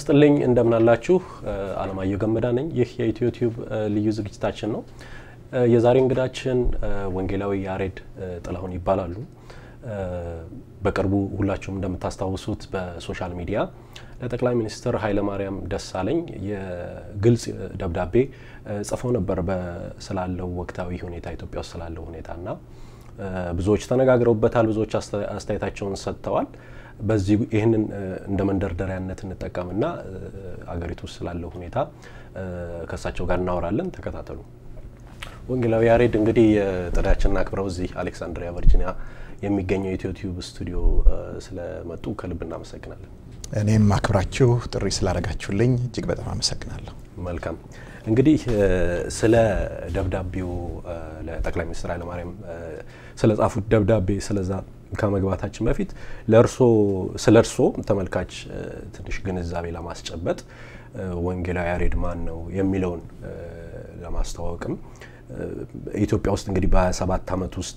ይስጥልኝ እንደምናላችሁ። አለማየሁ ገመዳ ነኝ። ይህ የኢትዮ ቲዩብ ልዩ ዝግጅታችን ነው። የዛሬ እንግዳችን ወንጌላዊ ያሬድ ጥላሁን ይባላሉ። በቅርቡ ሁላችሁም እንደምታስታውሱት በሶሻል ሚዲያ ለጠቅላይ ሚኒስትር ኃይለማርያም ደሳለኝ የግልጽ ደብዳቤ ጽፈው ነበር ስላለው ወቅታዊ ሁኔታ ኢትዮጵያ ውስጥ ስላለው ሁኔታና ብዙዎች ተነጋግረውበታል። ብዙዎች አስተያየታቸውን ሰጥተዋል። በዚህ ይህንን እንደ መንደርደሪያነት እንጠቀምና አገሪቱ ውስጥ ስላለው ሁኔታ ከእሳቸው ጋር እናወራለን። ተከታተሉ። ወንጌላዊ ያሬድ እንግዲህ ጥሪያችንን አክብረው እዚህ አሌክሳንድሪያ ቨርጂኒያ የሚገኘው የኢትዮ ቲዩብ ስቱዲዮ ስለመጡ ከልብ እናመሰግናለን። እኔም አክብራችሁ ጥሪ ስላደረጋችሁልኝ እጅግ በጣም አመሰግናለሁ። መልካም እንግዲህ ስለ ደብዳቤው ለጠቅላይ ሚኒስትር ኃይለማርያም ስለ ጻፉት ደብዳቤ ስለዛ ከመግባታችን በፊት ለእርሶ ስለ እርሶ ተመልካች ትንሽ ግንዛቤ ለማስጨበጥ ወንጌላዊ ያሬድ ማን ነው የሚለውን ለማስተዋወቅም ኢትዮጵያ ውስጥ እንግዲህ በ27 ዓመት ውስጥ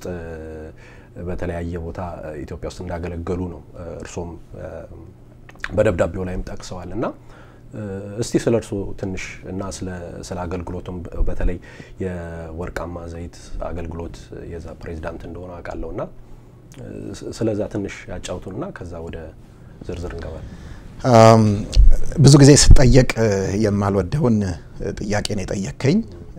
በተለያየ ቦታ ኢትዮጵያ ውስጥ እንዳገለገሉ ነው እርሶም በደብዳቤው ላይም ጠቅሰዋል እና እስቲ ስለ እርሶ ትንሽ እና ስለ አገልግሎቱም በተለይ የወርቃማ ዘይት አገልግሎት የዛ ፕሬዚዳንት እንደሆነ አውቃለሁ እና ስለዛ ትንሽ ያጫውቱንና ከዛ ወደ ዝርዝር እንገባል። ብዙ ጊዜ ስጠየቅ የማልወደውን ጥያቄ ነው የጠየከኝ።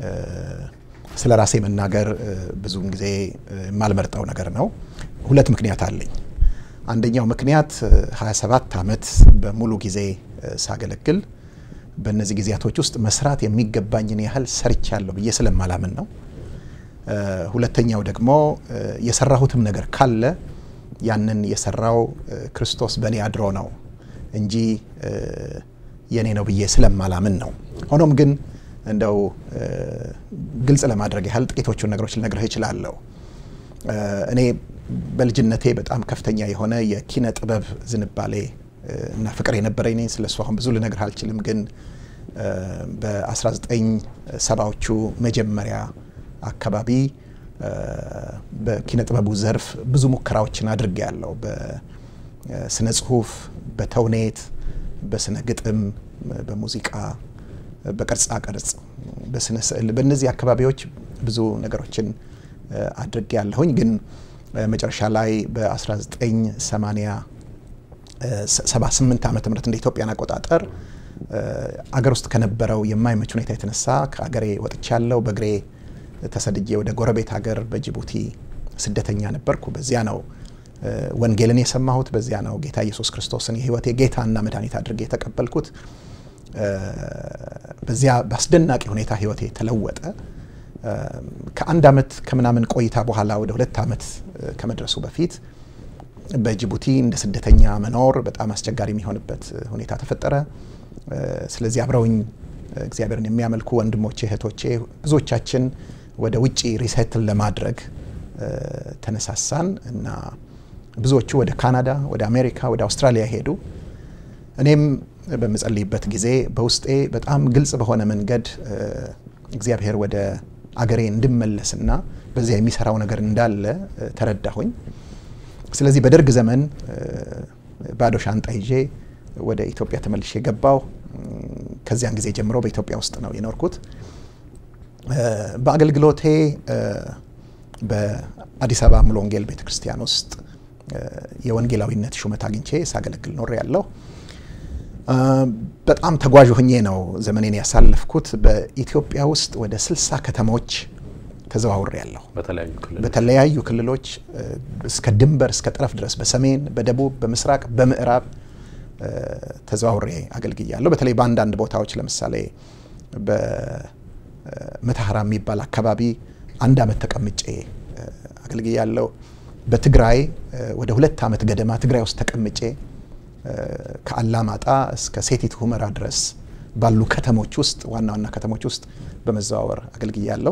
ስለ ራሴ መናገር ብዙውን ጊዜ የማልመርጠው ነገር ነው። ሁለት ምክንያት አለኝ። አንደኛው ምክንያት 27 ዓመት በሙሉ ጊዜ ሳገለግል በእነዚህ ጊዜያቶች ውስጥ መስራት የሚገባኝን ያህል ሰርቻለሁ ብዬ ስለማላምን ነው። ሁለተኛው ደግሞ የሰራሁትም ነገር ካለ ያንን የሰራው ክርስቶስ በእኔ አድሮ ነው እንጂ የኔ ነው ብዬ ስለማላምን ነው። ሆኖም ግን እንደው ግልጽ ለማድረግ ያህል ጥቂቶቹን ነገሮች ልነግርህ እችላለሁ። እኔ በልጅነቴ በጣም ከፍተኛ የሆነ የኪነ ጥበብ ዝንባሌ እና ፍቅር የነበረኝ ነኝ። ስለሱ አሁን ብዙ ልነግርህ አልችልም። ግን በ1970ዎቹ መጀመሪያ አካባቢ በኪነ ጥበቡ ዘርፍ ብዙ ሙከራዎችን አድርጌ ያለው በስነ ጽሁፍ፣ በተውኔት፣ በስነ ግጥም፣ በሙዚቃ፣ በቅርጻ ቅርጽ፣ በስነ ስዕል በእነዚህ አካባቢዎች ብዙ ነገሮችን አድርጌ ያለሁኝ ግን መጨረሻ ላይ በ1978 ዓመተ ምህረት እንደ ኢትዮጵያን አቆጣጠር አገር ውስጥ ከነበረው የማይመች ሁኔታ የተነሳ ከአገሬ ወጥቻለሁ። በእግሬ ተሰድጄ ወደ ጎረቤት ሀገር በጅቡቲ ስደተኛ ነበርኩ። በዚያ ነው ወንጌልን የሰማሁት። በዚያ ነው ጌታ ኢየሱስ ክርስቶስን የሕይወቴ ጌታና መድኃኒት አድርጌ የተቀበልኩት። በዚያ በአስደናቂ ሁኔታ ሕይወቴ ተለወጠ። ከአንድ ዓመት ከምናምን ቆይታ በኋላ ወደ ሁለት ዓመት ከመድረሱ በፊት በጅቡቲ እንደ ስደተኛ መኖር በጣም አስቸጋሪ የሚሆንበት ሁኔታ ተፈጠረ። ስለዚህ አብረውኝ እግዚአብሔርን የሚያመልኩ ወንድሞቼ፣ እህቶቼ ብዙዎቻችን ወደ ውጭ ሪሴትል ለማድረግ ተነሳሳን እና ብዙዎቹ ወደ ካናዳ፣ ወደ አሜሪካ፣ ወደ አውስትራሊያ ሄዱ። እኔም በምጸልይበት ጊዜ በውስጤ በጣም ግልጽ በሆነ መንገድ እግዚአብሔር ወደ አገሬ እንድመለስና በዚያ የሚሰራው ነገር እንዳለ ተረዳሁኝ። ስለዚህ በደርግ ዘመን ባዶ ሻንጣ ይዤ ወደ ኢትዮጵያ ተመልሼ ገባው። ከዚያን ጊዜ ጀምሮ በኢትዮጵያ ውስጥ ነው የኖርኩት። በአገልግሎቴ በአዲስ አበባ ሙሉ ወንጌል ቤተ ክርስቲያን ውስጥ የወንጌላዊነት ሹመት አግኝቼ ሳገለግል ኖሬ ያለሁ። በጣም ተጓዥ ሆኜ ነው ዘመኔን ያሳለፍኩት። በኢትዮጵያ ውስጥ ወደ ስልሳ ከተሞች ተዘዋውሬ ያለሁ በተለያዩ ክልሎች እስከ ድንበር እስከ ጠረፍ ድረስ በሰሜን፣ በደቡብ፣ በምስራቅ፣ በምዕራብ ተዘዋውሬ አገልግያለሁ። በተለይ በአንዳንድ ቦታዎች ለምሳሌ በመተሐራ የሚባል አካባቢ አንድ ዓመት ተቀምጬ አገልግያለሁ። በትግራይ ወደ ሁለት ዓመት ገደማ ትግራይ ውስጥ ተቀምጬ ከአላማጣ እስከ ሴቲት ሁመራ ድረስ ባሉ ከተሞች ውስጥ ዋና ዋና ከተሞች ውስጥ በመዘዋወር አገልግያለሁ።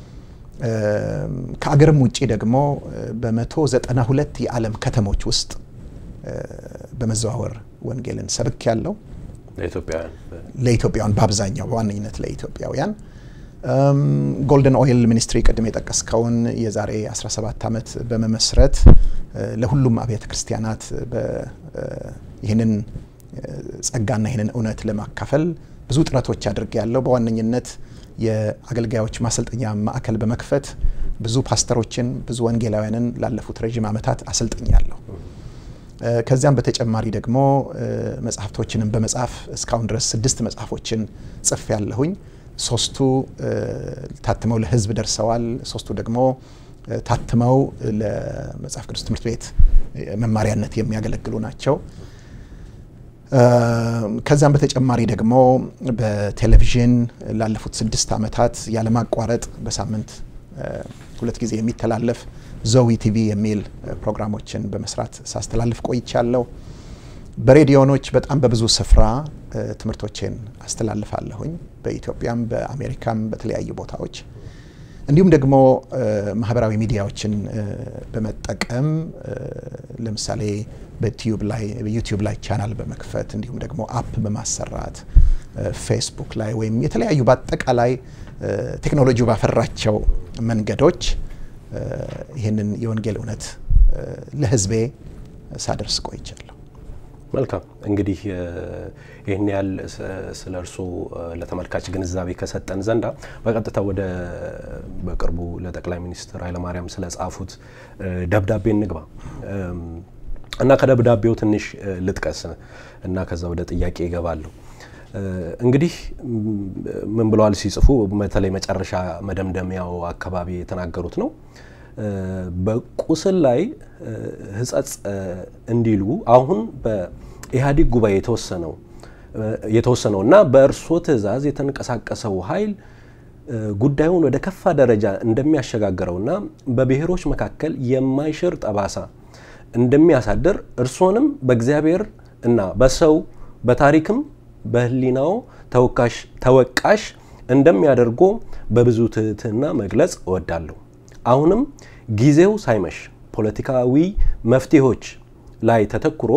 ከአገርም ውጭ ደግሞ በመቶ ዘጠና ሁለት የዓለም ከተሞች ውስጥ በመዘዋወር ወንጌልን ሰብክ ያለው ለኢትዮጵያውያን በአብዛኛው በዋነኝነት ለኢትዮጵያውያን ጎልደን ኦይል ሚኒስትሪ ቅድም የጠቀስከውን የዛሬ 17 ዓመት በመመስረት ለሁሉም አብያተ ክርስቲያናት ይህንን ጸጋና ይህንን እውነት ለማካፈል ብዙ ጥረቶች አድርጌ ያለው በዋነኝነት የአገልጋዮች ማሰልጠኛ ማዕከል በመክፈት ብዙ ፓስተሮችን ብዙ ወንጌላውያንን ላለፉት ረዥም ዓመታት አሰልጥኛለሁ። ከዚያም በተጨማሪ ደግሞ መጽሐፍቶችንም በመጻፍ እስካሁን ድረስ ስድስት መጽሐፎችን ጽፍ ያለሁኝ። ሶስቱ ታትመው ለሕዝብ ደርሰዋል። ሶስቱ ደግሞ ታትመው ለመጽሐፍ ቅዱስ ትምህርት ቤት መማሪያነት የሚያገለግሉ ናቸው። ከዛም በተጨማሪ ደግሞ በቴሌቪዥን ላለፉት ስድስት ዓመታት ያለማቋረጥ በሳምንት ሁለት ጊዜ የሚተላለፍ ዘዊ ቲቪ የሚል ፕሮግራሞችን በመስራት ሳስተላልፍ ቆይቻለሁ። በሬዲዮኖች በጣም በብዙ ስፍራ ትምህርቶቼን አስተላልፋለሁኝ በኢትዮጵያም በአሜሪካም በተለያዩ ቦታዎች እንዲሁም ደግሞ ማህበራዊ ሚዲያዎችን በመጠቀም ለምሳሌ በዩቲዩብ ላይ በዩቲዩብ ላይ ቻናል በመክፈት እንዲሁም ደግሞ አፕ በማሰራት ፌስቡክ ላይ ወይም የተለያዩ በአጠቃላይ ቴክኖሎጂው ባፈራቸው መንገዶች ይህንን የወንጌል እውነት ለሕዝቤ ሳደርስ ቆይቻለሁ። መልካም እንግዲህ ይህን ያህል ስለ እርስዎ ለተመልካች ግንዛቤ ከሰጠን ዘንዳ በቀጥታ ወደ በቅርቡ ለጠቅላይ ሚኒስትር ኃይለማርያም ስለ ጻፉት ደብዳቤ እንግባ እና ከደብዳቤው ትንሽ ልጥቀስ እና ከዛ ወደ ጥያቄ ይገባለሁ። እንግዲህ ምን ብለዋል ሲጽፉ፣ በተለይ መጨረሻ መደምደሚያው አካባቢ የተናገሩት ነው በቁስል ላይ ሕጸጽ እንዲሉ አሁን በኢህአዴግ ጉባኤ የተወሰነው የተወሰነው እና በእርስዎ ትዕዛዝ የተንቀሳቀሰው ኃይል ጉዳዩን ወደ ከፋ ደረጃ እንደሚያሸጋግረውና በብሔሮች መካከል የማይሽር ጠባሳ እንደሚያሳድር እርስዎንም በእግዚአብሔር እና በሰው በታሪክም በሕሊናው ተወቃሽ እንደሚያደርጎ በብዙ ትህትና መግለጽ እወዳለሁ። አሁንም ጊዜው ሳይመሽ ፖለቲካዊ መፍትሄዎች ላይ ተተኩሮ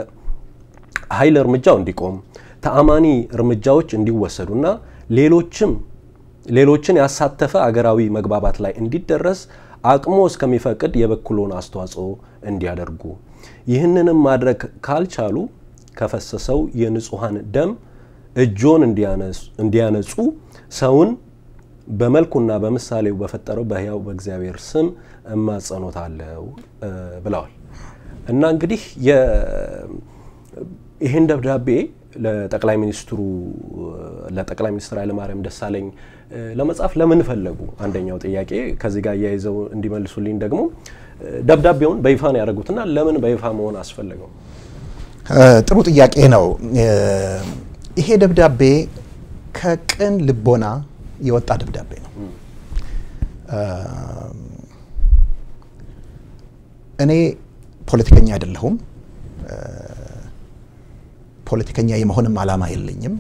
የኃይል እርምጃው እንዲቆም ተአማኒ እርምጃዎች እንዲወሰዱና ሌሎችም ሌሎችን ያሳተፈ አገራዊ መግባባት ላይ እንዲደረስ አቅሞ እስከሚፈቅድ የበኩሎን አስተዋጽኦ እንዲያደርጉ ይህንንም ማድረግ ካልቻሉ ከፈሰሰው የንጹሐን ደም እጆን እንዲያነጹ ሰውን በመልኩና በምሳሌው በፈጠረው በሕያው በእግዚአብሔር ስም እማጸኖታለሁ ብለዋል። እና እንግዲህ ይህን ደብዳቤ ለጠቅላይ ሚኒስትሩ ለጠቅላይ ሚኒስትር ኃይለማርያም ደሳለኝ ለመጻፍ ለምን ፈለጉ? አንደኛው ጥያቄ። ከዚህ ጋር እያይዘው እንዲመልሱልኝ ደግሞ ደብዳቤውን በይፋ ነው ያደረጉትና ለምን በይፋ መሆን አስፈለገው? ጥሩ ጥያቄ ነው። ይሄ ደብዳቤ ከቅን ልቦና የወጣ ደብዳቤ ነው። እኔ ፖለቲከኛ አይደለሁም። ፖለቲከኛ የመሆንም ዓላማ የለኝም።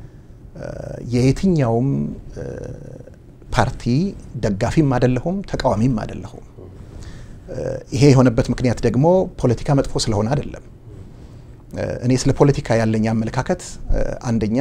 የየትኛውም ፓርቲ ደጋፊም አይደለሁም፣ ተቃዋሚም አይደለሁም። ይሄ የሆነበት ምክንያት ደግሞ ፖለቲካ መጥፎ ስለሆነ አይደለም። እኔ ስለ ፖለቲካ ያለኝ አመለካከት አንደኛ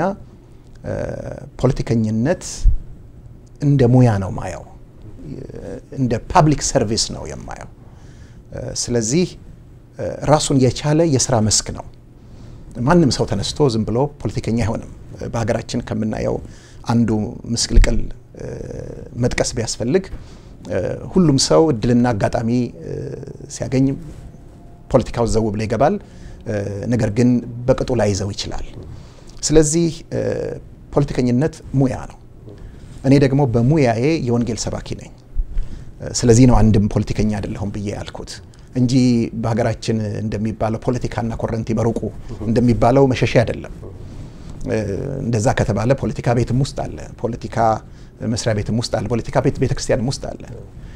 ፖለቲከኝነት እንደ ሙያ ነው ማየው፣ እንደ ፓብሊክ ሰርቪስ ነው የማየው። ስለዚህ ራሱን የቻለ የስራ መስክ ነው። ማንም ሰው ተነስቶ ዝም ብሎ ፖለቲከኛ አይሆንም። በሀገራችን ከምናየው አንዱ ምስቅልቅል መጥቀስ ቢያስፈልግ ሁሉም ሰው እድልና አጋጣሚ ሲያገኝ ፖለቲካው ዘው ብሎ ይገባል። ነገር ግን በቅጡ ላይ ይዘው ይችላል። ስለዚህ ፖለቲከኝነት ሙያ ነው። እኔ ደግሞ በሙያዬ የወንጌል ሰባኪ ነኝ። ስለዚህ ነው አንድም ፖለቲከኛ አይደለሁም ብዬ ያልኩት እንጂ በሀገራችን እንደሚባለው ፖለቲካና ኮረንቲ በሩቁ እንደሚባለው መሸሻ አይደለም። እንደዛ ከተባለ ፖለቲካ ቤትም ውስጥ አለ፣ ፖለቲካ መስሪያ ቤትም ውስጥ አለ፣ ፖለቲካ ቤት ቤተክርስቲያንም ውስጥ አለ።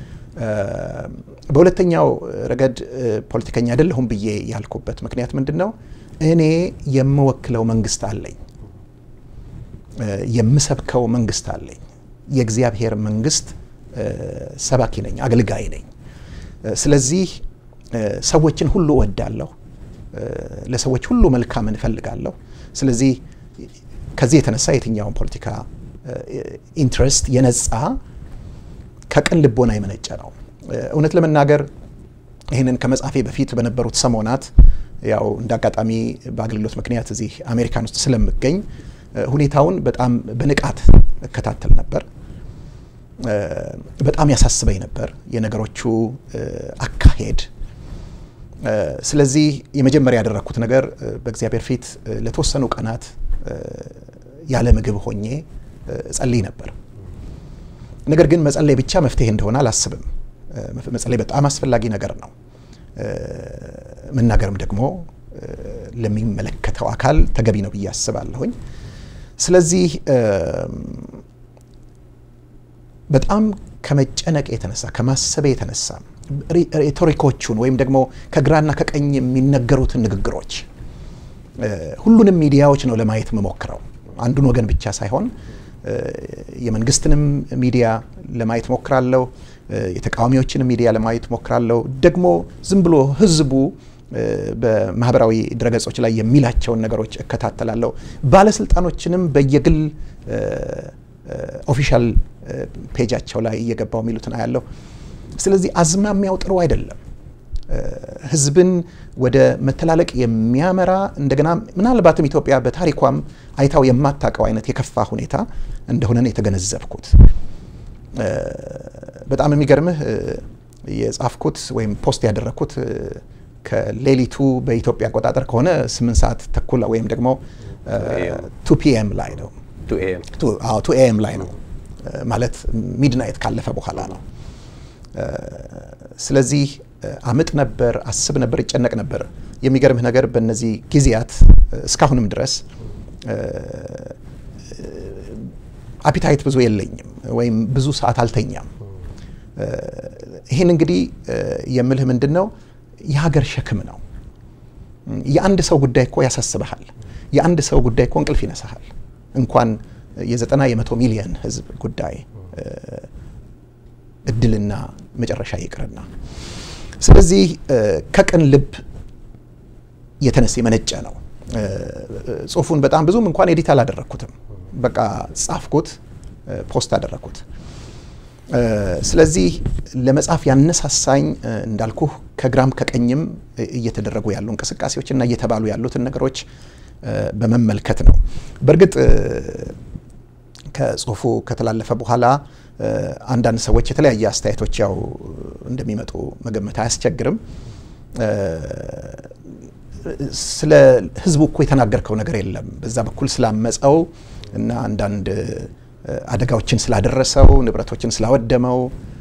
በሁለተኛው ረገድ ፖለቲከኛ አይደለሁም ብዬ ያልኩበት ምክንያት ምንድን ነው? እኔ የምወክለው መንግስት አለኝ፣ የምሰብከው መንግስት አለኝ። የእግዚአብሔር መንግስት ሰባኪ ነኝ፣ አገልጋይ ነኝ። ስለዚህ ሰዎችን ሁሉ እወዳለሁ፣ ለሰዎች ሁሉ መልካም እንፈልጋለሁ። ስለዚህ ከዚህ የተነሳ የትኛውን ፖለቲካ ኢንትረስት የነጻ ከቅን ልቦና የመነጨ ነው። እውነት ለመናገር ይህንን ከመጻፌ በፊት በነበሩት ሰሞናት ያው እንደ አጋጣሚ በአገልግሎት ምክንያት እዚህ አሜሪካን ውስጥ ስለምገኝ ሁኔታውን በጣም በንቃት እከታተል ነበር። በጣም ያሳስበኝ ነበር የነገሮቹ አካሄድ። ስለዚህ የመጀመሪያ ያደረግኩት ነገር በእግዚአብሔር ፊት ለተወሰኑ ቀናት ያለ ምግብ ሆኜ እጸልይ ነበር። ነገር ግን መጸለይ ብቻ መፍትሄ እንደሆነ አላስብም። መጸለይ በጣም አስፈላጊ ነገር ነው። መናገርም ደግሞ ለሚመለከተው አካል ተገቢ ነው ብዬ አስባለሁኝ። ስለዚህ በጣም ከመጨነቅ የተነሳ ከማሰቤ የተነሳ ሬቶሪኮቹን ወይም ደግሞ ከግራና ከቀኝ የሚነገሩትን ንግግሮች ሁሉንም ሚዲያዎች ነው ለማየት የምሞክረው። አንዱን ወገን ብቻ ሳይሆን የመንግስትንም ሚዲያ ለማየት ሞክራለሁ። የተቃዋሚዎችን ሚዲያ ለማየት ሞክራለሁ። ደግሞ ዝም ብሎ ህዝቡ በማህበራዊ ድረገጾች ላይ የሚላቸውን ነገሮች እከታተላለሁ። ባለስልጣኖችንም በየግል ኦፊሻል ፔጃቸው ላይ እየገባው የሚሉትን አያለሁ። ስለዚህ አዝማሚያው ጥሩ አይደለም። ህዝብን ወደ መተላለቅ የሚያመራ እንደገና ምናልባትም ኢትዮጵያ በታሪኳም አይታው የማታውቀው አይነት የከፋ ሁኔታ እንደሆነ የተገነዘብኩት። በጣም የሚገርምህ የጻፍኩት ወይም ፖስት ያደረግኩት ከሌሊቱ በኢትዮጵያ አቆጣጠር ከሆነ ስምንት ሰዓት ተኩል ወይም ደግሞ ቱ ፒኤም ላይ ነው። ቱ ኤኤም ላይ ነው ማለት ሚድናይት ካለፈ በኋላ ነው። ስለዚህ አምጥ ነበር፣ አስብ ነበር፣ ይጨነቅ ነበር። የሚገርምህ ነገር በእነዚህ ጊዜያት እስካሁንም ድረስ አፒታይት ብዙ የለኝም ወይም ብዙ ሰዓት አልተኛም። ይህን እንግዲህ የምልህ ምንድን ነው የሀገር ሸክም ነው። የአንድ ሰው ጉዳይ እኮ ያሳስበሃል። የአንድ ሰው ጉዳይ እኮ እንቅልፍ ይነሳሃል። እንኳን የዘጠና የመቶ ሚሊየን ህዝብ ጉዳይ እድልና መጨረሻ ይቅርና ስለዚህ ከቅን ልብ የተነሳ የመነጨ ነው። ጽሁፉን በጣም ብዙም እንኳን ኤዲት አላደረግኩትም። በቃ ጻፍኩት፣ ፖስት አደረግኩት። ስለዚህ ለመጻፍ ያነሳሳኝ እንዳልኩህ ከግራም ከቀኝም እየተደረጉ ያሉ እንቅስቃሴዎች እና እየተባሉ ያሉትን ነገሮች በመመልከት ነው። በእርግጥ ከጽሁፉ ከተላለፈ በኋላ አንዳንድ ሰዎች የተለያየ አስተያየቶች ያው እንደሚመጡ መገመት አያስቸግርም። ስለ ህዝቡ እኮ የተናገርከው ነገር የለም፣ በዛ በኩል ስላመፀው እና አንዳንድ አደጋዎችን ስላደረሰው ንብረቶችን ስላወደመው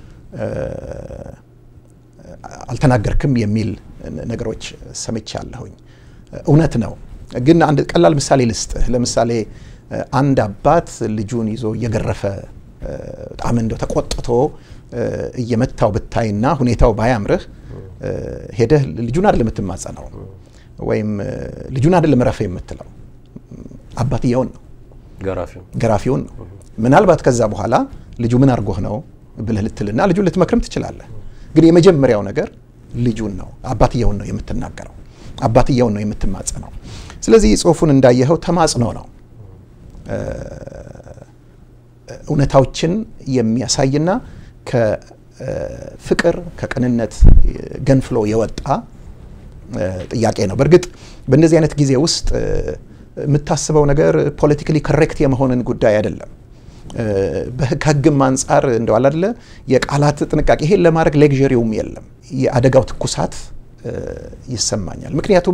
አልተናገርክም የሚል ነገሮች ሰምቻለሁኝ። እውነት ነው። ግን አንድ ቀላል ምሳሌ ልስጥህ። ለምሳሌ አንድ አባት ልጁን ይዞ እየገረፈ በጣም እንደው ተቆጥቶ እየመታው ብታይና ሁኔታው ባያምርህ ሄደህ ልጁን አይደለም የምትማጸነው ወይም ልጁን አይደለም ረፍ የምትለው አባትየውን ነው ገራፊውን ነው። ምናልባት ከዛ በኋላ ልጁ ምን አድርጎህ ነው ብለህ ልትልና ልጁን ልትመክርም ትችላለህ። ግን የመጀመሪያው ነገር ልጁን ነው አባትየውን ነው የምትናገረው፣ አባትየውን ነው የምትማጸነው። ስለዚህ ጽሁፉን እንዳየኸው ተማጽኖ ነው እውነታዎችን የሚያሳይና ከፍቅር ከቅንነት ገንፍሎ የወጣ ጥያቄ ነው። በእርግጥ በእንደዚህ አይነት ጊዜ ውስጥ የምታስበው ነገር ፖለቲካሊ ኮሬክት የመሆንን ጉዳይ አይደለም። ከህግም አንጻር እንደዋል አደለ የቃላት ጥንቃቄ ይሄን ለማድረግ ሌግዠሪውም የለም። የአደጋው ትኩሳት ይሰማኛል። ምክንያቱም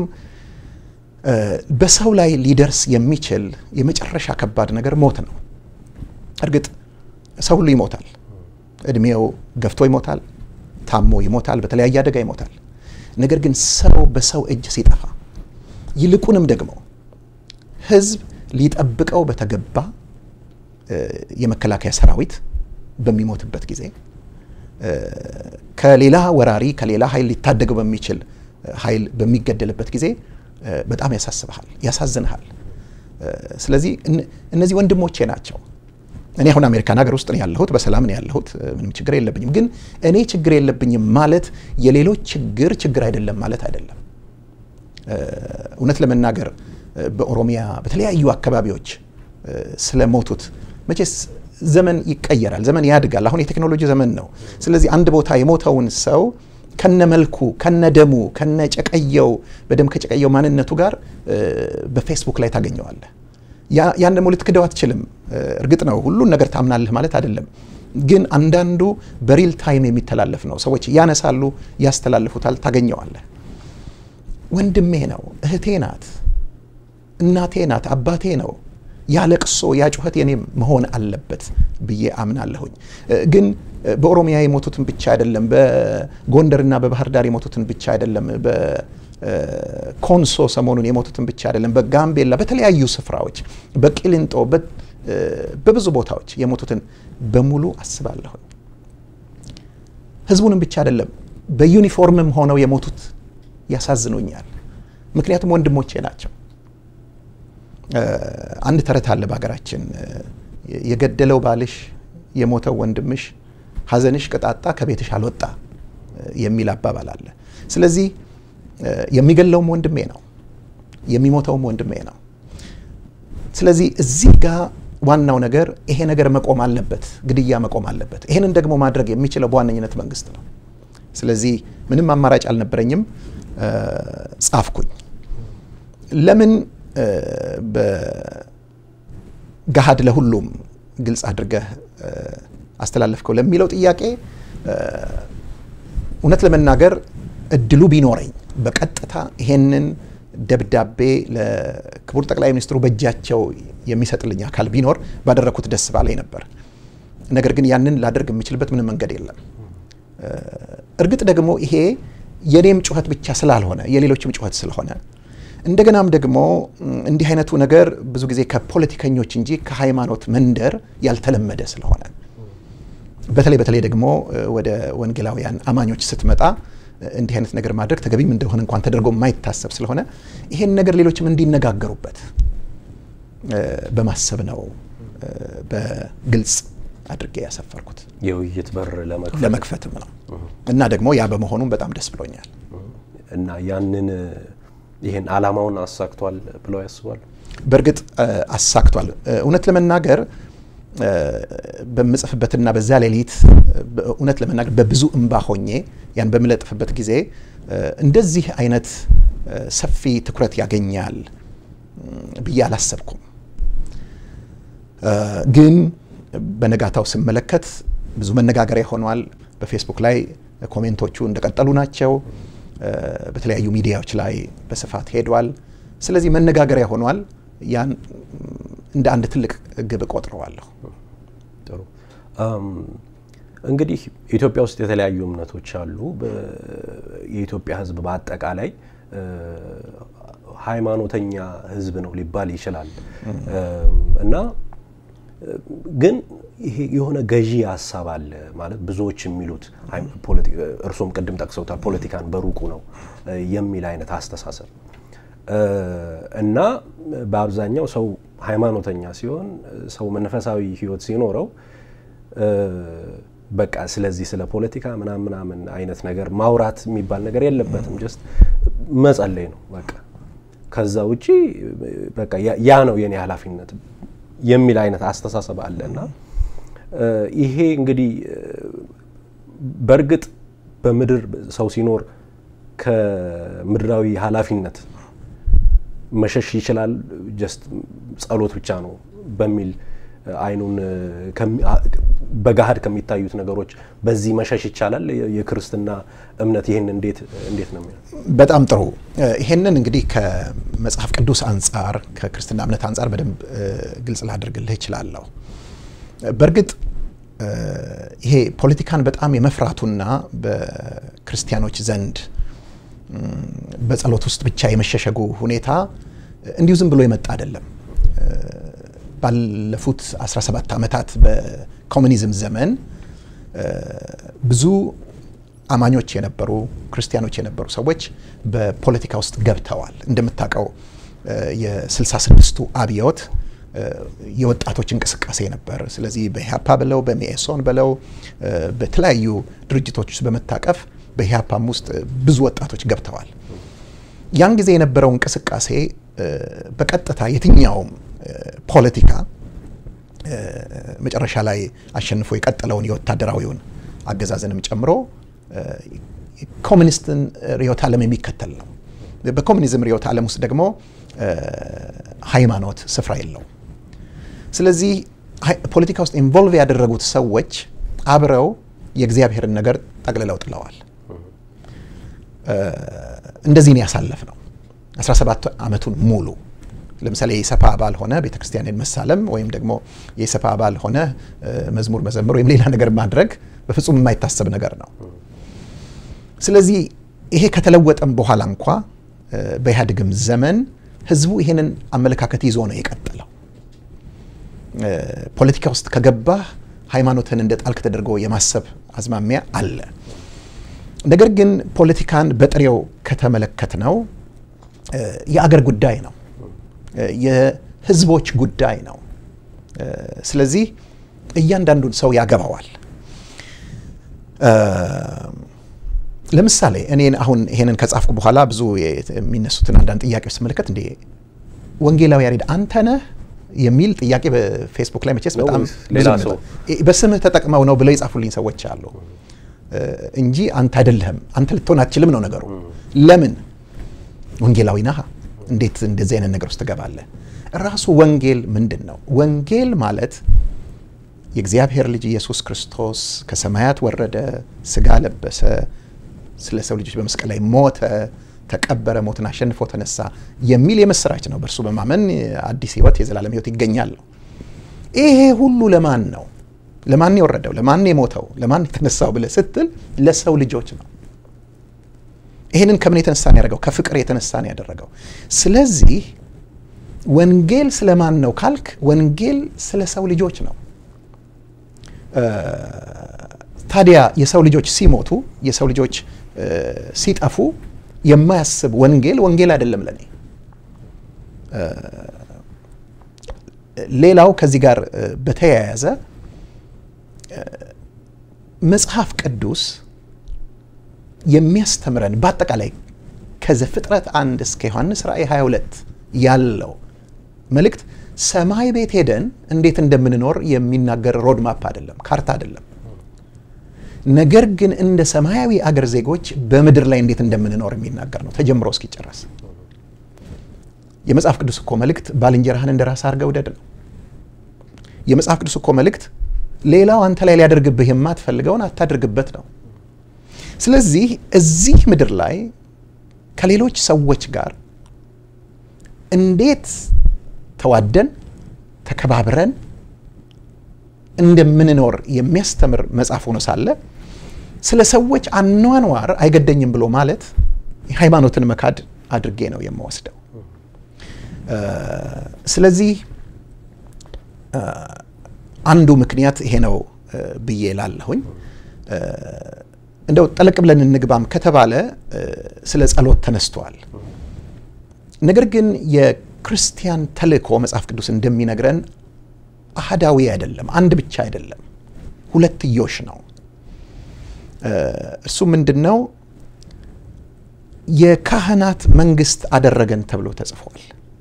በሰው ላይ ሊደርስ የሚችል የመጨረሻ ከባድ ነገር ሞት ነው። እርግጥ ሰው ሁሉ ይሞታል። እድሜው ገፍቶ ይሞታል፣ ታሞ ይሞታል፣ በተለያየ አደጋ ይሞታል። ነገር ግን ሰው በሰው እጅ ሲጠፋ ይልቁንም ደግሞ ህዝብ ሊጠብቀው በተገባ የመከላከያ ሰራዊት በሚሞትበት ጊዜ ከሌላ ወራሪ ከሌላ ኃይል ሊታደገው በሚችል ኃይል በሚገደልበት ጊዜ በጣም ያሳስብሃል፣ ያሳዝንሃል። ስለዚህ እነዚህ ወንድሞቼ ናቸው። እኔ አሁን አሜሪካን ሀገር ውስጥ ነው ያለሁት፣ በሰላም ነው ያለሁት፣ ምንም ችግር የለብኝም። ግን እኔ ችግር የለብኝም ማለት የሌሎች ችግር ችግር አይደለም ማለት አይደለም። እውነት ለመናገር በኦሮሚያ በተለያዩ አካባቢዎች ስለሞቱት መቼስ ዘመን ይቀየራል፣ ዘመን ያድጋል። አሁን የቴክኖሎጂ ዘመን ነው። ስለዚህ አንድ ቦታ የሞተውን ሰው ከነ መልኩ ከነ ደሙ ከነ ጨቀየው በደም ከጨቀየው ማንነቱ ጋር በፌስቡክ ላይ ታገኘዋለህ። ያን ደግሞ ልትክደው አትችልም። እርግጥ ነው ሁሉን ነገር ታምናለህ ማለት አይደለም። ግን አንዳንዱ በሪል ታይም የሚተላለፍ ነው። ሰዎች ያነሳሉ፣ ያስተላልፉታል፣ ታገኘዋለህ። ወንድሜ ነው፣ እህቴ ናት፣ እናቴ ናት፣ አባቴ ነው። ያ ለቅሶ ያ ጩኸት የኔ መሆን አለበት ብዬ አምናለሁኝ። ግን በኦሮሚያ የሞቱትን ብቻ አይደለም፣ በጎንደርና በባህር ዳር የሞቱትን ብቻ አይደለም፣ በኮንሶ ሰሞኑን የሞቱትን ብቻ አይደለም፣ በጋምቤላ በተለያዩ ስፍራዎች፣ በቂሊንጦ በብዙ ቦታዎች የሞቱትን በሙሉ አስባለሁኝ። ህዝቡንም ብቻ አይደለም፣ በዩኒፎርምም ሆነው የሞቱት ያሳዝኑኛል። ምክንያቱም ወንድሞቼ ናቸው። አንድ ተረት አለ በሀገራችን፣ የገደለው ባልሽ የሞተው ወንድምሽ ሐዘንሽ ቅጣጣ ከቤትሽ አልወጣ የሚል አባባል አለ። ስለዚህ የሚገለውም ወንድሜ ነው፣ የሚሞተውም ወንድሜ ነው። ስለዚህ እዚህ ጋር ዋናው ነገር ይሄ ነገር መቆም አለበት፣ ግድያ መቆም አለበት። ይሄንን ደግሞ ማድረግ የሚችለው በዋነኝነት መንግስት ነው። ስለዚህ ምንም አማራጭ አልነበረኝም፣ ጻፍኩኝ። ለምን በገሃድ ለሁሉም ግልጽ አድርገህ አስተላለፍከው ለሚለው ጥያቄ እውነት ለመናገር እድሉ ቢኖረኝ በቀጥታ ይሄንን ደብዳቤ ለክቡር ጠቅላይ ሚኒስትሩ በእጃቸው የሚሰጥልኝ አካል ቢኖር ባደረግኩት ደስ ባለኝ ነበር። ነገር ግን ያንን ላደርግ የምችልበት ምንም መንገድ የለም። እርግጥ ደግሞ ይሄ የኔም ጩኸት ብቻ ስላልሆነ የሌሎችም ጩኸት ስለሆነ እንደገናም ደግሞ እንዲህ አይነቱ ነገር ብዙ ጊዜ ከፖለቲከኞች እንጂ ከሃይማኖት መንደር ያልተለመደ ስለሆነ በተለይ በተለይ ደግሞ ወደ ወንጌላውያን አማኞች ስትመጣ እንዲህ አይነት ነገር ማድረግ ተገቢም እንደሆነ እንኳን ተደርጎ የማይታሰብ ስለሆነ ይሄን ነገር ሌሎችም እንዲነጋገሩበት በማሰብ ነው በግልጽ አድርጌ ያሰፈርኩት። የውይይት በር ለመክፈትም ነው እና ደግሞ ያ በመሆኑም በጣም ደስ ብሎኛል። እና ያንን ይህን አላማውን አሳክቷል ብለው ያስባሉ? በእርግጥ አሳክቷል። እውነት ለመናገር በምጽፍበትና በዛ ሌሊት እውነት ለመናገር በብዙ እምባ ሆኜ ያን በምለጥፍበት ጊዜ እንደዚህ አይነት ሰፊ ትኩረት ያገኛል ብዬ አላሰብኩም። ግን በነጋታው ስመለከት ብዙ መነጋገሪያ ሆኗል። በፌስቡክ ላይ ኮሜንቶቹ እንደቀጠሉ ናቸው። በተለያዩ ሚዲያዎች ላይ በስፋት ሄዷል። ስለዚህ መነጋገሪያ ሆኗል። ያን እንደ አንድ ትልቅ ግብ ቆጥረዋለሁ። ጥሩ እንግዲህ ኢትዮጵያ ውስጥ የተለያዩ እምነቶች አሉ። የኢትዮጵያ ሕዝብ በአጠቃላይ ሃይማኖተኛ ሕዝብ ነው ሊባል ይችላል እና ግን ይሄ የሆነ ገዢ ሀሳብ አለ ማለት ብዙዎች የሚሉት እርሶም ቅድም ጠቅሰውታል፣ ፖለቲካን በሩቁ ነው የሚል አይነት አስተሳሰብ እና በአብዛኛው ሰው ሃይማኖተኛ ሲሆን ሰው መንፈሳዊ ህይወት ሲኖረው በቃ ስለዚህ ስለ ፖለቲካ ምናምን ምናምን አይነት ነገር ማውራት የሚባል ነገር የለበትም። ጀስት መጸለይ ነው በቃ። ከዛ ውጪ በቃ ያ ነው የኔ ኃላፊነት የሚል አይነት አስተሳሰብ አለ እና ይሄ እንግዲህ በእርግጥ በምድር ሰው ሲኖር ከምድራዊ ኃላፊነት መሸሽ ይችላል። ጀስት ጸሎት ብቻ ነው በሚል አይኑን በገሃድ ከሚታዩት ነገሮች በዚህ መሸሽ ይቻላል። የክርስትና እምነት ይህን እንዴት እንዴት ነው የሚለው? በጣም ጥሩ። ይሄንን እንግዲህ ከመጽሐፍ ቅዱስ አንጻር ከክርስትና እምነት አንጻር በደንብ ግልጽ ላደርግልህ እችላለሁ። በእርግጥ ይሄ ፖለቲካን በጣም የመፍራቱና በክርስቲያኖች ዘንድ በጸሎት ውስጥ ብቻ የመሸሸጉ ሁኔታ እንዲሁ ዝም ብሎ የመጣ አይደለም። ባለፉት 17 ዓመታት በኮሚኒዝም ዘመን ብዙ አማኞች የነበሩ ክርስቲያኖች የነበሩ ሰዎች በፖለቲካ ውስጥ ገብተዋል። እንደምታውቀው የ66ቱ አብዮት የወጣቶች እንቅስቃሴ ነበር። ስለዚህ በኢህአፓ ብለው በሚኤሶን ብለው በተለያዩ ድርጅቶች ውስጥ በመታቀፍ በኢህአፓም ውስጥ ብዙ ወጣቶች ገብተዋል። ያን ጊዜ የነበረው እንቅስቃሴ በቀጥታ የትኛውም ፖለቲካ መጨረሻ ላይ አሸንፎ የቀጠለውን የወታደራዊውን አገዛዝንም ጨምሮ ኮሚኒስትን ርዕዮተ ዓለም የሚከተል ነው። በኮሚኒዝም ርዕዮተ ዓለም ውስጥ ደግሞ ሃይማኖት ስፍራ የለውም። ስለዚህ ፖለቲካ ውስጥ ኢንቮልቭ ያደረጉት ሰዎች አብረው የእግዚአብሔርን ነገር ጠቅልለው ጥለዋል። እንደዚህ ነው ያሳለፍ ነው 17 ዓመቱን ሙሉ ለምሳሌ የኢሰፓ አባል ሆነ ቤተ ክርስቲያንን መሳለም ወይም ደግሞ የኢሰፓ አባል ሆነ መዝሙር መዘመር ወይም ሌላ ነገር ማድረግ በፍጹም የማይታሰብ ነገር ነው። ስለዚህ ይሄ ከተለወጠም በኋላ እንኳ በኢህአዴግም ዘመን ህዝቡ ይሄንን አመለካከት ይዞ ነው የቀጠለው። ፖለቲካ ውስጥ ከገባህ ሃይማኖትን እንደ ጣልክ ተደርጎ የማሰብ አዝማሚያ አለ። ነገር ግን ፖለቲካን በጥሬው ከተመለከት ነው የአገር ጉዳይ ነው፣ የህዝቦች ጉዳይ ነው። ስለዚህ እያንዳንዱን ሰው ያገባዋል። ለምሳሌ እኔን አሁን ይሄንን ከጻፍኩ በኋላ ብዙ የሚነሱትን አንዳንድ ጥያቄዎች ስመለከት እንዴ ወንጌላዊ ያሬድ አንተ ነህ የሚል ጥያቄ በፌስቡክ ላይ መቼስ በጣም ሌላ ሰው በስምህ ተጠቅመው ነው ብለው የጻፉልኝ ሰዎች አሉ እንጂ አንተ አይደለህም፣ አንተ ልትሆን አትችልም ነው ነገሩ። ለምን ወንጌላዊ ነህ? እንዴት እንደዚህ አይነት ነገር ውስጥ ትገባለህ? ራሱ ወንጌል ምንድን ነው? ወንጌል ማለት የእግዚአብሔር ልጅ ኢየሱስ ክርስቶስ ከሰማያት ወረደ፣ ስጋ ለበሰ፣ ስለ ሰው ልጆች በመስቀል ላይ ሞተ፣ ተቀበረ፣ ሞትን አሸንፎ ተነሳ የሚል የምስራች ነው። በእርሱ በማመን አዲስ ሕይወት የዘላለም ሕይወት ይገኛል ነው። ይሄ ሁሉ ለማን ነው? ለማን የወረደው? ለማን የሞተው? ለማን የተነሳው ብለህ ስትል ለሰው ልጆች ነው። ይህንን ከምን የተነሳ ነው ያደረገው? ከፍቅር የተነሳ ነው ያደረገው። ስለዚህ ወንጌል ስለማን ነው ካልክ፣ ወንጌል ስለ ሰው ልጆች ነው። ታዲያ የሰው ልጆች ሲሞቱ የሰው ልጆች ሲጠፉ የማያስብ ወንጌል ወንጌል አይደለም ለኔ። ሌላው ከዚህ ጋር በተያያዘ መጽሐፍ ቅዱስ የሚያስተምረን በአጠቃላይ ከዘፍጥረት አንድ እስከ ዮሐንስ ራእይ 22 ያለው መልእክት ሰማይ ቤት ሄደን እንዴት እንደምንኖር የሚናገር ሮድማፕ አይደለም፣ ካርታ አይደለም። ነገር ግን እንደ ሰማያዊ አገር ዜጎች በምድር ላይ እንዴት እንደምንኖር የሚናገር ነው ተጀምሮ እስኪጨረስ። የመጽሐፍ ቅዱስ እኮ መልእክት ባልንጀራህን እንደ ራስህ አድርገህ ውደድ ነው። የመጽሐፍ ቅዱስ እኮ መልእክት ሌላው አንተ ላይ ሊያደርግብህ የማትፈልገውን አታድርግበት ነው። ስለዚህ እዚህ ምድር ላይ ከሌሎች ሰዎች ጋር እንዴት ተዋደን ተከባብረን እንደምንኖር የሚያስተምር መጽሐፍ ሆኖ ሳለ ስለ ሰዎች አኗኗር አይገደኝም ብሎ ማለት ሃይማኖትን መካድ አድርጌ ነው የምወስደው። ስለዚህ አንዱ ምክንያት ይሄ ነው ብዬ ላለሁኝ። እንደው ጠለቅ ብለን እንግባም ከተባለ ስለ ጸሎት ተነስተዋል። ነገር ግን የክርስቲያን ተልእኮ መጽሐፍ ቅዱስ እንደሚነግረን አህዳዊ አይደለም፣ አንድ ብቻ አይደለም፣ ሁለትዮሽ ነው። እሱ ምንድን ነው? የካህናት መንግስት አደረገን ተብሎ ተጽፏል።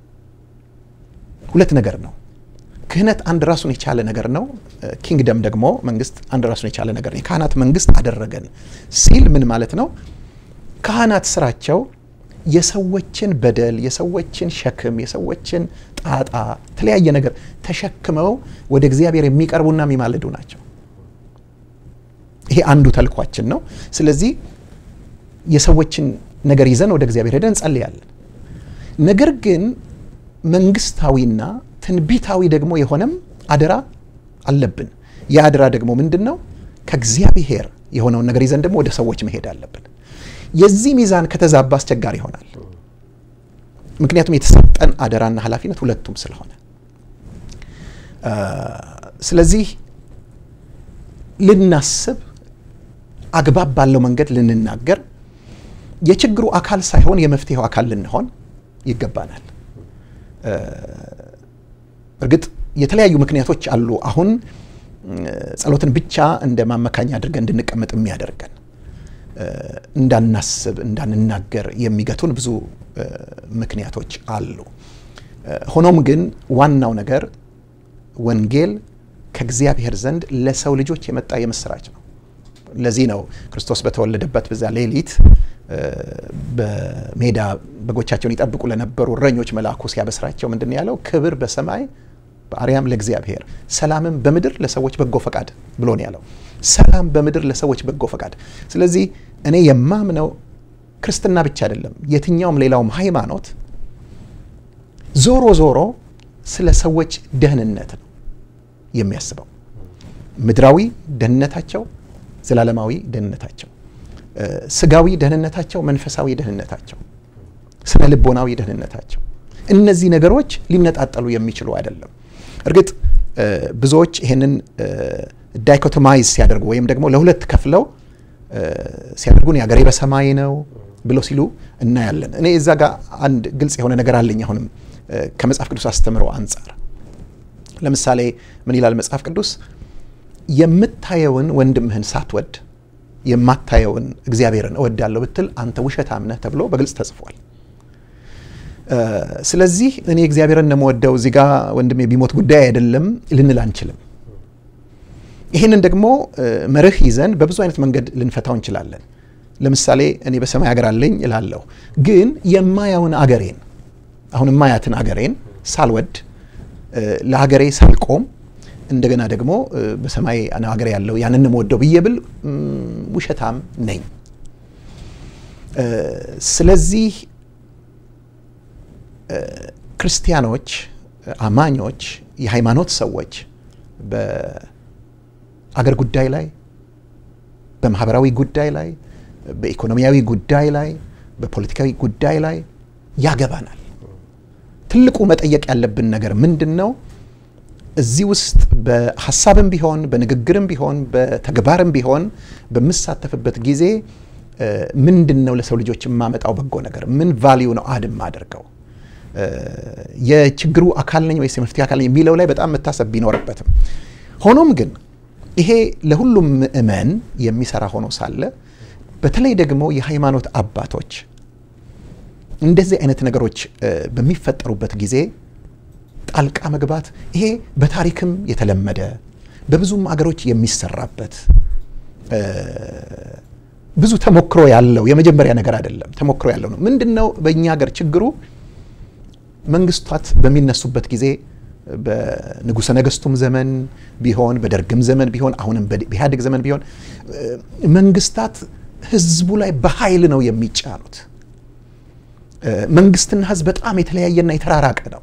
ሁለት ነገር ነው። ክህነት አንድ ራሱን የቻለ ነገር ነው። ኪንግደም ደግሞ መንግስት አንድ ራሱን የቻለ ነገር ነው። የካህናት መንግስት አደረገን ሲል ምን ማለት ነው? ካህናት ስራቸው የሰዎችን በደል፣ የሰዎችን ሸክም፣ የሰዎችን ጣጣ፣ የተለያየ ነገር ተሸክመው ወደ እግዚአብሔር የሚቀርቡና የሚማልዱ ናቸው። ይሄ አንዱ ተልኳችን ነው። ስለዚህ የሰዎችን ነገር ይዘን ወደ እግዚአብሔር ሄደን እንጸልያለን። ነገር ግን መንግስታዊና ትንቢታዊ ደግሞ የሆነም አደራ አለብን። ያ አደራ ደግሞ ምንድን ነው? ከእግዚአብሔር የሆነውን ነገር ይዘን ደግሞ ወደ ሰዎች መሄድ አለብን። የዚህ ሚዛን ከተዛባ አስቸጋሪ ይሆናል። ምክንያቱም የተሰጠን አደራና ኃላፊነት ሁለቱም ስለሆነ፣ ስለዚህ ልናስብ፣ አግባብ ባለው መንገድ ልንናገር፣ የችግሩ አካል ሳይሆን የመፍትሄው አካል ልንሆን ይገባናል። እርግጥ የተለያዩ ምክንያቶች አሉ። አሁን ጸሎትን ብቻ እንደ ማመካኛ አድርገን እንድንቀመጥ የሚያደርገን እንዳናስብ፣ እንዳንናገር የሚገቱን ብዙ ምክንያቶች አሉ። ሆኖም ግን ዋናው ነገር ወንጌል ከእግዚአብሔር ዘንድ ለሰው ልጆች የመጣ የምስራች ነው። ለዚህ ነው ክርስቶስ በተወለደበት በዛ ሌሊት በሜዳ በጎቻቸውን ይጠብቁ ለነበሩ እረኞች መልአኩ ሲያበስራቸው ምንድን ነው ያለው? ክብር በሰማይ በአርያም ለእግዚአብሔር ሰላምም በምድር ለሰዎች በጎ ፈቃድ ብሎ ነው ያለው። ሰላም በምድር ለሰዎች በጎ ፈቃድ። ስለዚህ እኔ የማምነው ክርስትና ብቻ አይደለም፣ የትኛውም ሌላውም ሃይማኖት ዞሮ ዞሮ ስለ ሰዎች ደህንነት ነው የሚያስበው። ምድራዊ ደህንነታቸው፣ ዘላለማዊ ደህንነታቸው፣ ስጋዊ ደህንነታቸው፣ መንፈሳዊ ደህንነታቸው፣ ስነ ልቦናዊ ደህንነታቸው እነዚህ ነገሮች ሊነጣጠሉ የሚችሉ አይደለም። እርግጥ ብዙዎች ይህንን ዳይኮቶማይዝ ሲያደርጉ ወይም ደግሞ ለሁለት ከፍለው ሲያደርጉን የአገሬ በሰማይ ነው ብሎ ሲሉ እናያለን። እኔ እዛ ጋር አንድ ግልጽ የሆነ ነገር አለኝ። አሁንም ከመጽሐፍ ቅዱስ አስተምሮ አንጻር ለምሳሌ ምን ይላል መጽሐፍ ቅዱስ? የምታየውን ወንድምህን ሳትወድ የማታየውን እግዚአብሔርን እወዳለሁ ብትል አንተ ውሸታም ነህ ተብሎ በግልጽ ተጽፏል። ስለዚህ እኔ እግዚአብሔርን ነው የምወደው እዚህ ጋ ወንድሜ ቢሞት ጉዳይ አይደለም ልንል አንችልም። ይህንን ደግሞ መርህ ይዘን በብዙ አይነት መንገድ ልንፈታው እንችላለን። ለምሳሌ እኔ በሰማይ ሀገር አለኝ እላለሁ፣ ግን የማያውን አገሬን አሁን የማያትን አገሬን ሳልወድ ለሀገሬ ሳልቆም እንደገና ደግሞ በሰማይ ሀገር ያለው ያንን የምወደው ብዬ ብል ውሸታም ነኝ። ስለዚህ ክርስቲያኖች፣ አማኞች፣ የሃይማኖት ሰዎች በአገር ጉዳይ ላይ፣ በማህበራዊ ጉዳይ ላይ፣ በኢኮኖሚያዊ ጉዳይ ላይ፣ በፖለቲካዊ ጉዳይ ላይ ያገባናል። ትልቁ መጠየቅ ያለብን ነገር ምንድን ነው? እዚህ ውስጥ በሀሳብም ቢሆን በንግግርም ቢሆን በተግባርም ቢሆን በምሳተፍበት ጊዜ ምንድን ነው ለሰው ልጆች የማመጣው በጎ ነገር? ምን ቫሊዩ ነው አድ የማደርገው? የችግሩ አካል ነኝ ወይስ የመፍትሄ አካል ነኝ የሚለው ላይ በጣም መታሰብ ቢኖርበትም ሆኖም ግን ይሄ ለሁሉም ምእመን የሚሰራ ሆኖ ሳለ በተለይ ደግሞ የሃይማኖት አባቶች እንደዚህ አይነት ነገሮች በሚፈጠሩበት ጊዜ ጣልቃ መግባት ይሄ በታሪክም የተለመደ በብዙም አገሮች የሚሰራበት ብዙ ተሞክሮ ያለው የመጀመሪያ ነገር አይደለም። ተሞክሮ ያለው ነው። ምንድን ነው በእኛ ሀገር ችግሩ? መንግስታት በሚነሱበት ጊዜ በንጉሠ ነገስቱም ዘመን ቢሆን በደርግም ዘመን ቢሆን አሁንም በኢህአዴግ ዘመን ቢሆን መንግስታት ህዝቡ ላይ በኃይል ነው የሚጫኑት። መንግስትና ህዝብ በጣም የተለያየና የተራራቀ ነው።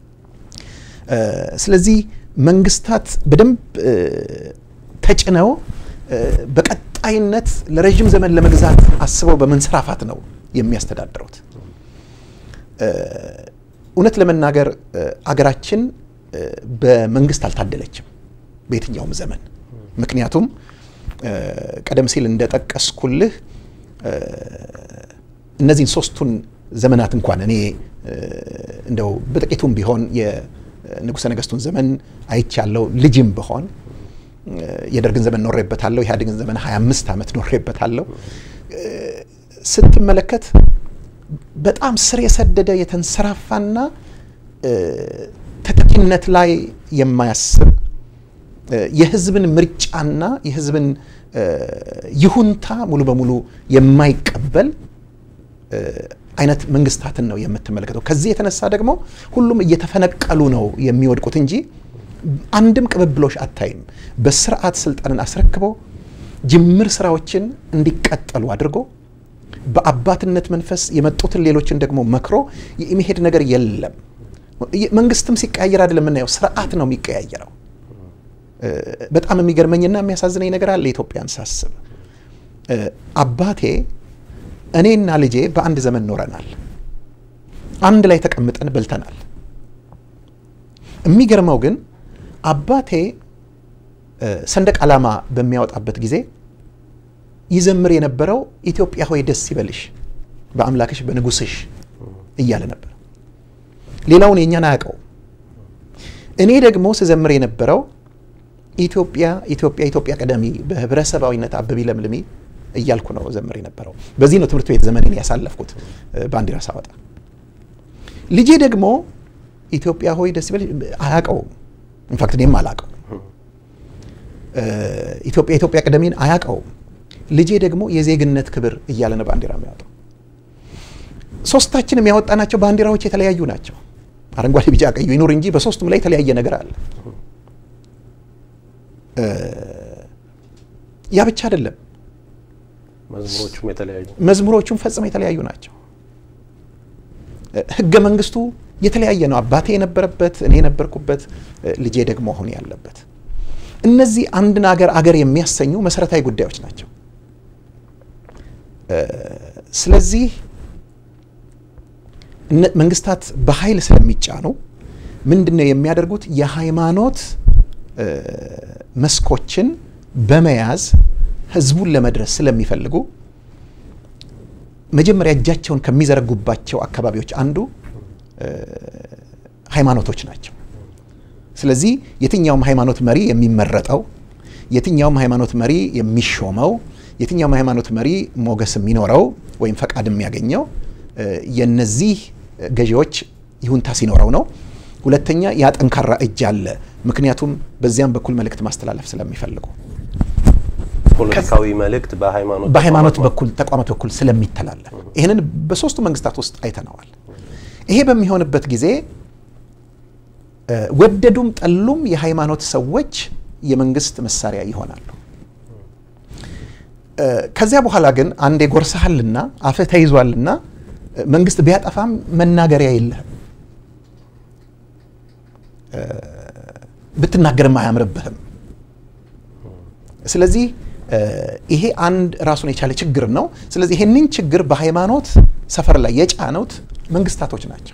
ስለዚህ መንግስታት በደንብ ተጭነው በቀጣይነት ለረዥም ዘመን ለመግዛት አስበው በመንሰራፋት ነው የሚያስተዳድሩት። እውነት ለመናገር አገራችን በመንግስት አልታደለችም በየትኛውም ዘመን። ምክንያቱም ቀደም ሲል እንደጠቀስኩልህ እነዚህን ሶስቱን ዘመናት እንኳን እኔ እንደው በጥቂቱም ቢሆን የንጉሠ ነገስቱን ዘመን አይቻለው ልጅም ብሆን የደርግን ዘመን ኖሬበታለሁ። የኢህአዴግን ዘመን 25 ዓመት ኖሬበታለሁ። ስትመለከት በጣም ስር የሰደደ የተንሰራፋና ተጠቂነት ላይ የማያስብ የህዝብን ምርጫና የህዝብን ይሁንታ ሙሉ በሙሉ የማይቀበል አይነት መንግስታትን ነው የምትመለከተው። ከዚህ የተነሳ ደግሞ ሁሉም እየተፈነቀሉ ነው የሚወድቁት እንጂ አንድም ቅብብሎሽ አታይም። በስርዓት ስልጣንን አስረክቦ ጅምር ስራዎችን እንዲቀጠሉ አድርጎ በአባትነት መንፈስ የመጡትን ሌሎችን ደግሞ መክሮ የመሄድ ነገር የለም። መንግስትም ሲቀያየር አይደለም የምናየው፣ ስርዓት ነው የሚቀያየረው። በጣም የሚገርመኝና የሚያሳዝነኝ ነገር አለ ኢትዮጵያን ሳስብ። አባቴ እኔና ልጄ በአንድ ዘመን ኖረናል። አንድ ላይ ተቀምጠን በልተናል። የሚገርመው ግን አባቴ ሰንደቅ ዓላማ በሚያወጣበት ጊዜ ይዘምር የነበረው ኢትዮጵያ ሆይ ደስ ይበልሽ በአምላክሽ በንጉስሽ እያለ ነበር። ሌላውን የእኛን አያውቀው። እኔ ደግሞ ስዘምር የነበረው ኢትዮጵያ ኢትዮጵያ ኢትዮጵያ ቀደሚ በህብረተሰባዊነት አበቢ ለምልሚ እያልኩ ነው ዘምር የነበረው። በዚህ ነው ትምህርት ቤት ዘመኔን ያሳለፍኩት ባንዲራ ሳወጣ። ልጄ ደግሞ ኢትዮጵያ ሆይ ደስ ይበልሽ አያውቀውም። ኢንፋክት እኔም አላውቀው። ኢትዮጵያ ኢትዮጵያ ቀደሚን አያውቀውም። ልጄ ደግሞ የዜግነት ክብር እያለ ነው ባንዲራ የሚያወጣው። ሶስታችንም ያወጣናቸው ባንዲራዎች የተለያዩ ናቸው። አረንጓዴ፣ ቢጫ፣ ቀዩ ይኑር እንጂ በሶስቱም ላይ የተለያየ ነገር አለ። ያ ብቻ አይደለም። መዝሙሮቹም የተለያዩ መዝሙሮቹም ፈጽሞ የተለያዩ ናቸው። ህገ መንግስቱ የተለያየ ነው። አባቴ የነበረበት፣ እኔ የነበርኩበት፣ ልጄ ደግሞ አሁን ያለበት። እነዚህ አንድን አገር አገር የሚያሰኙ መሰረታዊ ጉዳዮች ናቸው። ስለዚህ መንግስታት በኃይል ስለሚጫኑ ምንድን ነው የሚያደርጉት? የሃይማኖት መስኮችን በመያዝ ህዝቡን ለመድረስ ስለሚፈልጉ መጀመሪያ እጃቸውን ከሚዘረጉባቸው አካባቢዎች አንዱ ሃይማኖቶች ናቸው። ስለዚህ የትኛውም ሃይማኖት መሪ የሚመረጠው፣ የትኛውም ሃይማኖት መሪ የሚሾመው፣ የትኛውም ሃይማኖት መሪ ሞገስ የሚኖረው ወይም ፈቃድ የሚያገኘው የነዚህ ገዢዎች ይሁንታ ሲኖረው ነው። ሁለተኛ ያ ጠንካራ እጅ አለ። ምክንያቱም በዚያም በኩል መልእክት ማስተላለፍ ስለሚፈልጉ ፖለቲካዊ መልእክት በሃይማኖት በሃይማኖት በኩል ተቋማት በኩል ስለሚተላለፍ ይህንን በሶስቱ መንግስታት ውስጥ አይተነዋል። ይሄ በሚሆንበት ጊዜ ወደዱም ጠሉም የሃይማኖት ሰዎች የመንግስት መሳሪያ ይሆናሉ። ከዚያ በኋላ ግን አንዴ ጎርሰሃልና አፍህ ተይዟልና መንግስት ቢያጠፋም መናገሪያ የለህም። ብትናገርም አያምርብህም። ስለዚህ ይሄ አንድ ራሱን የቻለ ችግር ነው። ስለዚህ ይሄንን ችግር በሃይማኖት ሰፈር ላይ የጫኑት መንግስታቶች ናቸው።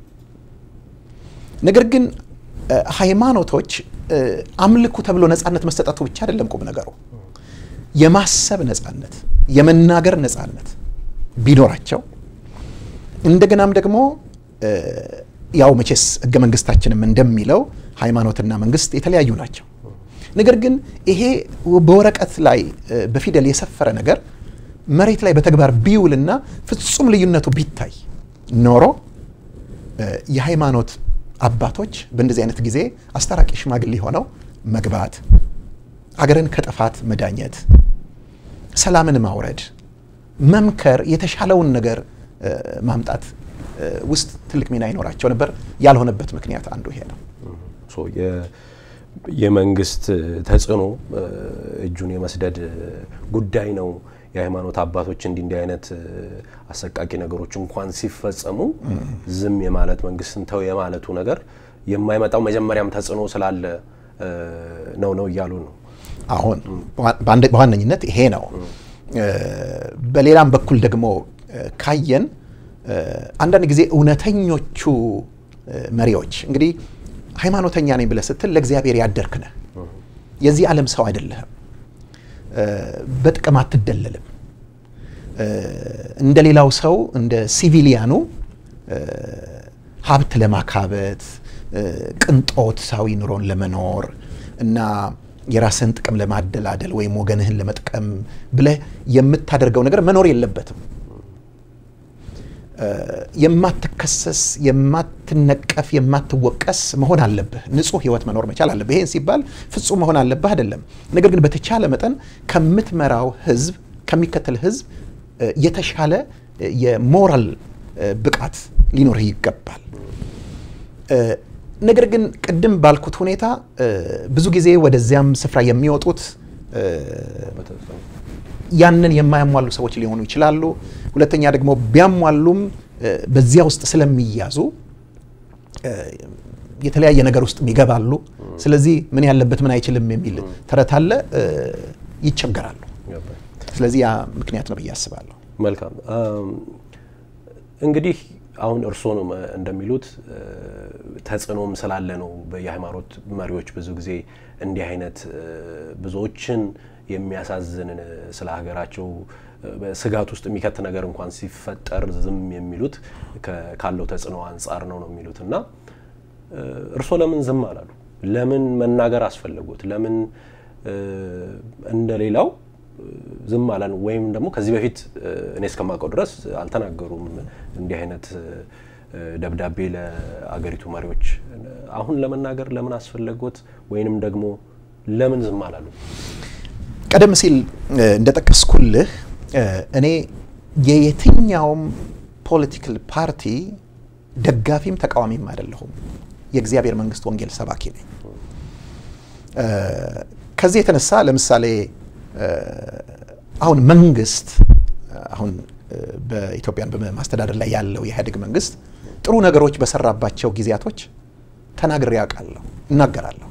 ነገር ግን ሃይማኖቶች አምልኩ ተብሎ ነጻነት መሰጠቱ ብቻ አይደለም ቁም ነገሩ። የማሰብ ነጻነት፣ የመናገር ነጻነት ቢኖራቸው እንደገናም ደግሞ ያው መቼስ ህገ መንግስታችንም እንደሚለው ሃይማኖትና መንግስት የተለያዩ ናቸው። ነገር ግን ይሄ በወረቀት ላይ በፊደል የሰፈረ ነገር መሬት ላይ በተግባር ቢውልና ፍጹም ልዩነቱ ቢታይ ኖሮ የሃይማኖት አባቶች በእንደዚህ አይነት ጊዜ አስታራቂ ሽማግሌ ሆነው መግባት፣ አገርን ከጥፋት መዳኘት፣ ሰላምን ማውረድ፣ መምከር፣ የተሻለውን ነገር ማምጣት ውስጥ ትልቅ ሚና ይኖራቸው ነበር። ያልሆነበት ምክንያት አንዱ ይሄ ነው። የመንግስት ተጽዕኖ እጁን የመስደድ ጉዳይ ነው። የሃይማኖት አባቶች እንዲህ እንዲህ አይነት አሰቃቂ ነገሮች እንኳን ሲፈጸሙ ዝም የማለት መንግስትን ተው የማለቱ ነገር የማይመጣው መጀመሪያም ተጽዕኖ ስላለ ነው ነው እያሉ ነው። አሁን በዋነኝነት ይሄ ነው። በሌላም በኩል ደግሞ ካየን አንዳንድ ጊዜ እውነተኞቹ መሪዎች እንግዲህ ሃይማኖተኛ ነኝ ብለህ ስትል ለእግዚአብሔር ያደርክ ነህ። የዚህ ዓለም ሰው አይደለህም። በጥቅም አትደለልም። እንደ ሌላው ሰው እንደ ሲቪሊያኑ ሀብት ለማካበት ቅንጦታዊ ኑሮን ለመኖር እና የራስህን ጥቅም ለማደላደል ወይም ወገንህን ለመጥቀም ብለህ የምታደርገው ነገር መኖር የለበትም። የማትከሰስ፣ የማትነቀፍ፣ የማትወቀስ መሆን አለብህ። ንጹህ ህይወት መኖር መቻል አለብህ። ይህን ሲባል ፍጹም መሆን አለብህ አይደለም። ነገር ግን በተቻለ መጠን ከምትመራው ህዝብ፣ ከሚከተል ህዝብ የተሻለ የሞራል ብቃት ሊኖርህ ይገባል። ነገር ግን ቅድም ባልኩት ሁኔታ ብዙ ጊዜ ወደዚያም ስፍራ የሚወጡት ያንን የማያሟሉ ሰዎች ሊሆኑ ይችላሉ። ሁለተኛ ደግሞ ቢያሟሉም በዚያ ውስጥ ስለሚያዙ የተለያየ ነገር ውስጥ ይገባሉ። ስለዚህ ምን ያለበት ምን አይችልም የሚል ተረት አለ፣ ይቸገራሉ። ስለዚህ ያ ምክንያት ነው ብዬ አስባለሁ። መልካም እንግዲህ አሁን እርስዎ ነው እንደሚሉት ተጽዕኖም ስላለ ነው የሃይማኖት መሪዎች ብዙ ጊዜ እንዲህ አይነት ብዙዎችን የሚያሳዝን ስለ ሀገራቸው ስጋት ውስጥ የሚከት ነገር እንኳን ሲፈጠር ዝም የሚሉት ካለው ተጽዕኖ አንጻር ነው ነው የሚሉት እና እርስዎ ለምን ዝም አላሉ? ለምን መናገር አስፈለጉት? ለምን እንደሌላው ዝም አላሉ? ወይም ደግሞ ከዚህ በፊት እኔ እስከማውቀው ድረስ አልተናገሩም እንዲህ አይነት ደብዳቤ ለአገሪቱ መሪዎች። አሁን ለመናገር ለምን አስፈለጎት? ወይንም ደግሞ ለምን ዝም አላሉ? ቀደም ሲል እንደጠቀስኩልህ እኔ የየትኛውም ፖለቲካል ፓርቲ ደጋፊም ተቃዋሚም አይደለሁም። የእግዚአብሔር መንግስት ወንጌል ሰባኪ ነኝ። ከዚህ የተነሳ ለምሳሌ አሁን መንግስት አሁን በኢትዮጵያን በማስተዳደር ላይ ያለው የኢህአዴግ መንግስት ጥሩ ነገሮች በሰራባቸው ጊዜያቶች ተናግሬ ያውቃለሁ፣ እናገራለሁ።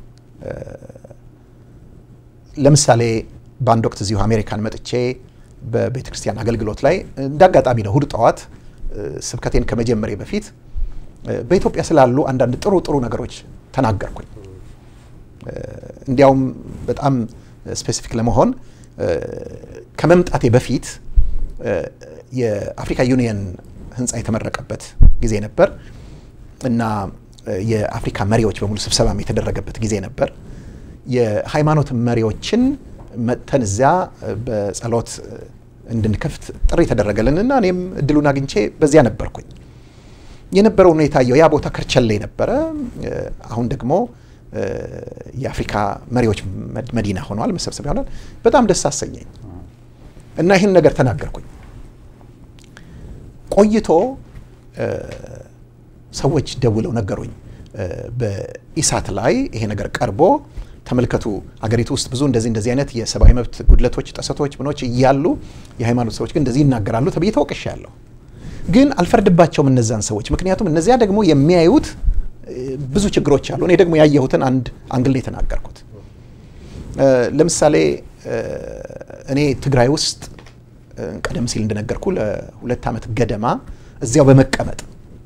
ለምሳሌ በአንድ ወቅት እዚሁ አሜሪካን መጥቼ በቤተ ክርስቲያን አገልግሎት ላይ እንደ አጋጣሚ ነው እሁድ ጠዋት ስብከቴን ከመጀመሬ በፊት በኢትዮጵያ ስላሉ አንዳንድ ጥሩ ጥሩ ነገሮች ተናገርኩኝ። እንዲያውም በጣም ስፔሲፊክ ለመሆን ከመምጣቴ በፊት የአፍሪካ ዩኒየን ህንፃ የተመረቀበት ጊዜ ነበር እና የአፍሪካ መሪዎች በሙሉ ስብሰባም የተደረገበት ጊዜ ነበር። የሃይማኖት መሪዎችን መጥተን እዚያ በጸሎት እንድንከፍት ጥሪ ተደረገልን እና እኔም እድሉን አግኝቼ በዚያ ነበርኩኝ። የነበረው ሁኔታ ያ ቦታ ከርቸሌ ነበረ። አሁን ደግሞ የአፍሪካ መሪዎች መዲና ሆኗል፣ መሰብሰቢያ ሆኗል። በጣም ደስ አሰኘኝ እና ይህን ነገር ተናገርኩኝ። ቆይቶ ሰዎች ደውለው ነገሩኝ። በኢሳት ላይ ይሄ ነገር ቀርቦ ተመልከቱ፣ አገሪቱ ውስጥ ብዙ እንደዚህ እንደዚህ አይነት የሰብአዊ መብት ጉድለቶች፣ ጥሰቶች፣ ምኖች እያሉ የሃይማኖት ሰዎች ግን እንደዚህ ይናገራሉ ተብዬ ተወቅሻለሁ። ግን አልፈርድባቸውም እነዛን ሰዎች፣ ምክንያቱም እነዚያ ደግሞ የሚያዩት ብዙ ችግሮች አሉ። እኔ ደግሞ ያየሁትን አንድ አንግል የተናገርኩት ለምሳሌ እኔ ትግራይ ውስጥ ቀደም ሲል እንደነገርኩ ለሁለት ዓመት ገደማ እዚያው በመቀመጥ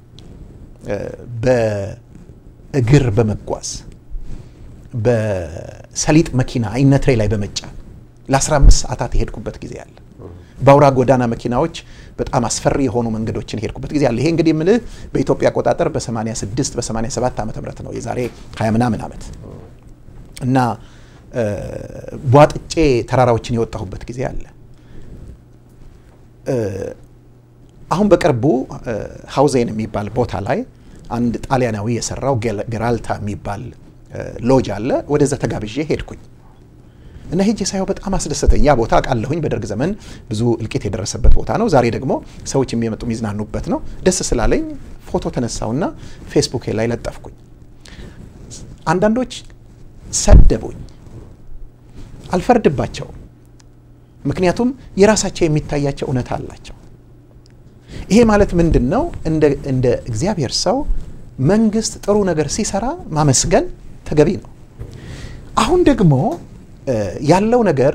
በእግር በመጓዝ በሰሊጥ መኪና አይነትሬ ላይ በመጫን ለ15 ሰዓታት የሄድኩበት ጊዜ አለ። በአውራ ጎዳና መኪናዎች በጣም አስፈሪ የሆኑ መንገዶችን የሄድኩበት ጊዜ አለ። ይሄ እንግዲህ የምልህ በኢትዮጵያ አቆጣጠር በ86 በ87 ዓመተ ምህረት ነው የዛሬ 20 ምናምን ዓመት እና ቧጥጬ ተራራዎችን የወጣሁበት ጊዜ አለ። አሁን በቅርቡ ሀውዜን የሚባል ቦታ ላይ አንድ ጣሊያናዊ የሰራው ጌራልታ የሚባል ሎጅ አለ። ወደዛ ተጋብዤ ሄድኩኝ እና ሄጄ ሳየው በጣም አስደሰተኝ። ያ ቦታ አውቃለሁኝ፣ በደርግ ዘመን ብዙ እልቂት የደረሰበት ቦታ ነው። ዛሬ ደግሞ ሰዎች የሚመጡ የሚዝናኑበት ነው። ደስ ስላለኝ ፎቶ ተነሳውና ፌስቡክ ላይ ለጠፍኩኝ። አንዳንዶች ሰደቡኝ። አልፈርድባቸውም፣ ምክንያቱም የራሳቸው የሚታያቸው እውነት አላቸው። ይሄ ማለት ምንድን ነው? እንደ እግዚአብሔር ሰው መንግስት ጥሩ ነገር ሲሰራ ማመስገን ተገቢ ነው። አሁን ደግሞ ያለው ነገር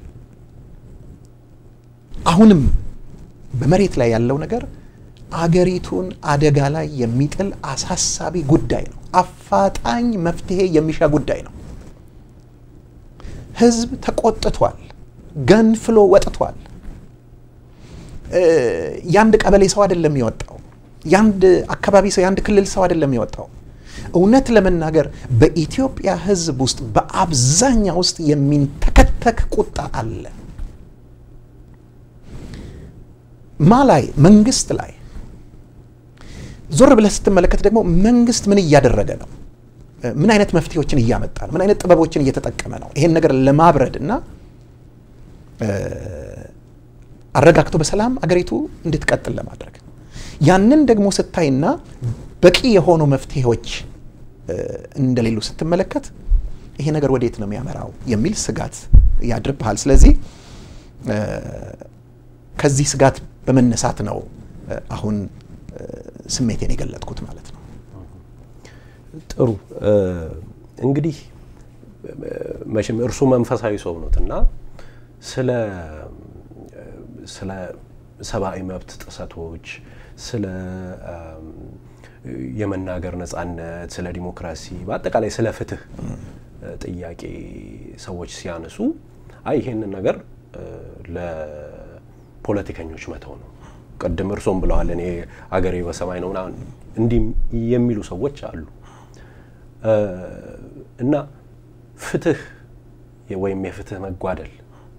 አሁንም በመሬት ላይ ያለው ነገር አገሪቱን አደጋ ላይ የሚጥል አሳሳቢ ጉዳይ ነው። አፋጣኝ መፍትሄ የሚሻ ጉዳይ ነው። ህዝብ ተቆጥቷል፣ ገንፍሎ ወጥቷል። የአንድ ቀበሌ ሰው አይደለም የወጣው። የአንድ አካባቢ ሰው፣ የአንድ ክልል ሰው አይደለም የወጣው። እውነት ለመናገር በኢትዮጵያ ህዝብ ውስጥ በአብዛኛው ውስጥ የሚንተከተክ ቁጣ አለ። ማ ላይ? መንግስት ላይ። ዞር ብለህ ስትመለከት ደግሞ መንግስት ምን እያደረገ ነው? ምን አይነት መፍትሄዎችን እያመጣ ነው? ምን አይነት ጥበቦችን እየተጠቀመ ነው? ይሄን ነገር ለማብረድ እና አረጋግቶ በሰላም አገሪቱ እንድትቀጥል ለማድረግ ያንን ደግሞ ስታይና በቂ የሆኑ መፍትሄዎች እንደሌሉ ስትመለከት ይሄ ነገር ወዴት ነው የሚያመራው የሚል ስጋት ያድርብሃል። ስለዚህ ከዚህ ስጋት በመነሳት ነው አሁን ስሜቴን የገለጥኩት ማለት ነው። ጥሩ እንግዲህ መቼም እርሱ መንፈሳዊ ሰው ኖት እና ስለ ስለ ሰብአዊ መብት ጥሰቶች፣ ስለ የመናገር ነጻነት፣ ስለ ዲሞክራሲ፣ በአጠቃላይ ስለ ፍትህ ጥያቄ ሰዎች ሲያነሱ አይ ይሄንን ነገር ለፖለቲከኞች መተው ነው። ቅድም እርሶም ብለዋል፣ እኔ አገሬ በሰማይ ነው ምናምን እንዲህ የሚሉ ሰዎች አሉ እና ፍትህ ወይም የፍትህ መጓደል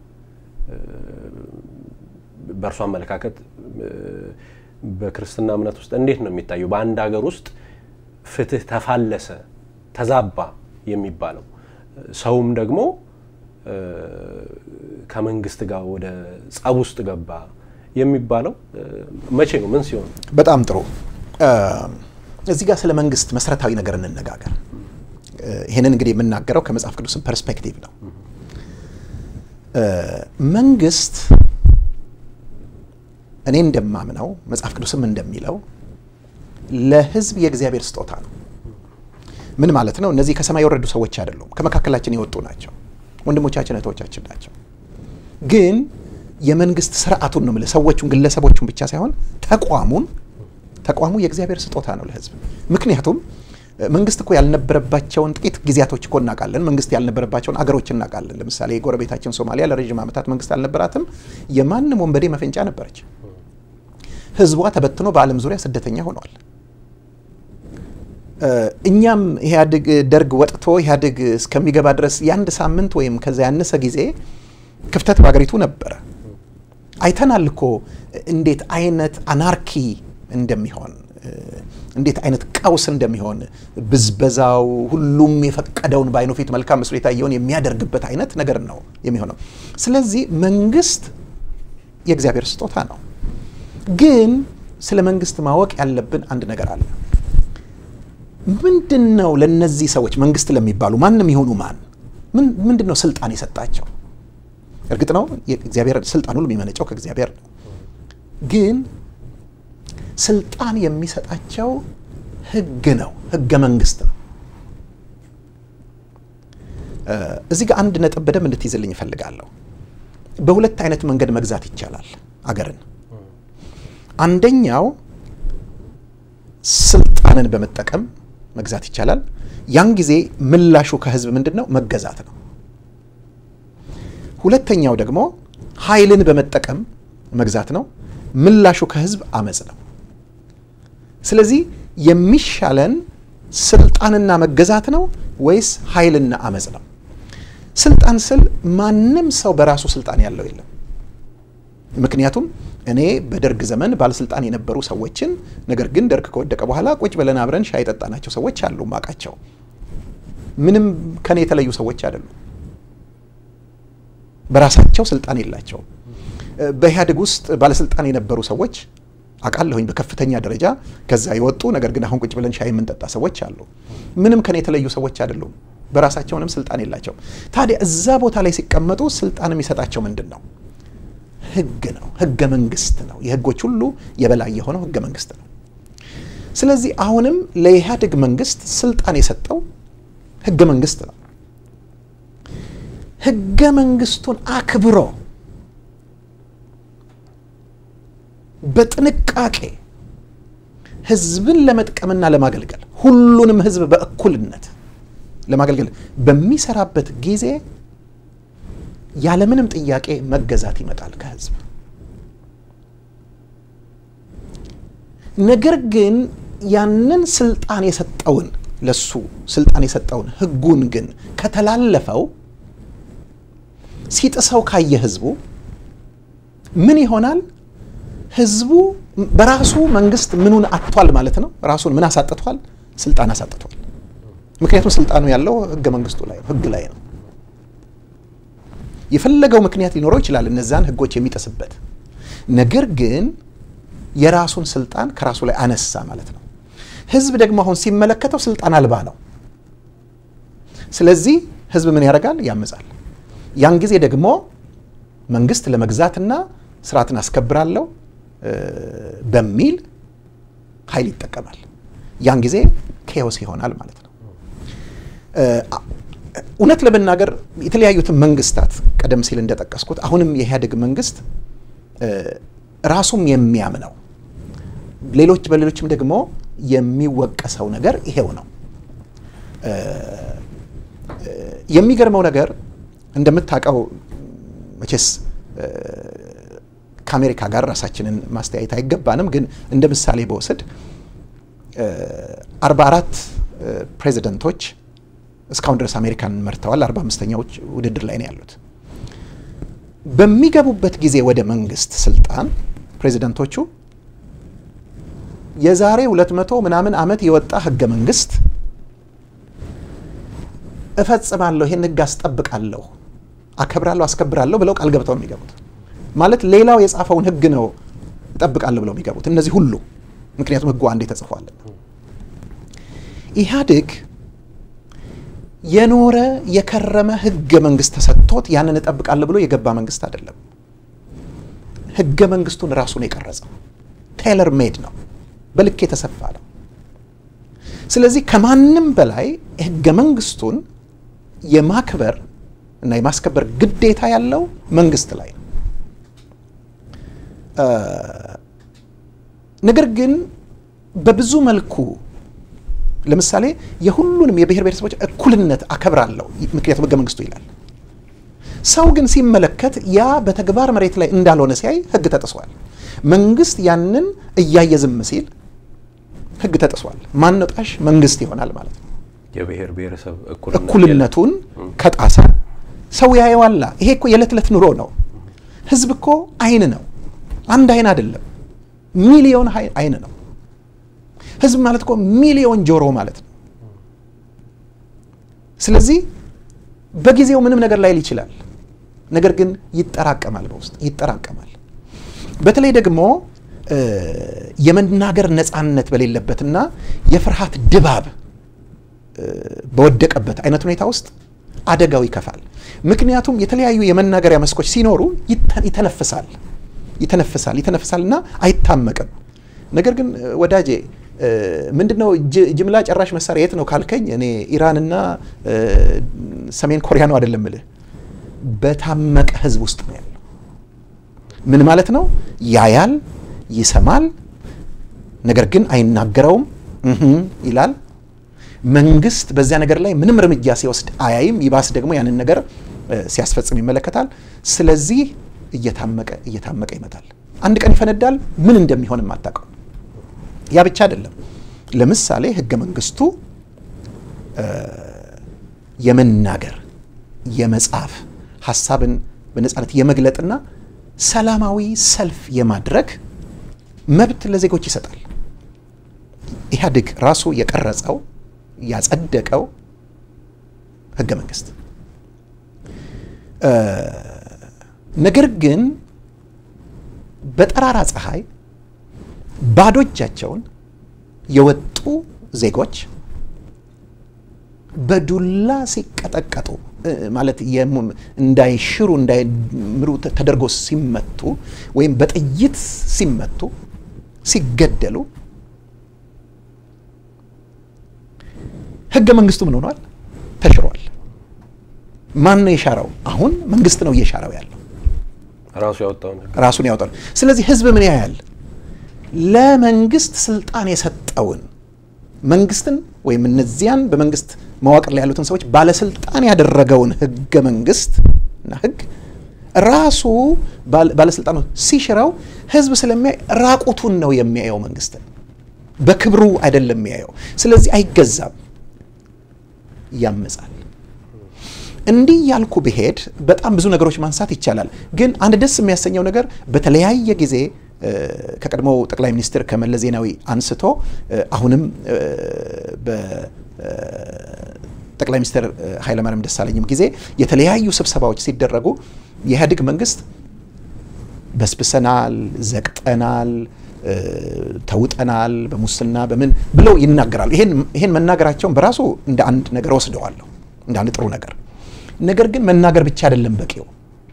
በእርሱ አመለካከት በክርስትና እምነት ውስጥ እንዴት ነው የሚታየው? በአንድ ሀገር ውስጥ ፍትህ ተፋለሰ፣ ተዛባ የሚባለው ሰውም ደግሞ ከመንግስት ጋር ወደ ጸብ ውስጥ ገባ የሚባለው መቼ ነው? ምን ሲሆን? በጣም ጥሩ። እዚህ ጋር ስለ መንግስት መሰረታዊ ነገር እንነጋገር። ይህንን እንግዲህ የምናገረው ከመጽሐፍ ቅዱስም ፐርስፔክቲቭ ነው። መንግስት እኔ እንደማምነው መጽሐፍ ቅዱስም እንደሚለው ለህዝብ የእግዚአብሔር ስጦታ ነው። ምን ማለት ነው? እነዚህ ከሰማይ የወረዱ ሰዎች አይደሉም። ከመካከላችን የወጡ ናቸው። ወንድሞቻችን እህቶቻችን ናቸው። ግን የመንግስት ስርዓቱን ነው የምልህ፣ ሰዎቹን ግለሰቦቹን ብቻ ሳይሆን ተቋሙን ተቋሙ የእግዚአብሔር ስጦታ ነው ለህዝብ። ምክንያቱም መንግስት እኮ ያልነበረባቸውን ጥቂት ጊዜያቶች እኮ እናውቃለን። መንግስት ያልነበረባቸውን አገሮች እናውቃለን። ለምሳሌ የጎረቤታችን ሶማሊያ ለረዥም ዓመታት መንግስት አልነበራትም። የማንም ወንበዴ መፈንጫ ነበረች። ህዝቧ ተበትኖ በዓለም ዙሪያ ስደተኛ ሆነዋል። እኛም ኢህአዴግ ደርግ ወጥቶ ኢህአዴግ እስከሚገባ ድረስ የአንድ ሳምንት ወይም ከዛ ያነሰ ጊዜ ክፍተት በሀገሪቱ ነበረ። አይተናል እኮ እንዴት አይነት አናርኪ እንደሚሆን እንዴት አይነት ቀውስ እንደሚሆን ብዝበዛው፣ ሁሉም የፈቀደውን በአይኑ ፊት መልካም መስሎ የታየውን የሚያደርግበት አይነት ነገር ነው የሚሆነው። ስለዚህ መንግስት የእግዚአብሔር ስጦታ ነው። ግን ስለ መንግስት ማወቅ ያለብን አንድ ነገር አለ። ምንድን ነው ለነዚህ ሰዎች መንግስት ለሚባሉ ማንም የሆኑ ማን ምንድን ነው ስልጣን የሰጣቸው? እርግጥ ነው እግዚአብሔር ስልጣን ሁሉ የሚመነጨው ከእግዚአብሔር ነው። ግን ስልጣን የሚሰጣቸው ህግ ነው፣ ህገ መንግስት ነው። እዚህ ጋር አንድ ነጥብ በደንብ እንድትይዝልኝ እፈልጋለሁ። በሁለት አይነት መንገድ መግዛት ይቻላል አገርን። አንደኛው ስልጣንን በመጠቀም መግዛት ይቻላል። ያን ጊዜ ምላሹ ከህዝብ ምንድን ነው? መገዛት ነው። ሁለተኛው ደግሞ ኃይልን በመጠቀም መግዛት ነው። ምላሹ ከህዝብ አመፅ ነው። ስለዚህ የሚሻለን ስልጣንና መገዛት ነው ወይስ ኃይልና አመፅ ነው? ስልጣን ስል ማንም ሰው በራሱ ስልጣን ያለው የለም። ምክንያቱም እኔ በደርግ ዘመን ባለስልጣን የነበሩ ሰዎችን ነገር ግን ደርግ ከወደቀ በኋላ ቁጭ ብለን አብረን ሻይ የጠጣናቸው ሰዎች አሉ ማቃቸው። ምንም ከኔ የተለዩ ሰዎች አይደሉም። በራሳቸው ስልጣን የላቸውም። በኢህአዴግ ውስጥ ባለስልጣን የነበሩ ሰዎች አውቃለሁኝ በከፍተኛ ደረጃ ከዛ የወጡ ነገር ግን አሁን ቁጭ ብለን ሻይ የምንጠጣ ሰዎች አሉ። ምንም ከኔ የተለዩ ሰዎች አይደሉም። በራሳቸውንም ስልጣን የላቸው። ታዲያ እዛ ቦታ ላይ ሲቀመጡ ስልጣን የሚሰጣቸው ምንድን ነው? ህግ ነው። ህገ መንግስት ነው። የህጎች ሁሉ የበላይ የሆነው ህገ መንግስት ነው። ስለዚህ አሁንም ለኢህአዴግ መንግስት ስልጣን የሰጠው ህገ መንግስት ነው። ህገ መንግስቱን አክብሮ በጥንቃቄ ህዝብን ለመጥቀምና ለማገልገል ሁሉንም ህዝብ በእኩልነት ለማገልገል በሚሰራበት ጊዜ ያለምንም ጥያቄ መገዛት ይመጣል ከህዝብ። ነገር ግን ያንን ስልጣን የሰጠውን ለሱ ስልጣን የሰጠውን ህጉን ግን ከተላለፈው ሲጥሰው ካየ ህዝቡ ምን ይሆናል? ህዝቡ በራሱ መንግስት ምኑን አጥቷል ማለት ነው። ራሱን ምን አሳጥቷል? ስልጣን አሳጥቷል። ምክንያቱም ስልጣኑ ያለው ህገ መንግስቱ ላይ ነው፣ ህግ ላይ ነው። የፈለገው ምክንያት ሊኖረው ይችላል እነዛን ህጎች የሚጥስበት። ነገር ግን የራሱን ስልጣን ከራሱ ላይ አነሳ ማለት ነው። ህዝብ ደግሞ አሁን ሲመለከተው ስልጣን አልባ ነው። ስለዚህ ህዝብ ምን ያደርጋል? ያምጻል። ያን ጊዜ ደግሞ መንግስት ለመግዛትና ስርዓትን አስከብራለሁ በሚል ኃይል ይጠቀማል። ያን ጊዜ ኬዎስ ይሆናል ማለት ነው። እውነት ለመናገር የተለያዩትን መንግስታት ቀደም ሲል እንደጠቀስኩት አሁንም የኢህአዴግ መንግስት ራሱም የሚያምነው ሌሎች በሌሎችም ደግሞ የሚወቀሰው ነገር ይሄው ነው። የሚገርመው ነገር እንደምታውቀው መቼስ ከአሜሪካ ጋር ራሳችንን ማስተያየት አይገባንም፣ ግን እንደ ምሳሌ በወስድ አርባ አራት ፕሬዚደንቶች እስካሁን ድረስ አሜሪካን መርተዋል። አርባ አምስተኛዎች ውድድር ላይ ነው ያሉት። በሚገቡበት ጊዜ ወደ መንግስት ስልጣን ፕሬዚደንቶቹ የዛሬ ሁለት መቶ ምናምን ዓመት የወጣ ህገ መንግስት እፈጽማለሁ፣ ይህን ህግ አስጠብቃለሁ፣ አከብራለሁ፣ አስከብራለሁ ብለው ቃል ገብተው ነው የሚገቡት። ማለት ሌላው የጻፈውን ህግ ነው እጠብቃለሁ ብለው የሚገቡት እነዚህ ሁሉ ምክንያቱም ህጉ አንዴ ተጽፏል። ኢህአዴግ የኖረ የከረመ ህገ መንግስት ተሰጥቶት ያንን እጠብቃለሁ ብሎ የገባ መንግስት አይደለም። ህገ መንግስቱን ራሱ ነው የቀረጸው። ቴይለር ሜድ ነው፣ በልክ የተሰፋ ነው። ስለዚህ ከማንም በላይ ህገ መንግስቱን የማክበር እና የማስከበር ግዴታ ያለው መንግስት ላይ ነው። ነገር ግን በብዙ መልኩ ለምሳሌ የሁሉንም የብሔር ብሔረሰቦች እኩልነት አከብራለሁ፣ ምክንያቱም ህገ መንግስቱ ይላል። ሰው ግን ሲመለከት ያ በተግባር መሬት ላይ እንዳልሆነ ሲያይ ህግ ተጥሷል። መንግስት ያንን እያየ ዝም ሲል ህግ ተጥሷል። ማን ነው ጣሽ? መንግስት ይሆናል ማለት ነው። የብሔር ብሔረሰብ እኩልነቱን ከጣሰ ሰው ያየዋላ። ይሄ እኮ የዕለት ዕለት ኑሮ ነው። ህዝብ እኮ አይን ነው። አንድ አይን አይደለም፣ ሚሊዮን አይን ነው። ህዝብ ማለት እኮ ሚሊዮን ጆሮ ማለት ነው። ስለዚህ በጊዜው ምንም ነገር ላይል ይችላል። ነገር ግን ይጠራቀማል፣ በውስጥ ይጠራቀማል። በተለይ ደግሞ የመናገር ነፃነት በሌለበትና የፍርሃት ድባብ በወደቀበት አይነት ሁኔታ ውስጥ አደጋው ይከፋል። ምክንያቱም የተለያዩ የመናገሪያ መስኮች ሲኖሩ ይተነፍሳል ይተነፍሳል ይተነፍሳል እና አይታመቅም። ነገር ግን ወዳጄ ምንድን ነው ጅምላ ጨራሽ መሳሪያ የት ነው ካልከኝ፣ እኔ ኢራንና ሰሜን ኮሪያ ነው አይደለም ምልህ፣ በታመቀ ህዝብ ውስጥ ነው ያለው። ምን ማለት ነው? ያያል፣ ይሰማል፣ ነገር ግን አይናገረውም ይላል። መንግስት በዚያ ነገር ላይ ምንም እርምጃ ሲወስድ አያይም። ይባስ ደግሞ ያንን ነገር ሲያስፈጽም ይመለከታል። ስለዚህ እየታመቀ እየታመቀ ይመጣል። አንድ ቀን ይፈነዳል። ምን እንደሚሆንም አታውቀው። ያ ብቻ አይደለም። ለምሳሌ ህገ መንግስቱ የመናገር የመጻፍ ሀሳብን በነጻነት የመግለጥና ሰላማዊ ሰልፍ የማድረግ መብት ለዜጎች ይሰጣል። ኢህአዴግ ራሱ የቀረጸው ያጸደቀው ህገ መንግስት ነገር ግን በጠራራ ፀሐይ ባዶ እጃቸውን የወጡ ዜጎች በዱላ ሲቀጠቀጡ ማለት እንዳይሽሩ እንዳይምሩ ተደርጎ ሲመቱ ወይም በጥይት ሲመቱ ሲገደሉ ህገ መንግስቱ ምን ሆኗል? ተሽሯል። ማን ነው የሻረው? አሁን መንግስት ነው እየሻረው ያለው ራሱ ያወጣው ራሱን ያወጣው። ስለዚህ ህዝብ ምን ያያል? ለመንግስት ስልጣን የሰጠውን መንግስትን ወይም እነዚያን በመንግስት መዋቅር ላይ ያሉትን ሰዎች ባለስልጣን ያደረገውን ህገ መንግስት እና ህግ ራሱ ባለስልጣኑ ሲሽረው ህዝብ ስለሚያይ ራቁቱን ነው የሚያየው። መንግስትን በክብሩ አይደለም የሚያየው። ስለዚህ አይገዛም፣ ያመጻል። እንዲህ ያልኩ ብሄድ በጣም ብዙ ነገሮች ማንሳት ይቻላል። ግን አንድ ደስ የሚያሰኘው ነገር በተለያየ ጊዜ ከቀድሞው ጠቅላይ ሚኒስትር ከመለስ ዜናዊ አንስቶ አሁንም በጠቅላይ ሚኒስትር ኃይለማርያም ደሳለኝም ጊዜ የተለያዩ ስብሰባዎች ሲደረጉ የኢህአዴግ መንግስት በስብሰናል፣ ዘቅጠናል፣ ተውጠናል፣ በሙስና በምን ብለው ይናገራሉ። ይሄን መናገራቸውን በራሱ እንደ አንድ ነገር ወስደዋለሁ፣ እንደ አንድ ጥሩ ነገር። ነገር ግን መናገር ብቻ አይደለም በቂው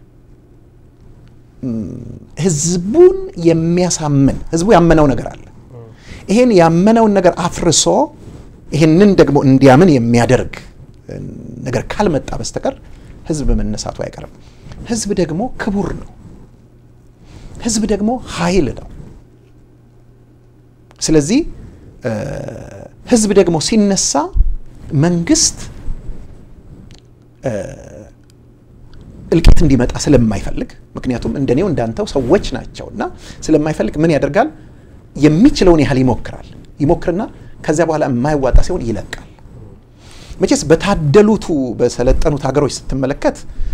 ህዝቡን የሚያሳምን ህዝቡ ያመነው ነገር አለ። ይሄን ያመነውን ነገር አፍርሶ ይሄንን ደግሞ እንዲያምን የሚያደርግ ነገር ካልመጣ በስተቀር ህዝብ መነሳቱ አይቀርም። ህዝብ ደግሞ ክቡር ነው። ህዝብ ደግሞ ኃይል ነው። ስለዚህ ህዝብ ደግሞ ሲነሳ መንግስት እልቂት እንዲመጣ ስለማይፈልግ ምክንያቱም እንደኔው እንዳንተው ሰዎች ናቸው እና ስለማይፈልግ ምን ያደርጋል? የሚችለውን ያህል ይሞክራል። ይሞክርና ከዚያ በኋላ የማይዋጣ ሲሆን ይለቃል። መቼስ በታደሉቱ በሰለጠኑት ሀገሮች ስትመለከት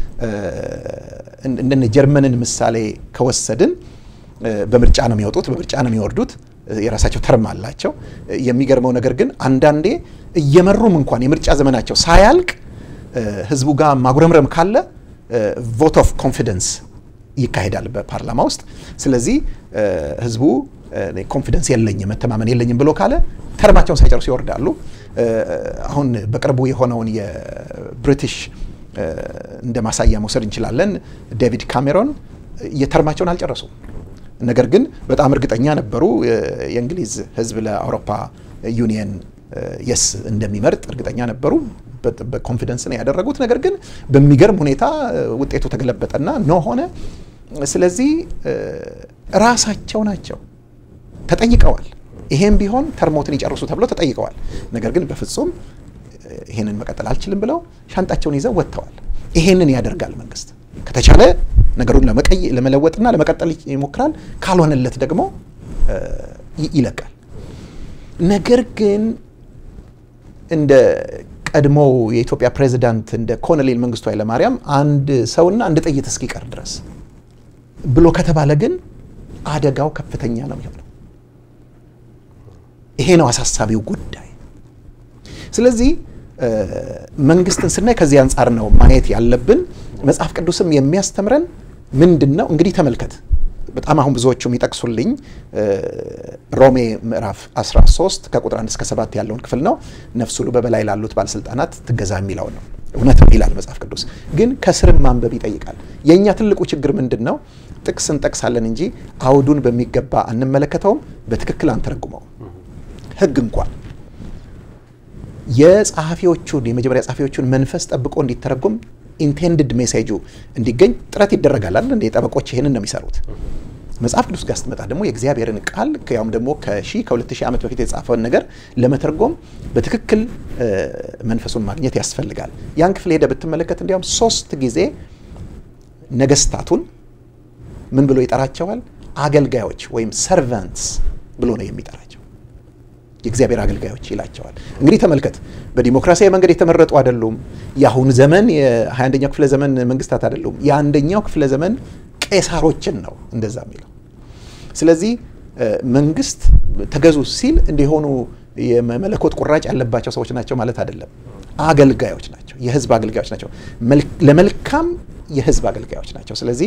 እንደነ ጀርመንን ምሳሌ ከወሰድን በምርጫ ነው የሚወጡት፣ በምርጫ ነው የሚወርዱት። የራሳቸው ተርም አላቸው። የሚገርመው ነገር ግን አንዳንዴ እየመሩም እንኳን የምርጫ ዘመናቸው ሳያልቅ ህዝቡ ጋር ማጉረምረም ካለ ቮት ኦፍ ኮንፊደንስ ይካሄዳል በፓርላማ ውስጥ። ስለዚህ ህዝቡ ኮንፊደንስ የለኝም መተማመን የለኝም ብሎ ካለ ተርማቸውን ሳይጨርሱ ይወርዳሉ። አሁን በቅርቡ የሆነውን የብሪቲሽ እንደ ማሳያ መውሰድ እንችላለን። ዴቪድ ካሜሮን የተርማቸውን አልጨረሱም። ነገር ግን በጣም እርግጠኛ ነበሩ የእንግሊዝ ህዝብ ለአውሮፓ ዩኒየን የስ እንደሚመርጥ እርግጠኛ ነበሩ። በኮንፊደንስ ነው ያደረጉት። ነገር ግን በሚገርም ሁኔታ ውጤቱ ተገለበጠና ኖ ሆነ። ስለዚህ ራሳቸው ናቸው ተጠይቀዋል። ይሄም ቢሆን ተርሞትን ይጨርሱ ተብለው ተጠይቀዋል። ነገር ግን በፍጹም ይሄንን መቀጠል አልችልም ብለው ሻንጣቸውን ይዘው ወጥተዋል። ይሄንን ያደርጋል መንግስት። ከተቻለ ነገሩን ለመለወጥና ለመቀጠል ይሞክራል። ካልሆነለት ደግሞ ይለቃል። ነገር ግን እንደ ቀድሞው የኢትዮጵያ ፕሬዚዳንት እንደ ኮሎኔል መንግስቱ ኃይለማርያም አንድ ሰውና አንድ ጥይት እስኪቀር ድረስ ብሎ ከተባለ ግን አደጋው ከፍተኛ ነው የሚሆነው። ይሄ ነው አሳሳቢው ጉዳይ። ስለዚህ መንግስትን ስናይ ከዚህ አንጻር ነው ማየት ያለብን። መጽሐፍ ቅዱስም የሚያስተምረን ምንድን ነው? እንግዲህ ተመልከት። በጣም አሁን ብዙዎቹ የሚጠቅሱልኝ ሮሜ ምዕራፍ 13 ከቁጥር 1 እስከ 7 ያለውን ክፍል ነው። ነፍስ ሁሉ በበላይ ላሉት ባለስልጣናት ትገዛ የሚለው ነው። እውነት ነው ይላል መጽሐፍ ቅዱስ። ግን ከስርም ማንበብ ይጠይቃል። የእኛ ትልቁ ችግር ምንድን ነው? ጥቅስ እንጠቅሳለን እንጂ አውዱን በሚገባ አንመለከተውም፣ በትክክል አንተረጉመውም። ህግ እንኳን የጸሐፊዎቹን የመጀመሪያ ጸሐፊዎቹን መንፈስ ጠብቆ እንዲተረጎም ኢንቴንድድ ሜሴጁ እንዲገኝ ጥረት ይደረጋል አይደል? እንደ ጠበቆች ይሄንን ነው የሚሰሩት። መጽሐፍ ቅዱስ ጋር ስትመጣ ደግሞ የእግዚአብሔርን ቃል ያውም ደግሞ ከሺህ ከሁለት ሺህ ዓመት በፊት የተጻፈውን ነገር ለመተርጎም በትክክል መንፈሱን ማግኘት ያስፈልጋል። ያን ክፍል ሄደ ብትመለከት እንዲያውም ሶስት ጊዜ ነገስታቱን ምን ብሎ ይጠራቸዋል? አገልጋዮች ወይም ሰርቫንትስ ብሎ ነው የሚጠራቸው። የእግዚአብሔር አገልጋዮች ይላቸዋል። እንግዲህ ተመልከት፣ በዲሞክራሲያዊ መንገድ የተመረጡ አይደሉም። የአሁኑ ዘመን የ21ኛው ክፍለ ዘመን መንግስታት አይደሉም። የአንደኛው ክፍለ ዘመን ቄሳሮችን ነው እንደዛ የሚለው። ስለዚህ መንግስት ተገዙ ሲል እንዲሆኑ የመለኮት ቁራጭ ያለባቸው ሰዎች ናቸው ማለት አይደለም። አገልጋዮች ናቸው፣ የህዝብ አገልጋዮች ናቸው፣ ለመልካም የህዝብ አገልጋዮች ናቸው። ስለዚህ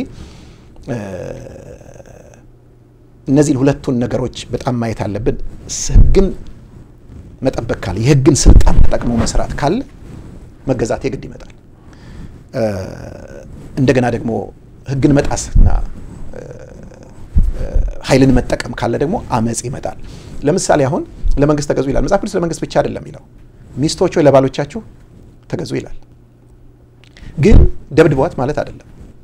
እነዚህን ሁለቱን ነገሮች በጣም ማየት አለብን። ህግን መጠበቅ ካለ የህግን ስልጣን ተጠቅሞ መስራት ካለ መገዛት የግድ ይመጣል። እንደገና ደግሞ ህግን መጣስና ኃይልን መጠቀም ካለ ደግሞ አመፅ ይመጣል። ለምሳሌ አሁን ለመንግስት ተገዙ ይላል መጽሐፍ ቅዱስ። ለመንግስት ብቻ አይደለም ይለው ሚስቶች ሆይ ለባሎቻችሁ ተገዙ ይላል። ግን ደብድቧት ማለት አይደለም፣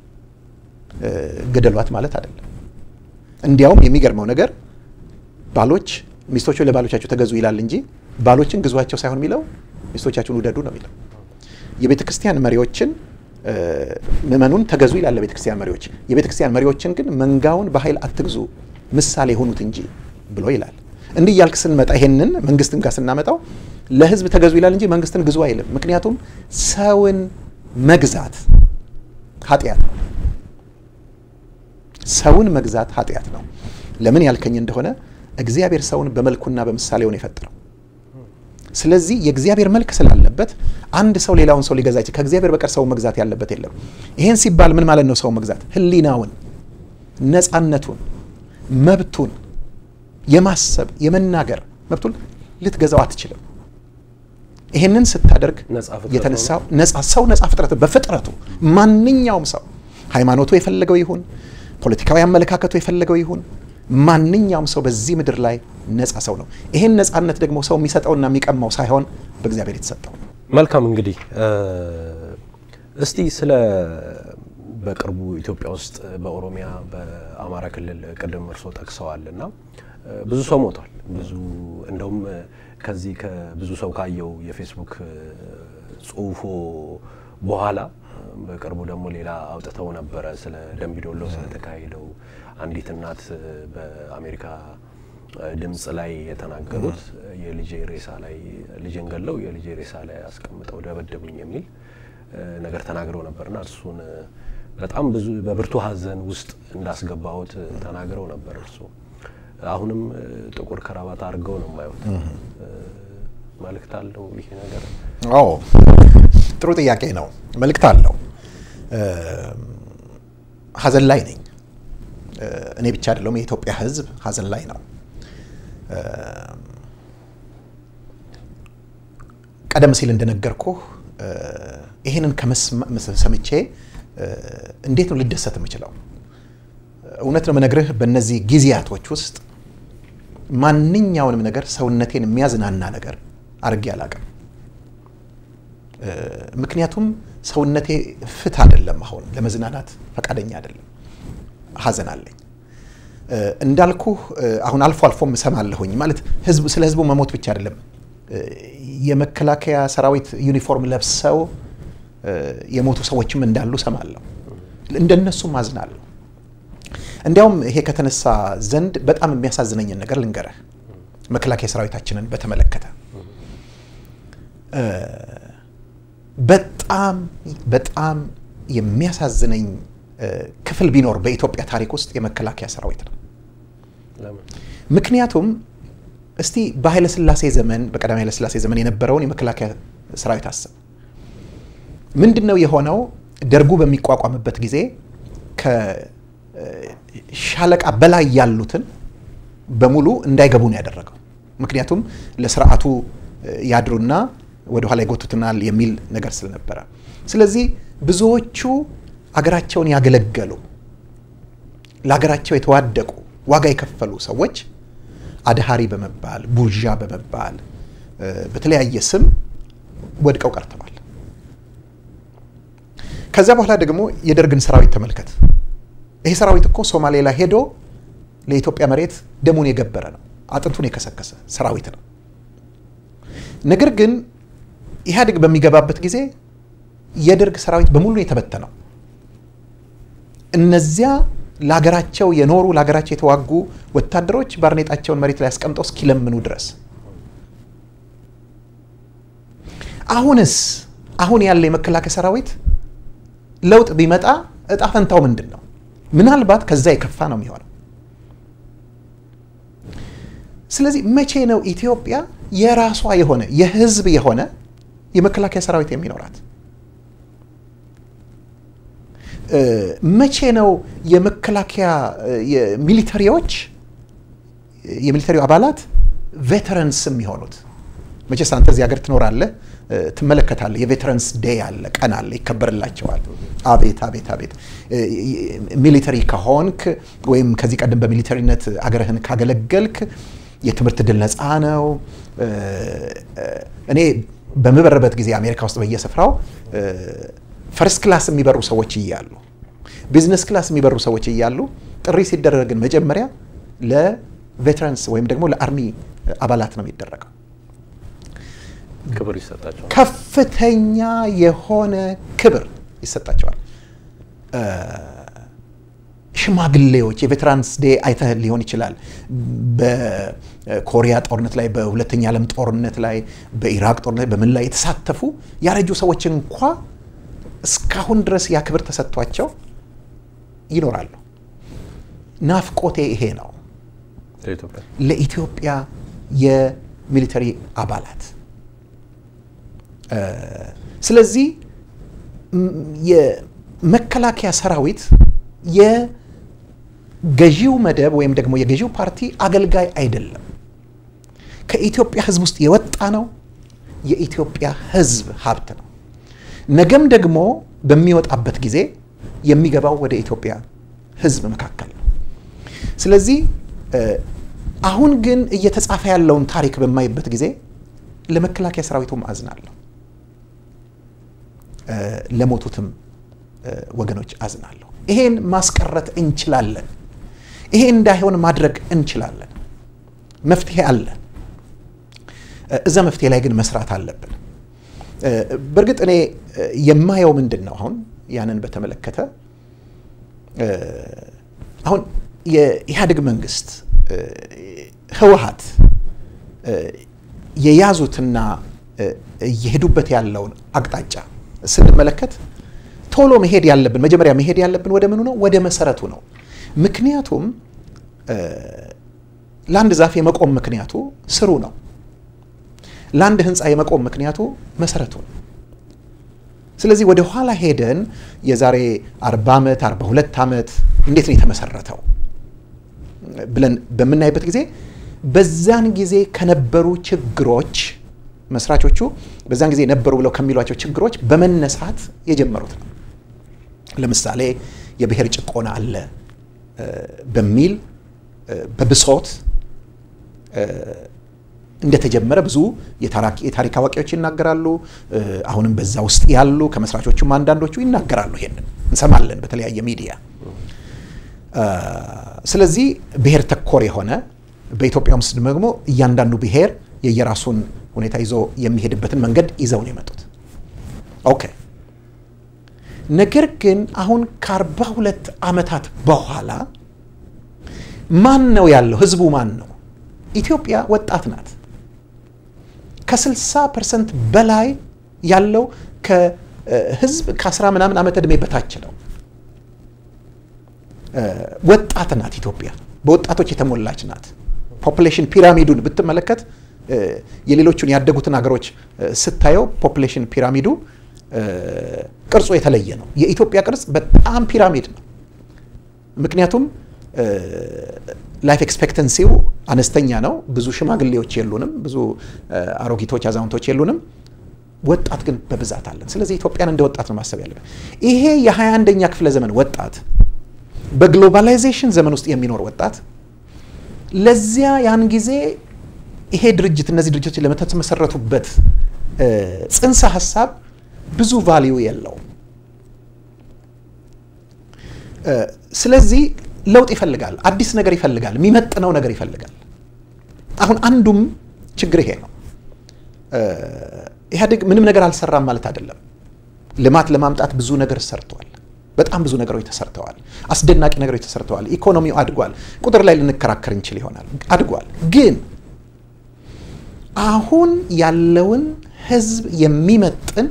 ገደሏት ማለት አይደለም። እንዲያውም የሚገርመው ነገር ባሎች ሚስቶች ሆይ ለባሎቻችሁ ተገዙ ይላል እንጂ ባሎችን ግዟቸው ሳይሆን የሚለው ሚስቶቻችሁን ውደዱ ነው የሚለው። የቤተ ክርስቲያን መሪዎችን ምእመኑን ተገዙ ይላል ለቤተ ክርስቲያን መሪዎች። የቤተ ክርስቲያን መሪዎችን ግን መንጋውን በኃይል አትግዙ ምሳሌ የሆኑት እንጂ ብሎ ይላል። እንዲህ እያልክ ስንመጣ ይሄንን መንግስትን ጋር ስናመጣው ለህዝብ ተገዙ ይላል እንጂ መንግስትን ግዙ አይልም። ምክንያቱም ሰውን መግዛት ኃጢአት ነው። ሰውን መግዛት ኃጢአት ነው። ለምን ያልከኝ እንደሆነ እግዚአብሔር ሰውን በመልኩና በምሳሌው ነው የፈጠረው። ስለዚህ የእግዚአብሔር መልክ ስላለበት አንድ ሰው ሌላውን ሰው ሊገዛ ይችላል። ከእግዚአብሔር በቀር ሰው መግዛት ያለበት የለም። ይሄን ሲባል ምን ማለት ነው? ሰው መግዛት ህሊናውን፣ ነፃነቱን፣ መብቱን የማሰብ የመናገር መብቱን ልትገዛው አትችልም። ይሄንን ስታደርግ የተነሳው ነፃ ሰው ነፃ ፍጥረት በፍጥረቱ ማንኛውም ሰው ሃይማኖቱ የፈለገው ይሁን ፖለቲካዊ አመለካከቱ የፈለገው ይሁን ማንኛውም ሰው በዚህ ምድር ላይ ነፃ ሰው ነው። ይሄን ነፃነት ደግሞ ሰው የሚሰጠውና የሚቀማው ሳይሆን በእግዚአብሔር የተሰጠው ነው። መልካም እንግዲህ እስቲ ስለ በቅርቡ ኢትዮጵያ ውስጥ በኦሮሚያ በአማራ ክልል ቅድም እርሶ ጠቅሰዋል እና ብዙ ሰው ሞቷል። ብዙ እንደውም ከዚህ ከብዙ ሰው ካየው የፌስቡክ ጽሁፎ በኋላ በቅርቡ ደግሞ ሌላ አውጥተው ነበረ ስለ ደምቢዶሎ ስለተካሄደው አንዲት እናት በአሜሪካ ድምፅ ላይ የተናገሩት የልጄ ሬሳ ላይ ልጄን ገለው የልጄ ሬሳ ላይ አስቀምጠው ደበደቡኝ የሚል ነገር ተናግረው ነበርና እሱን በጣም ብዙ በብርቱ ሐዘን ውስጥ እንዳስገባሁት ተናግረው ነበር። እርሱ አሁንም ጥቁር ከራባት አድርገው ነው የማየሁት። መልእክት አለው ይሄ ነገር? አዎ ጥሩ ጥያቄ ነው። መልእክት አለው። ሀዘን ላይ ነኝ። እኔ ብቻ አይደለሁም፣ የኢትዮጵያ ሕዝብ ሀዘን ላይ ነው። ቀደም ሲል እንደነገርኩህ ይህንን ከሰምቼ እንዴት ነው ልደሰት የምችለው? እውነት ነው የምነግርህ፣ በእነዚህ ጊዜያቶች ውስጥ ማንኛውንም ነገር ሰውነቴን የሚያዝናና ነገር አድርጌ አላውቅም። ምክንያቱም ሰውነቴ ፍት አይደለም፣ አሁን ለመዝናናት ፈቃደኛ አይደለም። ሀዘን አለኝ እንዳልኩህ። አሁን አልፎ አልፎም እሰማለሁኝ ማለት ህዝብ ስለ ህዝቡ መሞት ብቻ አይደለም የመከላከያ ሰራዊት ዩኒፎርም ለብሰው የሞቱ ሰዎችም እንዳሉ ሰማለሁ። እንደነሱም አዝናለሁ። እንዲያውም ይሄ ከተነሳ ዘንድ በጣም የሚያሳዝነኝን ነገር ልንገረህ። መከላከያ ሰራዊታችንን በተመለከተ በጣም በጣም የሚያሳዝነኝ ክፍል ቢኖር በኢትዮጵያ ታሪክ ውስጥ የመከላከያ ሰራዊት ነው። ምክንያቱም እስቲ በኃይለ ሥላሴ ዘመን በቀዳማዊ ኃይለ ሥላሴ ዘመን የነበረውን የመከላከያ ሰራዊት አስብ። ምንድን ነው የሆነው? ደርጉ በሚቋቋምበት ጊዜ ከሻለቃ በላይ ያሉትን በሙሉ እንዳይገቡ ነው ያደረገው። ምክንያቱም ለስርዓቱ ያድሩና ወደኋላ ይጎቱትናል የሚል ነገር ስለነበረ፣ ስለዚህ ብዙዎቹ አገራቸውን ያገለገሉ ለሀገራቸው የተዋደቁ ዋጋ የከፈሉ ሰዎች አድሃሪ በመባል ቡርዣ በመባል በተለያየ ስም ወድቀው ቀርተዋል። ከዚያ በኋላ ደግሞ የደርግን ሰራዊት ተመልከት። ይሄ ሰራዊት እኮ ሶማሌ ላይ ሄዶ ለኢትዮጵያ መሬት ደሙን የገበረ ነው፣ አጥንቱን የከሰከሰ ሰራዊት ነው። ነገር ግን ኢህአዴግ በሚገባበት ጊዜ የደርግ ሰራዊት በሙሉ የተበተነው እነዚያ ለሀገራቸው የኖሩ ለሀገራቸው የተዋጉ ወታደሮች ባርኔጣቸውን መሬት ላይ አስቀምጠው እስኪለምኑ ድረስ። አሁንስ አሁን ያለ የመከላከያ ሰራዊት ለውጥ ቢመጣ እጣ ፈንታው ምንድን ነው? ምናልባት ከዛ የከፋ ነው የሚሆነው። ስለዚህ መቼ ነው ኢትዮጵያ የራሷ የሆነ የህዝብ የሆነ የመከላከያ ሰራዊት የሚኖራት? መቼ ነው የመከላከያ የሚሊተሪዎች የሚሊተሪው አባላት ቬተረንስ የሚሆኑት? መቼስ አንተ እዚህ ሀገር ትኖራለህ፣ ትመለከታለህ። የቬተረንስ ዴይ አለ፣ ቀን አለ፣ ይከበርላቸዋል። አቤት አቤት አቤት! ሚሊተሪ ከሆንክ ወይም ከዚህ ቀደም በሚሊተሪነት አገርህን ካገለገልክ የትምህርት ድል ነፃ ነው። እኔ በምበርበት ጊዜ አሜሪካ ውስጥ በየስፍራው ፈርስት ክላስ የሚበሩ ሰዎች እያሉ ቢዝነስ ክላስ የሚበሩ ሰዎች እያሉ ጥሪ ሲደረግን መጀመሪያ ለቬተራንስ ወይም ደግሞ ለአርሚ አባላት ነው የሚደረገው። ክብር ይሰጣቸዋል። ከፍተኛ የሆነ ክብር ይሰጣቸዋል። ሽማግሌዎች የቬተራንስ ዴ አይተህ ሊሆን ይችላል። በኮሪያ ጦርነት ላይ፣ በሁለተኛ ዓለም ጦርነት ላይ፣ በኢራቅ ጦርነት በምን ላይ የተሳተፉ ያረጁ ሰዎች እንኳ እስካሁን ድረስ ያ ክብር ተሰጥቷቸው ይኖራሉ። ናፍቆቴ ይሄ ነው ለኢትዮጵያ የሚሊተሪ አባላት። ስለዚህ የመከላከያ ሰራዊት የገዢው መደብ ወይም ደግሞ የገዢው ፓርቲ አገልጋይ አይደለም። ከኢትዮጵያ ሕዝብ ውስጥ የወጣ ነው። የኢትዮጵያ ሕዝብ ሀብት ነው። ነገም ደግሞ በሚወጣበት ጊዜ የሚገባው ወደ ኢትዮጵያ ህዝብ መካከል ነው። ስለዚህ አሁን ግን እየተጻፈ ያለውን ታሪክ በማይበት ጊዜ ለመከላከያ ሰራዊቱም አዝናለሁ፣ ለሞቱትም ወገኖች አዝናለሁ። ይሄን ማስቀረት እንችላለን። ይሄ እንዳይሆን ማድረግ እንችላለን። መፍትሄ አለ። እዛ መፍትሄ ላይ ግን መስራት አለብን። በእርግጥ እኔ የማየው ምንድን ነው አሁን ያንን በተመለከተ አሁን የኢህአዴግ መንግስት ህወሀት የያዙትና እየሄዱበት ያለውን አቅጣጫ ስንመለከት ቶሎ መሄድ ያለብን መጀመሪያ መሄድ ያለብን ወደ ምኑ ነው? ወደ መሰረቱ ነው። ምክንያቱም ለአንድ ዛፍ የመቆም ምክንያቱ ስሩ ነው። ለአንድ ህንፃ የመቆም ምክንያቱ መሰረቱ ነው። ስለዚህ ወደ ኋላ ሄደን የዛሬ 40 ዓመት 42 ዓመት እንዴት ነው የተመሰረተው ብለን በምናይበት ጊዜ በዛን ጊዜ ከነበሩ ችግሮች መስራቾቹ በዛን ጊዜ ነበሩ ብለው ከሚሏቸው ችግሮች በመነሳት የጀመሩት ነው። ለምሳሌ የብሔር ጭቆና አለ በሚል በብሶት እንደተጀመረ ብዙ የታሪክ አዋቂዎች ይናገራሉ። አሁንም በዛ ውስጥ ያሉ ከመስራቾቹም አንዳንዶቹ ይናገራሉ። ይሄንን እንሰማለን በተለያየ ሚዲያ። ስለዚህ ብሔር ተኮር የሆነ በኢትዮጵያ ውስጥ ደግሞ እያንዳንዱ ብሔር የየራሱን ሁኔታ ይዞ የሚሄድበትን መንገድ ይዘው ነው የመጡት። ኦኬ። ነገር ግን አሁን ከአርባ ሁለት ዓመታት በኋላ ማን ነው ያለው? ህዝቡ ማን ነው? ኢትዮጵያ ወጣት ናት። ከ60 ፐርሰንት በላይ ያለው ከህዝብ ከ10 ምናምን ዓመት ዕድሜ በታች ነው። ወጣት ናት ኢትዮጵያ። በወጣቶች የተሞላች ናት። ፖፕሌሽን ፒራሚዱን ብትመለከት የሌሎቹን ያደጉትን ሀገሮች ስታየው ፖፕሌሽን ፒራሚዱ ቅርጹ የተለየ ነው። የኢትዮጵያ ቅርጽ በጣም ፒራሚድ ነው። ምክንያቱም ላይፍ ኤክስፔክተንሲው አነስተኛ ነው። ብዙ ሽማግሌዎች የሉንም፣ ብዙ አሮጊቶች፣ አዛውንቶች የሉንም። ወጣት ግን በብዛት አለን። ስለዚህ ኢትዮጵያን እንደ ወጣት ነው ማሰብ ያለብን። ይሄ የ21ኛ ክፍለ ዘመን ወጣት በግሎባላይዜሽን ዘመን ውስጥ የሚኖር ወጣት ለዚያ ያን ጊዜ ይሄ ድርጅት እነዚህ ድርጅቶች ለተመሰረቱበት ጽንሰ ሀሳብ ብዙ ቫሊዩ የለውም። ስለዚህ ለውጥ ይፈልጋል፣ አዲስ ነገር ይፈልጋል፣ የሚመጥነው ነገር ይፈልጋል። አሁን አንዱም ችግር ይሄ ነው። ኢህአዴግ ምንም ነገር አልሰራም ማለት አይደለም። ልማት ለማምጣት ብዙ ነገር ሰርቷል። በጣም ብዙ ነገሮች ተሰርተዋል። አስደናቂ ነገሮች ተሰርተዋል። ኢኮኖሚው አድጓል። ቁጥር ላይ ልንከራከር እንችል ይሆናል። አድጓል። ግን አሁን ያለውን ህዝብ የሚመጥን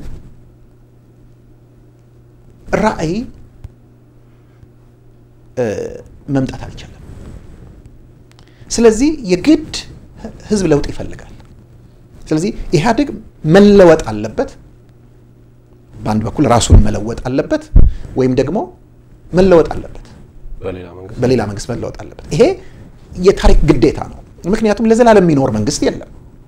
ራዕይ መምጣት አልቻለም። ስለዚህ የግድ ህዝብ ለውጥ ይፈልጋል። ስለዚህ ኢህአዴግ መለወጥ አለበት። በአንድ በኩል ራሱን መለወጥ አለበት፣ ወይም ደግሞ መለወጥ አለበት፣ በሌላ መንግስት መለወጥ አለበት። ይሄ የታሪክ ግዴታ ነው። ምክንያቱም ለዘላለም የሚኖር መንግስት የለም።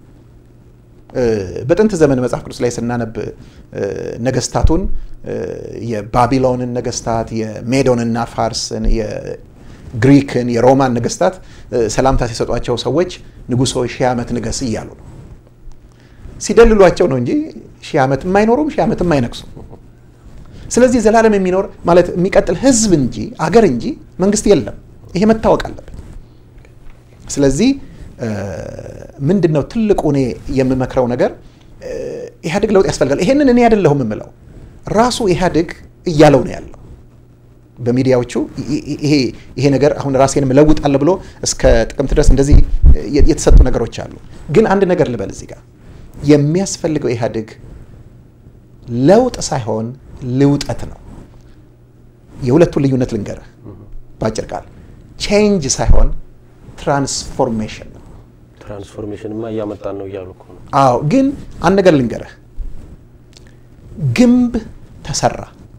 በጥንት ዘመን መጽሐፍ ቅዱስ ላይ ስናነብ ነገስታቱን የባቢሎንን ነገስታት፣ የሜዶንና ፋርስን፣ የግሪክን፣ የሮማን ነገስታት ሰላምታ ሲሰጧቸው ሰዎች ንጉሶ ሺህ ዓመት ንገስ እያሉ ነው። ሲደልሏቸው ነው እንጂ ሺህ ዓመት የማይኖሩም ሺህ ዓመት የማይነግሱም። ስለዚህ ዘላለም የሚኖር ማለት የሚቀጥል ህዝብ እንጂ አገር እንጂ መንግስት የለም። ይሄ መታወቅ አለበት። ስለዚህ ምንድን ነው ትልቁ እኔ የምመክረው ነገር ኢህአዴግ ለውጥ ያስፈልጋል። ይሄንን እኔ አይደለሁም የምለው ራሱ ኢህአዴግ እያለው ነው ያለው በሚዲያዎቹ ይሄ ነገር አሁን ራሴንም እለውጣለሁ ብሎ እስከ ጥቅምት ድረስ እንደዚህ የተሰጡ ነገሮች አሉ። ግን አንድ ነገር ልበል እዚህ ጋር የሚያስፈልገው ኢህአዴግ ለውጥ ሳይሆን ልውጠት ነው። የሁለቱን ልዩነት ልንገርህ በአጭር ቃል ቼንጅ ሳይሆን ትራንስፎርሜሽን ነው። ትራንስፎርሜሽንማ እያመጣን ነው እያሉ እኮ ነው። አዎ፣ ግን አንድ ነገር ልንገርህ፣ ግንብ ተሰራ፣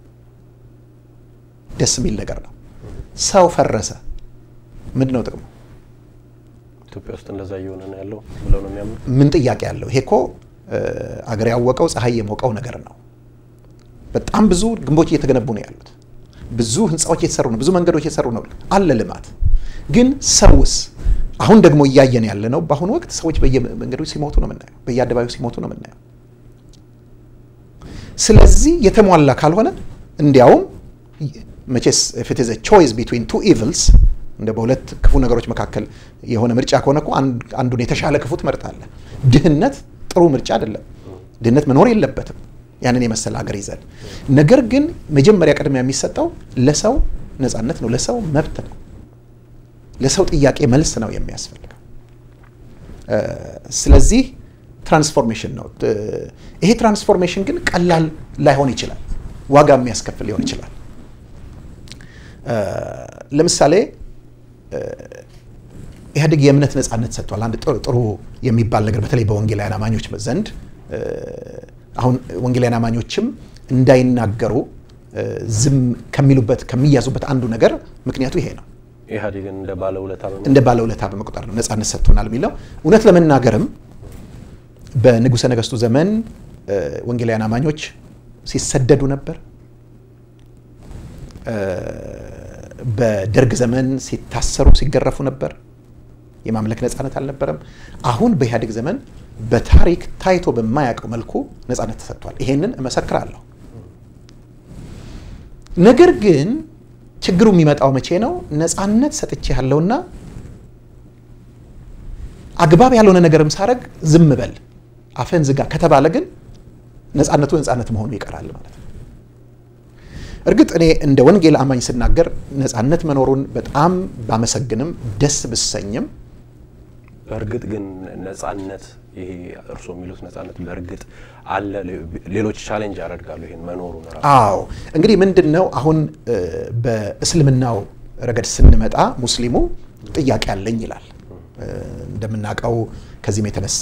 ደስ የሚል ነገር ነው። ሰው ፈረሰ፣ ምንድን ነው ጥቅሙ? ኢትዮጵያ ውስጥ እንደዛ እየሆነ ነው ያለው ብለው ነው የሚያምኑ። ምን ጥያቄ አለው? ይሄ እኮ አገር ያወቀው ፀሐይ የሞቀው ነገር ነው። በጣም ብዙ ግንቦች እየተገነቡ ነው ያሉት። ብዙ ህንፃዎች እየተሰሩ ነው። ብዙ መንገዶች እየተሰሩ ነው። አለ ልማት። ግን ሰውስ አሁን ደግሞ እያየን ያለ ነው። በአሁኑ ወቅት ሰዎች በየመንገዱ ሲሞቱ ነው የምናየው፣ በየአደባባዩ ሲሞቱ ነው የምናየው። ስለዚህ የተሟላ ካልሆነ እንዲያውም መቼስ ኢት ኢዝ ቾይስ ቢትዊን ቱ ኢቭልስ እንደ በሁለት ክፉ ነገሮች መካከል የሆነ ምርጫ ከሆነ እኮ አንዱን የተሻለ ክፉ ትመርጣለህ። ድህነት ጥሩ ምርጫ አይደለም። ድህነት መኖር የለበትም ያንን የመሰለ ሀገር ይዘን። ነገር ግን መጀመሪያ ቅድሚያ የሚሰጠው ለሰው ነፃነት ነው፣ ለሰው መብት ነው፣ ለሰው ጥያቄ መልስ ነው የሚያስፈልገው። ስለዚህ ትራንስፎርሜሽን ነው። ይሄ ትራንስፎርሜሽን ግን ቀላል ላይሆን ይችላል፣ ዋጋ የሚያስከፍል ሊሆን ይችላል። ለምሳሌ ኢህአዴግ የእምነት ነፃነት ሰጥቷል። አንድ ጥሩ የሚባል ነገር በተለይ በወንጌላውያን አማኞች ዘንድ አሁን ወንጌላውያን አማኞችም እንዳይናገሩ ዝም ከሚሉበት ከሚያዙበት አንዱ ነገር ምክንያቱ ይሄ ነው። ኢህአዴግን እንደ ባለውለታ እንደ ባለውለታ በመቁጠር ነው ነፃነት ሰጥቶናል የሚለው። እውነት ለመናገርም በንጉሠ ነገሥቱ ዘመን ወንጌላውያን አማኞች ሲሰደዱ ነበር። በደርግ ዘመን ሲታሰሩ ሲገረፉ ነበር። የማምለክ ነፃነት አልነበረም። አሁን በኢህአዴግ ዘመን በታሪክ ታይቶ በማያውቀው መልኩ ነፃነት ተሰጥቷል። ይሄንን እመሰክራለሁ። ነገር ግን ችግሩ የሚመጣው መቼ ነው? ነፃነት ሰጥቼ ያለውና አግባብ ያልሆነ ነገርም ሳረግ ዝም በል አፈን ዝጋ ከተባለ ግን ነፃነቱ ነፃነት መሆኑ ይቀራል ማለት ነው። እርግጥ እኔ እንደ ወንጌል አማኝ ስናገር ነፃነት መኖሩን በጣም ባመሰግንም ደስ ብሰኝም በእርግጥ ግን ነፃነት ይሄ እርስዎ የሚሉት ነፃነት በእርግጥ አለ። ሌሎች ቻሌንጅ ያደርጋሉ ይሄን መኖሩን ራሱ። አዎ እንግዲህ ምንድን ነው አሁን በእስልምናው ረገድ ስንመጣ ሙስሊሙ ጥያቄ አለኝ ይላል። እንደምናውቀው ከዚህም የተነሳ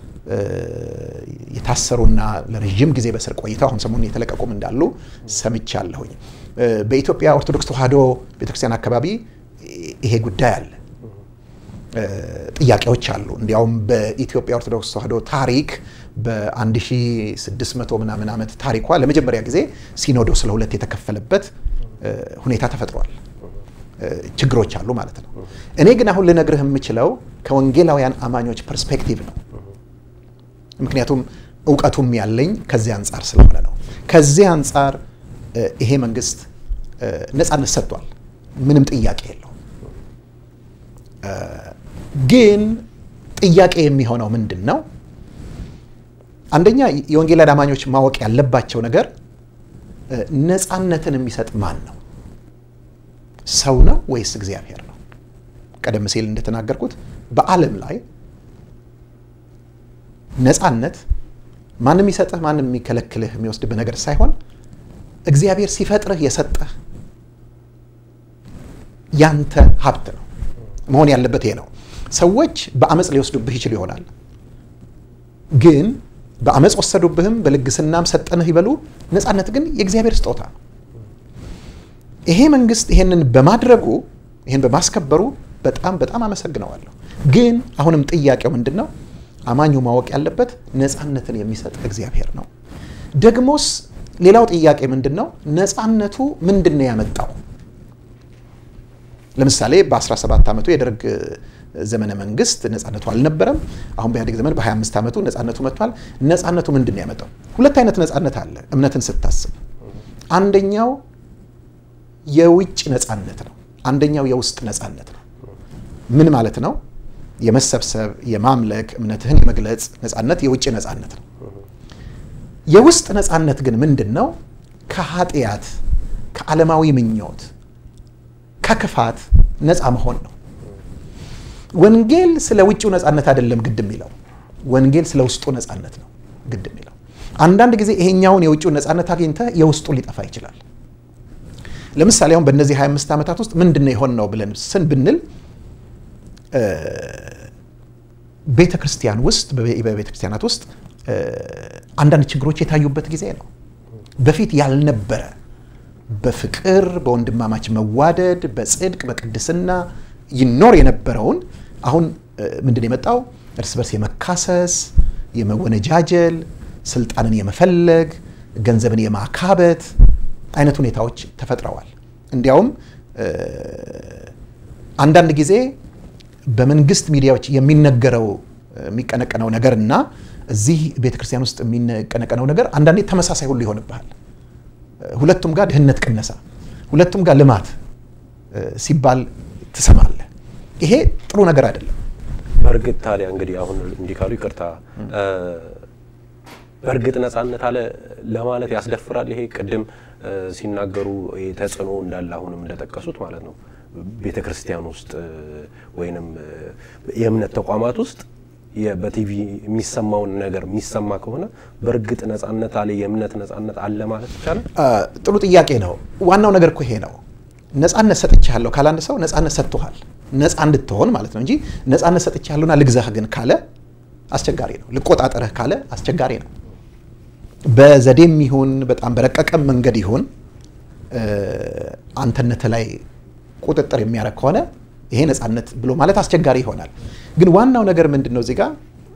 የታሰሩና ለረዥም ጊዜ በስር ቆይተው አሁን ሰሞኑን የተለቀቁም እንዳሉ ሰምቻለሁኝ። በኢትዮጵያ ኦርቶዶክስ ተዋሕዶ ቤተክርስቲያን አካባቢ ይሄ ጉዳይ አለ፣ ጥያቄዎች አሉ። እንዲያውም በኢትዮጵያ ኦርቶዶክስ ተዋሕዶ ታሪክ በ1600 ምናምን ዓመት ታሪኳ ለመጀመሪያ ጊዜ ሲኖዶስ ለሁለት የተከፈለበት ሁኔታ ተፈጥሯል። ችግሮች አሉ ማለት ነው። እኔ ግን አሁን ልነግርህ የምችለው ከወንጌላውያን አማኞች ፐርስፔክቲቭ ነው። ምክንያቱም እውቀቱም ያለኝ ከዚህ አንጻር ስለሆነ ነው። ከዚህ አንጻር ይሄ መንግስት ነፃነት ሰጥቷል፣ ምንም ጥያቄ የለውም። ግን ጥያቄ የሚሆነው ምንድን ነው? አንደኛ የወንጌላውያን አማኞች ማወቅ ያለባቸው ነገር ነፃነትን የሚሰጥ ማን ነው? ሰው ነው ወይስ እግዚአብሔር ነው? ቀደም ሲል እንደተናገርኩት በዓለም ላይ ነፃነት ማንም የሚሰጥህ ማንም የሚከለክልህ የሚወስድብህ ነገር ሳይሆን እግዚአብሔር ሲፈጥርህ የሰጠህ ያንተ ሀብት ነው መሆን ያለበት ይሄ ነው። ሰዎች በአመፅ ሊወስዱብህ ይችል ይሆናል። ግን በአመፅ ወሰዱብህም በልግስናም ሰጠንህ ይበሉ፣ ነፃነት ግን የእግዚአብሔር ስጦታ ነው። ይሄ መንግስት ይሄንን በማድረጉ ይሄን በማስከበሩ በጣም በጣም አመሰግነዋለሁ። ግን አሁንም ጥያቄው ምንድን ነው? አማኙ ማወቅ ያለበት ነፃነትን የሚሰጥ እግዚአብሔር ነው። ደግሞስ ሌላው ጥያቄ ምንድን ነው? ነፃነቱ ምንድን ነው ያመጣው? ለምሳሌ በ17 ዓመቱ የደርግ ዘመነ መንግስት ነፃነቱ አልነበረም። አሁን በኢህአዴግ ዘመን በ25 ዓመቱ ነፃነቱ መጥቷል። ነፃነቱ ምንድን ነው ያመጣው? ሁለት አይነት ነፃነት አለ እምነትን ስታስብ። አንደኛው የውጭ ነፃነት ነው። አንደኛው የውስጥ ነፃነት ነው። ምን ማለት ነው? የመሰብሰብ የማምለክ እምነትህን የመግለጽ ነፃነት የውጭ ነፃነት ነው። የውስጥ ነፃነት ግን ምንድን ነው? ከኃጢአት፣ ከዓለማዊ ምኞት፣ ከክፋት ነፃ መሆን ነው። ወንጌል ስለ ውጭው ነፃነት አይደለም ግድ የሚለው ወንጌል ስለ ውስጡ ነፃነት ነው ግድ የሚለው። አንዳንድ ጊዜ ይሄኛውን የውጭውን ነፃነት አግኝተህ የውስጡ ሊጠፋ ይችላል። ለምሳሌ አሁን በእነዚህ 25 ዓመታት ውስጥ ምንድን ነው የሆን ነው ብለን ስን ብንል ቤተ ክርስቲያን ውስጥ በቤተ ክርስቲያናት ውስጥ አንዳንድ ችግሮች የታዩበት ጊዜ ነው። በፊት ያልነበረ በፍቅር በወንድማማች መዋደድ፣ በጽድቅ በቅድስና ይኖር የነበረውን አሁን ምንድን የመጣው እርስ በርስ የመካሰስ የመወነጃጀል፣ ስልጣንን የመፈለግ፣ ገንዘብን የማካበት አይነት ሁኔታዎች ተፈጥረዋል። እንዲያውም አንዳንድ ጊዜ በመንግስት ሚዲያዎች የሚነገረው የሚቀነቀነው ነገር እና እዚህ ቤተ ክርስቲያን ውስጥ የሚቀነቀነው ነገር አንዳንዴ ተመሳሳይ ሁሉ ይሆንብሃል። ሁለቱም ጋር ድህነት ቅነሳ፣ ሁለቱም ጋር ልማት ሲባል ትሰማለህ። ይሄ ጥሩ ነገር አይደለም። በእርግጥ ታዲያ እንግዲህ አሁን እንዲህ ካሉ ይቅርታ፣ በእርግጥ ነፃነት አለ ለማለት ያስደፍራል። ይሄ ቅድም ሲናገሩ ይሄ ተጽዕኖ እንዳለ አሁንም እንደጠቀሱት ማለት ነው ቤተ ክርስቲያን ውስጥ ወይንም የእምነት ተቋማት ውስጥ በቲቪ የሚሰማውን ነገር የሚሰማ ከሆነ በእርግጥ ነፃነት አለ የእምነት ነፃነት አለ ማለት ይቻላል? ጥሩ ጥያቄ ነው። ዋናው ነገር እኮ ይሄ ነው። ነፃነት ሰጥቻለሁ ካለ አንድ ሰው ነፃነት ሰጥቶሃል፣ ነፃ እንድትሆን ማለት ነው እንጂ ነፃነት ሰጥቻለሁና ልግዛህ ግን ካለ አስቸጋሪ ነው። ልቆጣጠርህ ካለ አስቸጋሪ ነው። በዘዴም ይሁን በጣም በረቀቀም መንገድ ይሁን አንተነት ላይ ቁጥጥር የሚያደርግ ከሆነ ይሄ ነፃነት ብሎ ማለት አስቸጋሪ ይሆናል። ግን ዋናው ነገር ምንድን ነው? እዚህ ጋ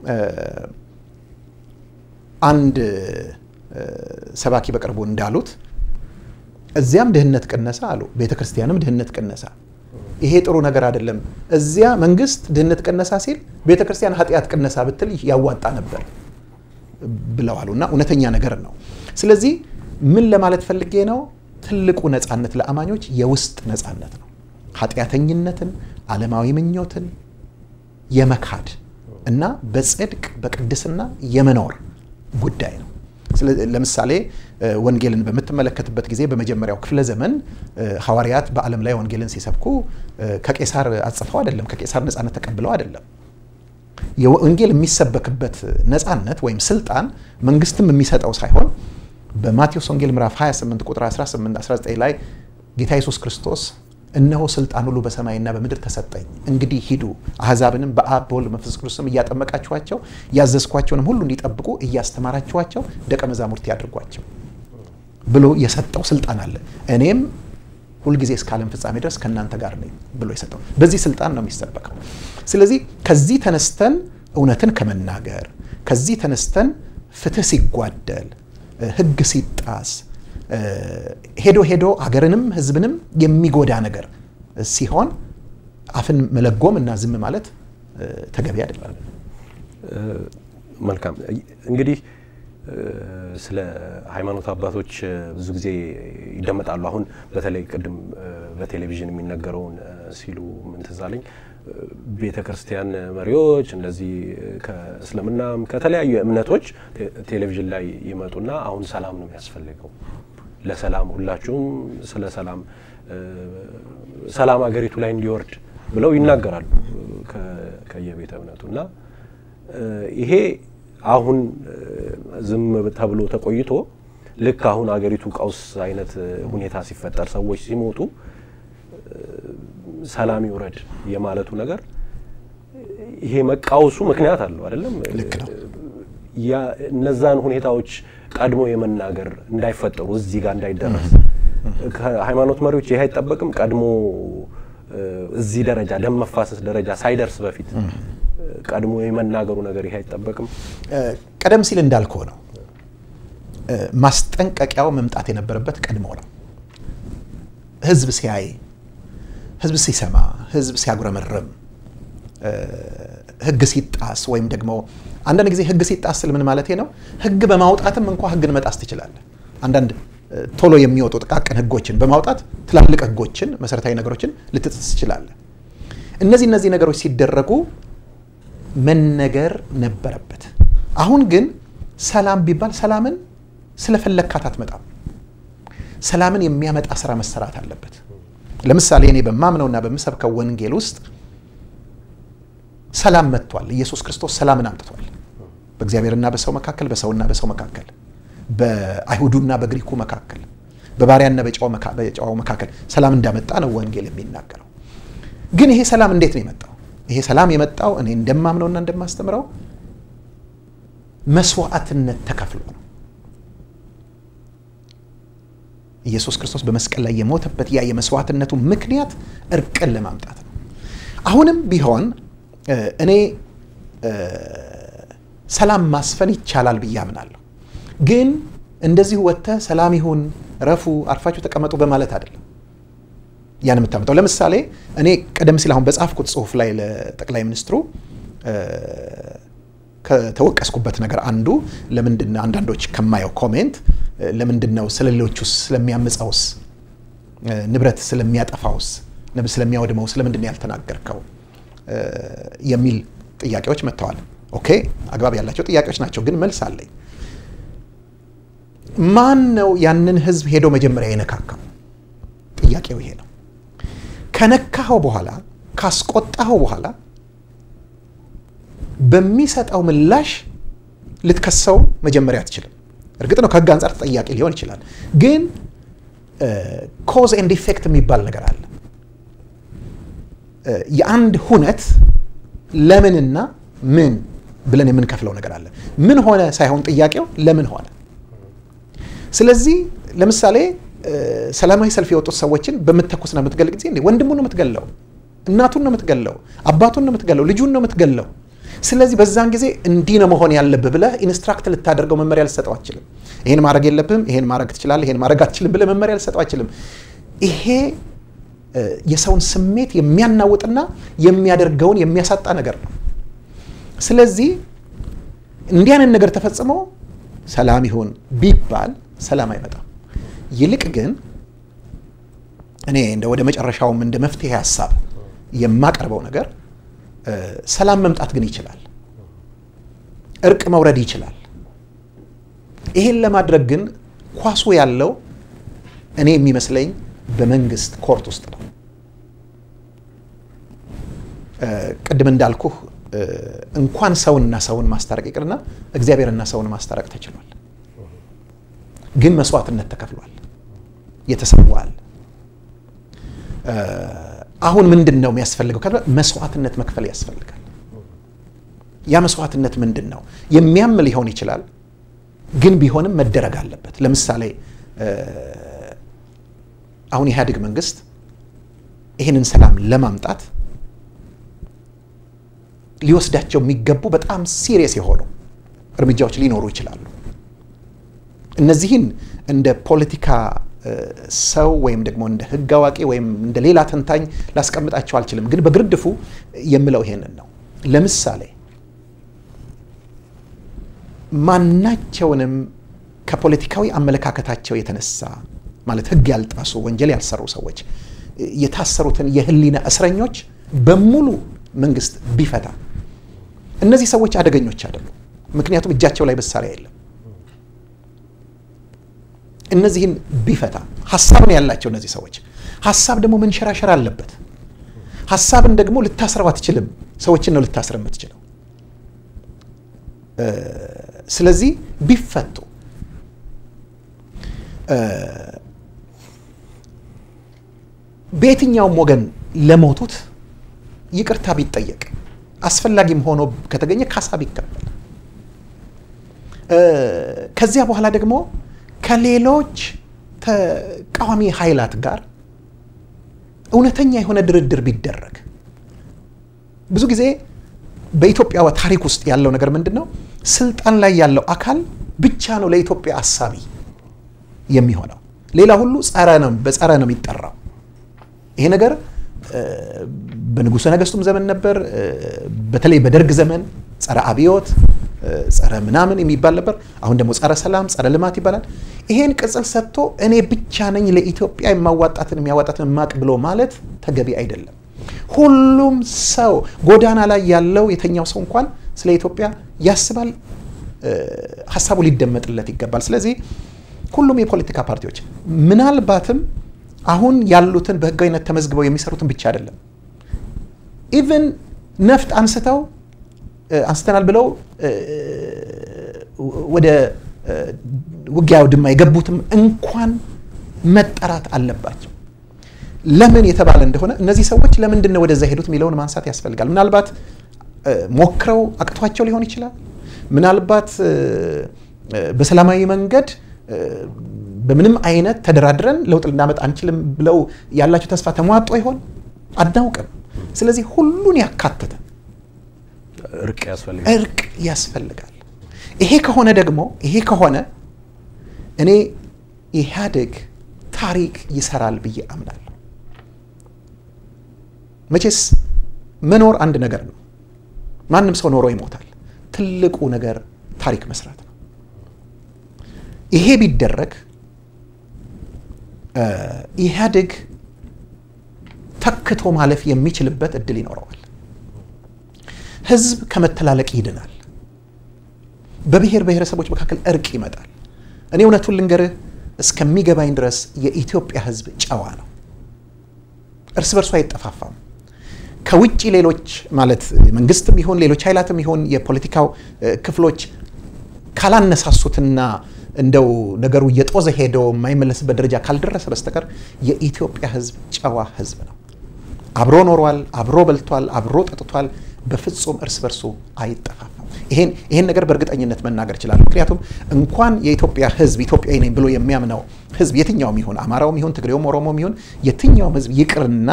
አንድ ሰባኪ በቅርቡ እንዳሉት እዚያም ድህነት ቅነሳ አሉ፣ ቤተ ክርስቲያንም ድህነት ቅነሳ። ይሄ ጥሩ ነገር አይደለም። እዚያ መንግስት ድህነት ቅነሳ ሲል ቤተ ክርስቲያን ኃጢአት ቅነሳ ብትል ያዋጣ ነበር ብለዋሉ እና እውነተኛ ነገር ነው። ስለዚህ ምን ለማለት ፈልጌ ነው? ትልቁ ነፃነት ለአማኞች የውስጥ ነፃነት ነው። ኃጢአተኝነትን፣ ዓለማዊ ምኞትን የመካድ እና በጽድቅ በቅድስና የመኖር ጉዳይ ነው። ለምሳሌ ወንጌልን በምትመለከትበት ጊዜ በመጀመሪያው ክፍለ ዘመን ሐዋርያት በዓለም ላይ ወንጌልን ሲሰብኩ ከቄሳር አጽፈው አይደለም፣ ከቄሳር ነፃነት ተቀብለው አይደለም። የወንጌል የሚሰበክበት ነፃነት ወይም ስልጣን መንግስትም የሚሰጠው ሳይሆን በማቴዎስ ወንጌል ምዕራፍ 28 ቁጥር 18 19 ላይ ጌታ ኢየሱስ ክርስቶስ እነሆ ስልጣን ሁሉ በሰማይና በምድር ተሰጠኝ፣ እንግዲህ ሂዱ አሕዛብንም በአብ በወልድ መንፈስ ቅዱስም እያጠመቃችኋቸው ያዘዝኳቸውንም ሁሉ እንዲጠብቁ እያስተማራችኋቸው ደቀ መዛሙርት ያድርጓቸው ብሎ የሰጠው ስልጣን አለ። እኔም ሁልጊዜ እስከ ዓለም ፍጻሜ ድረስ ከእናንተ ጋር ነኝ ብሎ የሰጠው በዚህ ስልጣን ነው የሚሰበከው። ስለዚህ ከዚህ ተነስተን እውነትን ከመናገር ከዚህ ተነስተን ፍትህ ሲጓደል፣ ህግ ሲጣስ ሄዶ ሄዶ ሀገርንም ህዝብንም የሚጎዳ ነገር ሲሆን አፍን መለጎም እና ዝም ማለት ተገቢ አይደለም። መልካም እንግዲህ ስለ ሃይማኖት አባቶች ብዙ ጊዜ ይደመጣሉ። አሁን በተለይ ቅድም በቴሌቪዥን የሚነገረውን ሲሉ ምን ትዝ አለኝ ቤተ ክርስቲያን መሪዎች እንደዚህ ከእስልምናም ከተለያዩ እምነቶች ቴሌቪዥን ላይ ይመጡና አሁን ሰላም ነው የሚያስፈልገው ለሰላም ሁላችሁም ስለ ሰላም ሰላም ሀገሪቱ ላይ እንዲወርድ ብለው ይናገራሉ ከየቤተ እምነቱ እና ይሄ አሁን ዝም ተብሎ ተቆይቶ ልክ አሁን ሀገሪቱ ቀውስ አይነት ሁኔታ ሲፈጠር ሰዎች ሲሞቱ ሰላም ይውረድ የማለቱ ነገር ይሄ መቃወሱ ምክንያት አለው አይደለም? ልክ ነው። እነዛን ሁኔታዎች ቀድሞ የመናገር እንዳይፈጠሩ እዚህ ጋር እንዳይደረስ ከሃይማኖት መሪዎች ይህ አይጠበቅም። ቀድሞ እዚህ ደረጃ ደም መፋሰስ ደረጃ ሳይደርስ በፊት ቀድሞ የመናገሩ ነገር ይህ አይጠበቅም። ቀደም ሲል እንዳልከው ነው። ማስጠንቀቂያው መምጣት የነበረበት ቀድሞ ነው። ህዝብ ሲያይ፣ ህዝብ ሲሰማ፣ ህዝብ ሲያጉረመርም፣ ህግ ሲጣስ ወይም ደግሞ አንዳንድ ጊዜ ህግ ሲጣስ ስል ምን ማለት ነው? ህግ በማውጣትም እንኳ ህግን መጣስ ትችላለህ። አንዳንድ ቶሎ የሚወጡ ጥቃቅን ህጎችን በማውጣት ትላልቅ ህጎችን፣ መሰረታዊ ነገሮችን ልትጥስ ትችላለህ። እነዚህ እነዚህ ነገሮች ሲደረጉ መነገር ነበረበት። አሁን ግን ሰላም ቢባል ሰላምን ስለፈለግካት አትመጣም። ሰላምን የሚያመጣ ስራ መሰራት አለበት። ለምሳሌ እኔ በማምነውና በምሰብከው ወንጌል ውስጥ ሰላም መጥቷል። ኢየሱስ ክርስቶስ ሰላምን አምጥቷል። በእግዚአብሔርና በሰው መካከል፣ በሰውና በሰው መካከል፣ በአይሁዱና በግሪኩ መካከል፣ በባሪያና በጨዋው መካከል ሰላም እንዳመጣ ነው ወንጌል የሚናገረው። ግን ይሄ ሰላም እንዴት ነው የመጣው? ይሄ ሰላም የመጣው እኔ እንደማምነውና እንደማስተምረው መስዋዕትነት ተከፍሎ ነው። ኢየሱስ ክርስቶስ በመስቀል ላይ የሞተበት ያ የመስዋዕትነቱ ምክንያት እርቅን ለማምጣት ነው። አሁንም ቢሆን እኔ ሰላም ማስፈን ይቻላል ብዬ አምናለሁ። ግን እንደዚሁ ወጥተህ ሰላም ይሁን ረፉ፣ አርፋችሁ ተቀመጡ በማለት አይደለም ያን የምታመጣው። ለምሳሌ እኔ ቀደም ሲል አሁን በጻፍኩት ጽሁፍ ላይ ለጠቅላይ ሚኒስትሩ ከተወቀስኩበት ነገር አንዱ ለምንድን አንዳንዶች ከማየው ኮሜንት ለምንድን ነው ስለ ሌሎቹስ ስለሚያምፀውስ ንብረት ስለሚያጠፋውስ ንብ ስለሚያወድመው ስለምንድን ነው ያልተናገርከው የሚል ጥያቄዎች መጥተዋል። ኦኬ አግባብ ያላቸው ጥያቄዎች ናቸው፣ ግን መልስ አለኝ። ማን ነው ያንን ህዝብ ሄዶ መጀመሪያ የነካካው? ጥያቄው ይሄ ነው። ከነካኸው በኋላ ካስቆጣኸው በኋላ በሚሰጠው ምላሽ ልትከሰው መጀመሪያ አትችልም። እርግጥ ነው ከህግ አንጻር ተጠያቂ ሊሆን ይችላል፣ ግን ኮዝ ኤንድ ኢፌክት የሚባል ነገር አለ። የአንድ ሁነት ለምንና ምን ብለን የምንከፍለው ነገር አለ። ምን ሆነ ሳይሆን ጥያቄው ለምን ሆነ። ስለዚህ ለምሳሌ ሰላማዊ ሰልፍ የወጡት ሰዎችን በምትተኩስና በምትገል ጊዜ እንዴ ወንድሙን ነው የምትገለው፣ እናቱን ነው የምትገለው፣ አባቱን ነው የምትገለው፣ ልጁን ነው የምትገለው። ስለዚህ በዛን ጊዜ እንዲህ ነው መሆን ያለብህ ብለህ ኢንስትራክት ልታደርገው መመሪያ ልሰጠው አችልም። ይሄን ማድረግ የለብህም፣ ይሄን ማድረግ ትችላለህ፣ ይሄን ማድረግ አትችልም ብለህ መመሪያ ልሰጠው አችልም። ይሄ የሰውን ስሜት የሚያናውጥና የሚያደርገውን የሚያሳጣ ነገር ነው። ስለዚህ እንዲህ አይነት ነገር ተፈጽሞ ሰላም ይሁን ቢባል ሰላም አይመጣም። ይልቅ ግን እኔ እንደ ወደ መጨረሻውም እንደ መፍትሄ ሀሳብ የማቀርበው ነገር ሰላም መምጣት ግን ይችላል። እርቅ መውረድ ይችላል። ይሄን ለማድረግ ግን ኳሱ ያለው እኔ የሚመስለኝ በመንግስት ኮርት ውስጥ ነው። ቅድም እንዳልኩህ እንኳን ሰውንና ሰውን ማስታረቅ ይቅርና እግዚአብሔርና ሰውን ማስታረቅ ተችሏል። ግን መስዋዕትነት ተከፍሏል፣ የተሰዋል። አሁን ምንድን ነው የሚያስፈልገው? መስዋዕትነት መክፈል ያስፈልጋል። ያ መስዋዕትነት ምንድን ነው? የሚያም ሊሆን ይችላል፣ ግን ቢሆንም መደረግ አለበት። ለምሳሌ አሁን የኢህአዴግ መንግስት ይህንን ሰላም ለማምጣት ሊወስዳቸው የሚገቡ በጣም ሲሪየስ የሆኑ እርምጃዎች ሊኖሩ ይችላሉ። እነዚህን እንደ ፖለቲካ ሰው ወይም ደግሞ እንደ ሕግ አዋቂ ወይም እንደ ሌላ ተንታኝ ላስቀምጣቸው አልችልም። ግን በግርድፉ የምለው ይሄንን ነው። ለምሳሌ ማናቸውንም ከፖለቲካዊ አመለካከታቸው የተነሳ ማለት ሕግ ያልጣሱ ወንጀል ያልሰሩ ሰዎች የታሰሩትን የህሊና እስረኞች በሙሉ መንግስት ቢፈታ እነዚህ ሰዎች አደገኞች አይደሉም። ምክንያቱም እጃቸው ላይ መሳሪያ የለም። እነዚህን ቢፈታ ሀሳብ ነው ያላቸው እነዚህ ሰዎች። ሀሳብ ደግሞ መንሸራሸር አለበት። ሀሳብን ደግሞ ልታስረው አትችልም። ሰዎችን ነው ልታስረ የምትችለው። ስለዚህ ቢፈቱ በየትኛውም ወገን ለሞቱት ይቅርታ ቢጠየቅ አስፈላጊም ሆኖ ከተገኘ ካሳ ቢከፈል ከዚያ በኋላ ደግሞ ከሌሎች ተቃዋሚ ኃይላት ጋር እውነተኛ የሆነ ድርድር ቢደረግ። ብዙ ጊዜ በኢትዮጵያ ታሪክ ውስጥ ያለው ነገር ምንድን ነው? ስልጣን ላይ ያለው አካል ብቻ ነው ለኢትዮጵያ አሳቢ የሚሆነው። ሌላ ሁሉ ጸረ ነው፣ በጸረ ነው የሚጠራው። ይሄ ነገር በንጉሠ ነገሥቱም ዘመን ነበር። በተለይ በደርግ ዘመን ጸረ አብዮት፣ ጸረ ምናምን የሚባል ነበር። አሁን ደግሞ ጸረ ሰላም፣ ጸረ ልማት ይባላል። ይሄን ቅጽል ሰጥቶ እኔ ብቻ ነኝ ለኢትዮጵያ የማዋጣትን የሚያዋጣትን ማቅ ብሎ ማለት ተገቢ አይደለም። ሁሉም ሰው ጎዳና ላይ ያለው የተኛው ሰው እንኳን ስለ ኢትዮጵያ ያስባል፣ ሀሳቡ ሊደመጥለት ይገባል። ስለዚህ ሁሉም የፖለቲካ ፓርቲዎች ምናልባትም አሁን ያሉትን በህጋዊነት ተመዝግበው የሚሰሩትን ብቻ አይደለም ኢቨን ነፍጥ አንስተው አንስተናል ብለው ወደ ውጊያ ድማ የገቡትም እንኳን መጠራት አለባቸው። ለምን የተባለ እንደሆነ እነዚህ ሰዎች ለምንድን ነው ወደዛ ሄዱት የሚለውን ማንሳት ያስፈልጋል። ምናልባት ሞክረው አቅቷቸው ሊሆን ይችላል። ምናልባት በሰላማዊ መንገድ በምንም አይነት ተደራድረን ለውጥ ልናመጣ አንችልም ብለው ያላቸው ተስፋ ተሟጦ ይሆን አናውቅም። ስለዚህ ሁሉን ያካተተ እርቅ ያስፈልጋል። እርቅ ያስፈልጋል። ይሄ ከሆነ ደግሞ ይሄ ከሆነ እኔ ኢህአዴግ ታሪክ ይሰራል ብዬ አምናለሁ። መቼስ መኖር አንድ ነገር ነው። ማንም ሰው ኖሮ ይሞታል። ትልቁ ነገር ታሪክ መስራት ነው። ይሄ ቢደረግ ኢህአዴግ ተክቶ ማለፍ የሚችልበት እድል ይኖረዋል። ህዝብ ከመተላለቅ ይድናል። በብሔር ብሔረሰቦች መካከል እርቅ ይመጣል። እኔ እውነቱን ልንገርህ እስከሚገባኝ ድረስ የኢትዮጵያ ህዝብ ጨዋ ነው። እርስ በርሱ አይጠፋፋም። ከውጭ ሌሎች ማለት መንግስትም ይሁን ሌሎች ኃይላትም ይሁን የፖለቲካው ክፍሎች ካላነሳሱትና እንደው ነገሩ እየጦዘ ሄዶ የማይመለስበት ደረጃ ካልደረሰ በስተቀር የኢትዮጵያ ህዝብ ጨዋ ህዝብ ነው። አብሮ ኖሯል፣ አብሮ በልቷል፣ አብሮ ጠጥቷል። በፍጹም እርስ በርሱ አይጠፋፋም። ይሄን ነገር በእርግጠኝነት መናገር እችላለሁ። ምክንያቱም እንኳን የኢትዮጵያ ሕዝብ ኢትዮጵያዊ ነኝ ብሎ የሚያምነው ሕዝብ የትኛውም ይሁን አማራውም ይሁን ትግሬውም ኦሮሞም ይሁን የትኛውም ሕዝብ ይቅርና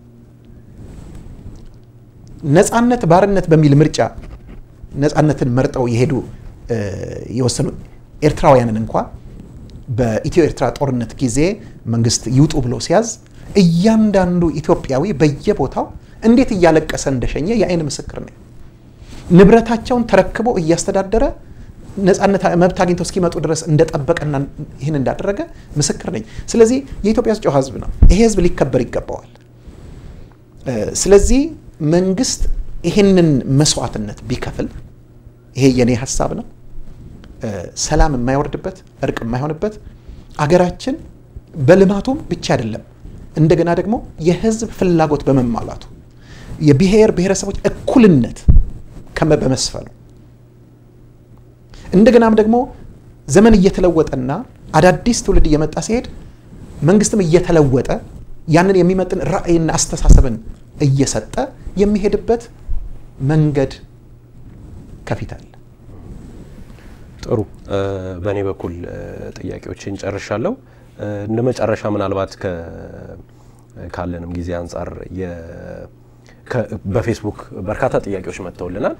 ነጻነት ባርነት በሚል ምርጫ ነጻነትን መርጠው የሄዱ የወሰኑ ኤርትራውያንን እንኳ በኢትዮ ኤርትራ ጦርነት ጊዜ መንግስት ይውጡ ብሎ ሲያዝ እያንዳንዱ ኢትዮጵያዊ በየቦታው እንዴት እያለቀሰ እንደሸኘ የአይን ምስክር ነኝ። ንብረታቸውን ተረክቦ እያስተዳደረ ነጻነት መብት አግኝተው እስኪመጡ ድረስ እንደጠበቀና ይህን እንዳደረገ ምስክር ነኝ። ስለዚህ የኢትዮጵያ ሕዝብ ጨዋ ሕዝብ ነው። ይሄ ሕዝብ ሊከበር ይገባዋል። ስለዚህ መንግስት ይህንን መስዋዕትነት ቢከፍል ይሄ የኔ ሀሳብ ነው። ሰላም የማይወርድበት እርቅ የማይሆንበት አገራችን በልማቱም ብቻ አይደለም፣ እንደገና ደግሞ የህዝብ ፍላጎት በመሟላቱ የብሔር ብሔረሰቦች እኩልነት በመስፈኑ እንደገናም ደግሞ ዘመን እየተለወጠና አዳዲስ ትውልድ እየመጣ ሲሄድ መንግስትም እየተለወጠ ያንን የሚመጥን ራዕይና አስተሳሰብን እየሰጠ የሚሄድበት መንገድ ከፊት አለ። ጥሩ። በእኔ በኩል ጥያቄዎችን ጨርሻለሁ። እንደ መጨረሻ ምናልባት ካለንም ጊዜ አንጻር በፌስቡክ በርካታ ጥያቄዎች መጥተውልናል።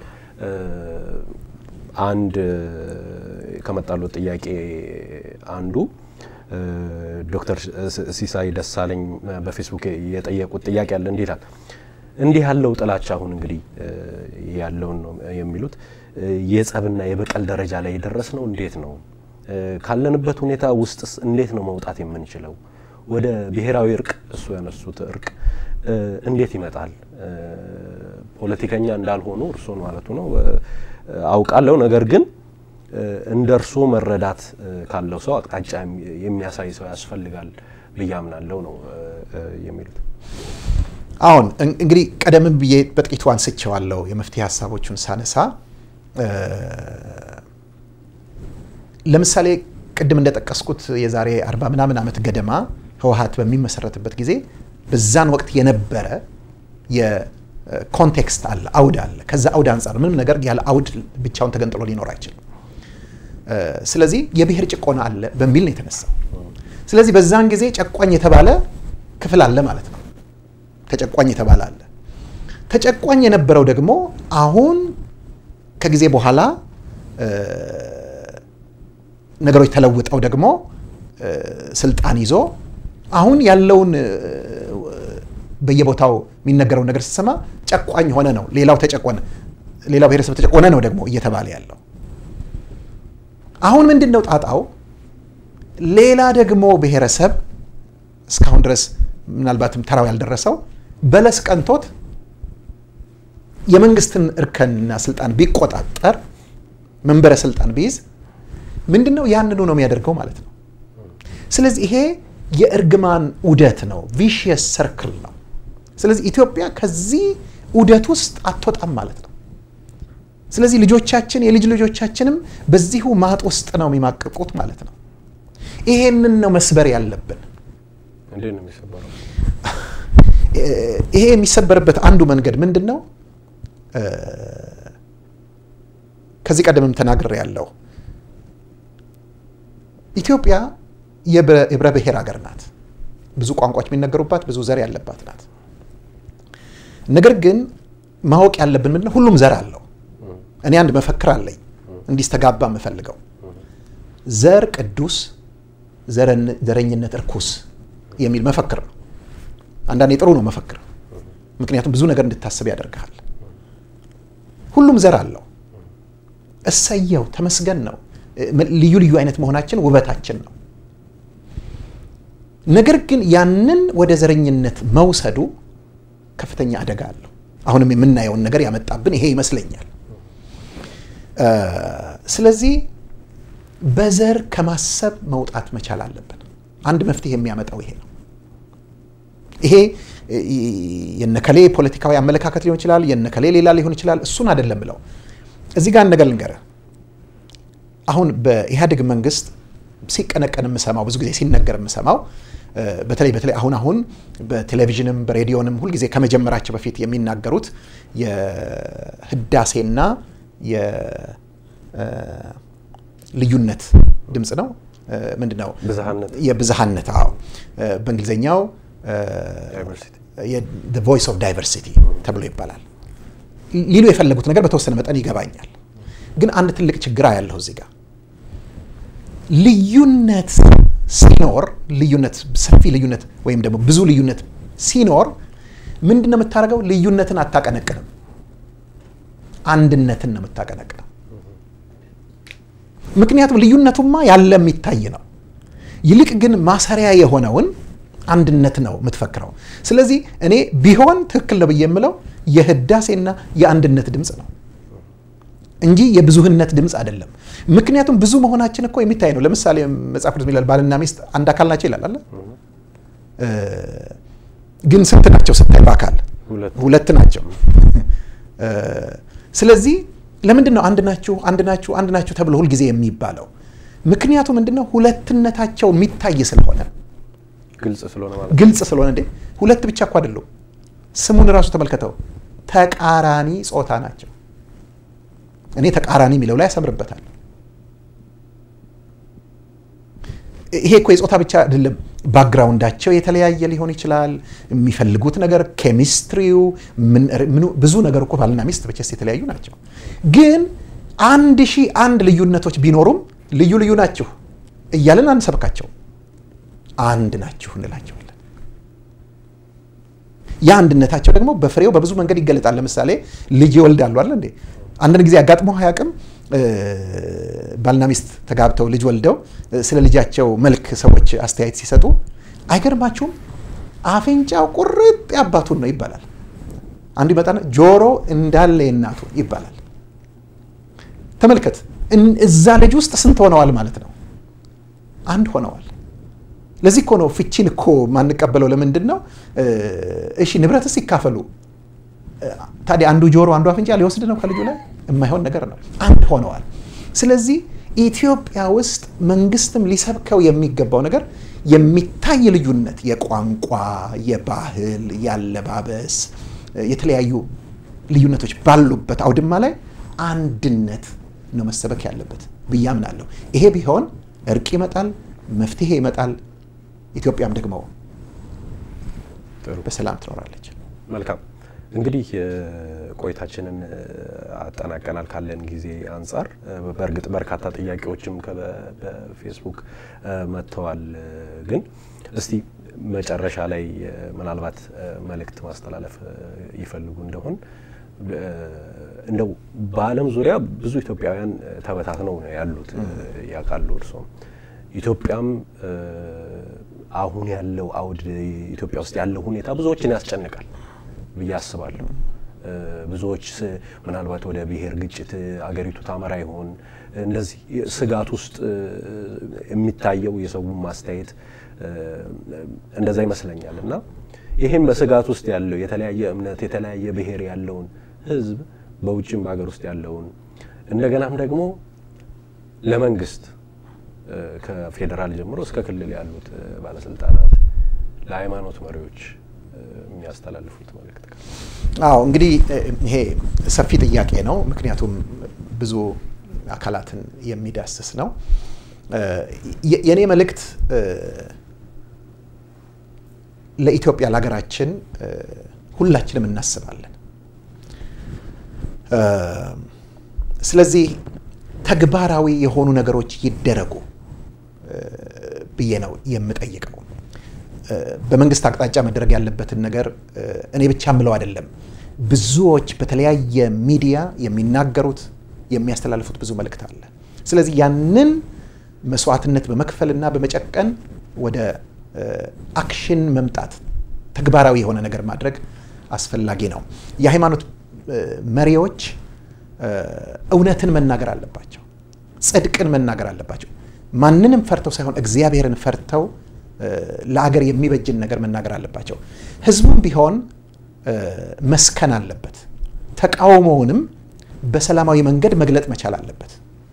አንድ ከመጣሉት ጥያቄ አንዱ ዶክተር ሲሳይ ደሳለኝ በፌስቡክ የጠየቁት ጥያቄ አለ። እንዲህ ይላል። እንዲህ ያለው ጥላቻ አሁን እንግዲህ ያለውን ነው የሚሉት የጸብና የበቀል ደረጃ ላይ የደረስ ነው። እንዴት ነው ካለንበት ሁኔታ ውስጥስ እንዴት ነው መውጣት የምንችለው? ወደ ብሔራዊ እርቅ እሱ ያነሱት እርቅ እንዴት ይመጣል? ፖለቲከኛ እንዳልሆኑ እርስዎን ማለቱ ነው አውቃለሁ። ነገር ግን እንደ እርስዎ መረዳት ካለው ሰው አቅጣጫ የሚያሳይ ሰው ያስፈልጋል ብዬ አምናለሁ ነው የሚሉት። አሁን እንግዲህ ቀደምን ብዬ በጥቂቱ አንስቼዋለሁ። የመፍትሄ ሀሳቦቹን ሳነሳ ለምሳሌ ቅድም እንደጠቀስኩት የዛሬ አርባ ምናምን ዓመት ገደማ ህወሀት በሚመሰረትበት ጊዜ በዛን ወቅት የነበረ የኮንቴክስት አለ፣ አውድ አለ። ከዛ አውድ አንጻር ምንም ነገር ያለ አውድ ብቻውን ተገንጥሎ ሊኖር አይችልም። ስለዚህ የብሔር ጭቆና አለ በሚል ነው የተነሳው። ስለዚህ በዛን ጊዜ ጨቋኝ የተባለ ክፍል አለ ማለት ነው። ተጨቋኝ የተባለ አለ። ተጨቋኝ የነበረው ደግሞ አሁን ከጊዜ በኋላ ነገሮች ተለውጠው ደግሞ ስልጣን ይዞ አሁን ያለውን በየቦታው የሚነገረውን ነገር ስትሰማ ጨቋኝ ሆነ ነው። ሌላው ተጨቆነ፣ ሌላው ብሔረሰብ ተጨቆነ ነው ደግሞ እየተባለ ያለው። አሁን ምንድን ነው ጣጣው? ሌላ ደግሞ ብሔረሰብ እስካሁን ድረስ ምናልባትም ተራው ያልደረሰው በለስ ቀንቶት የመንግስትን እርከንና ስልጣን ቢቆጣጠር መንበረ ስልጣን ቢይዝ ምንድን ነው ያንኑ ነው የሚያደርገው ማለት ነው። ስለዚህ ይሄ የእርግማን ዑደት ነው፣ ቪሽየስ ሰርክል ነው። ስለዚህ ኢትዮጵያ ከዚህ ዑደት ውስጥ አትወጣም ማለት ነው። ስለዚህ ልጆቻችን የልጅ ልጆቻችንም በዚሁ ማጥ ውስጥ ነው የሚማቅቁት ማለት ነው። ይሄንን ነው መስበር ያለብን። እንዴት ነው የሚሰበረው? ይሄ የሚሰበርበት አንዱ መንገድ ምንድን ነው? ከዚህ ቀደምም ተናግሬ ያለው ኢትዮጵያ የህብረ ብሔር ሀገር ናት። ብዙ ቋንቋዎች የሚነገሩባት፣ ብዙ ዘር ያለባት ናት። ነገር ግን ማወቅ ያለብን ምንድነው? ሁሉም ዘር አለው። እኔ አንድ መፈክር አለኝ እንዲስተጋባ የምፈልገው ዘር ቅዱስ፣ ዘረኝነት እርኩስ የሚል መፈክር ነው። አንዳንዴ ጥሩ ነው መፈክር፣ ምክንያቱም ብዙ ነገር እንድታስብ ያደርግሃል። ሁሉም ዘር አለው። እሰየው፣ ተመስገን ነው። ልዩ ልዩ አይነት መሆናችን ውበታችን ነው። ነገር ግን ያንን ወደ ዘረኝነት መውሰዱ ከፍተኛ አደጋ አለው። አሁንም የምናየውን ነገር ያመጣብን ይሄ ይመስለኛል። ስለዚህ በዘር ከማሰብ መውጣት መቻል አለብን። አንድ መፍትሄ የሚያመጣው ይሄ ነው። ይሄ የነከሌ ፖለቲካዊ አመለካከት ሊሆን ይችላል፣ የነከሌ ሌላ ሊሆን ይችላል። እሱን አይደለም ብለው እዚህ ጋር ነገር ልንገርህ። አሁን በኢህአዴግ መንግስት ሲቀነቀን የምሰማው ብዙ ጊዜ ሲነገር የምሰማው በተለይ በተለይ አሁን አሁን በቴሌቪዥንም በሬዲዮንም ሁልጊዜ ከመጀመራቸው በፊት የሚናገሩት የህዳሴና የልዩነት ድምፅ ነው። ምንድን ነው? ብዝሃነት የብዝሃነት አዎ። በእንግሊዝኛው ቮይስ ኦፍ ዳይቨርሲቲ ተብሎ ይባላል። ሊሉ የፈለጉት ነገር በተወሰነ መጠን ይገባኛል። ግን አንድ ትልቅ ችግር ያለው እዚህ ጋር ልዩነት ሲኖር ልዩነት ሰፊ ልዩነት ወይም ደግሞ ብዙ ልዩነት ሲኖር ምንድን ነው የምታደርገው? ልዩነትን አታቀነቅንም፣ አንድነትን ነው የምታቀነቅነው። ምክንያቱም ልዩነቱማ ያለ የሚታይ ነው። ይልቅ ግን ማሰሪያ የሆነውን አንድነት ነው የምትፈክረው። ስለዚህ እኔ ቢሆን ትክክል ነው ብዬ የምለው የህዳሴና የአንድነት ድምፅ ነው እንጂ የብዙህነት ድምፅ አይደለም። ምክንያቱም ብዙ መሆናችን እኮ የሚታይ ነው። ለምሳሌ መጽሐፍ ቅዱስ ይላል ባልና ሚስት አንድ አካል ናቸው ይላል አለ። ግን ስንት ናቸው ስታይ በአካል ሁለት ናቸው። ስለዚህ ለምንድን ነው አንድ ናችሁ አንድ ናችሁ አንድ ናችሁ ተብሎ ሁልጊዜ የሚባለው? ምክንያቱ ምንድን ነው? ሁለትነታቸው የሚታይ ስለሆነ ግልጽ ስለሆነ ማለት ግልጽ ስለሆነ እንዴ ሁለት ብቻ እኮ አይደሉም። ስሙን እራሱ ተመልከተው፣ ተቃራኒ ጾታ ናቸው። እኔ ተቃራኒ የሚለው ላይ ያሰምርበታል። ይሄ እኮ የጾታ ብቻ አይደለም። ባክግራውንዳቸው የተለያየ ሊሆን ይችላል። የሚፈልጉት ነገር ኬሚስትሪው፣ ብዙ ነገር እኮ ባልና ሚስት በቸስ የተለያዩ ናቸው። ግን አንድ ሺህ አንድ ልዩነቶች ቢኖሩም ልዩ ልዩ ናችሁ እያለን አንሰብካቸው፣ አንድ ናችሁ እንላቸዋለን። ያ አንድነታቸው ደግሞ በፍሬው በብዙ መንገድ ይገለጣል። ለምሳሌ ልጅ ይወልዳሉ አለ እንዴ አንዳንድ ጊዜ አጋጥሞ አያውቅም? ባልና ሚስት ተጋብተው ልጅ ወልደው ስለ ልጃቸው መልክ ሰዎች አስተያየት ሲሰጡ አይገርማችሁም? አፍንጫው ቁርጥ ያባቱን ነው ይባላል። አንዱ ይመጣና ጆሮ እንዳለ የእናቱ ይባላል። ተመልከት፣ እዛ ልጅ ውስጥ ስንት ሆነዋል ማለት ነው? አንድ ሆነዋል። ለዚህ እኮ ነው ፍቺን እኮ ማንቀበለው። ለምንድን ነው? እሺ ንብረትስ ይካፈሉ ታዲያ አንዱ ጆሮ አንዱ አፍንጫ ሊወስድ ነው ከልጁ ላይ? የማይሆን ነገር ነው። አንድ ሆነዋል። ስለዚህ ኢትዮጵያ ውስጥ መንግስትም ሊሰብከው የሚገባው ነገር የሚታይ ልዩነት የቋንቋ፣ የባህል፣ ያለባበስ፣ የተለያዩ ልዩነቶች ባሉበት አውድማ ላይ አንድነት ነው መሰበክ ያለበት ብዬ አምናለሁ። ይሄ ቢሆን እርቅ ይመጣል፣ መፍትሄ ይመጣል። ኢትዮጵያም ደግሞ በሰላም ትኖራለች። መልካም እንግዲህ ቆይታችንን አጠናቀናል ካለን ጊዜ አንጻር። በእርግጥ በርካታ ጥያቄዎችም በፌስቡክ መጥተዋል። ግን እስቲ መጨረሻ ላይ ምናልባት መልእክት ማስተላለፍ ይፈልጉ እንደሆን እንደው በዓለም ዙሪያ ብዙ ኢትዮጵያውያን ተበታትነው ነው ያሉት ያውቃሉ እርስዎም። ኢትዮጵያም አሁን ያለው አውድ ኢትዮጵያ ውስጥ ያለው ሁኔታ ብዙዎችን ያስጨንቃል ብዬ አስባለሁ። ብዙዎች ምናልባት ወደ ብሔር ግጭት አገሪቱ ታመራ ይሆን እንደዚህ ስጋት ውስጥ የሚታየው የሰው ማስተያየት እንደዛ ይመስለኛል። እና ይህም በስጋት ውስጥ ያለው የተለያየ እምነት የተለያየ ብሔር ያለውን ሕዝብ በውጭም በሀገር ውስጥ ያለውን እንደገናም ደግሞ ለመንግስት ከፌዴራል ጀምሮ እስከ ክልል ያሉት ባለስልጣናት ለሃይማኖት መሪዎች የሚያስተላልፉት መልእክት? አዎ እንግዲህ ይሄ ሰፊ ጥያቄ ነው። ምክንያቱም ብዙ አካላትን የሚዳስስ ነው። የእኔ መልእክት ለኢትዮጵያ ለሀገራችን ሁላችንም እናስባለን። ስለዚህ ተግባራዊ የሆኑ ነገሮች ይደረጉ ብዬ ነው የምጠይቀው። በመንግስት አቅጣጫ መደረግ ያለበትን ነገር እኔ ብቻ ምለው አይደለም። ብዙዎች በተለያየ ሚዲያ የሚናገሩት የሚያስተላልፉት ብዙ መልእክት አለ። ስለዚህ ያንን መስዋዕትነት በመክፈልና በመጨቀን ወደ አክሽን መምጣት ተግባራዊ የሆነ ነገር ማድረግ አስፈላጊ ነው። የሃይማኖት መሪዎች እውነትን መናገር አለባቸው። ጽድቅን መናገር አለባቸው። ማንንም ፈርተው ሳይሆን እግዚአብሔርን ፈርተው ለአገር የሚበጅን ነገር መናገር አለባቸው። ህዝቡም ቢሆን መስከን አለበት። ተቃውሞውንም በሰላማዊ መንገድ መግለጥ መቻል አለበት።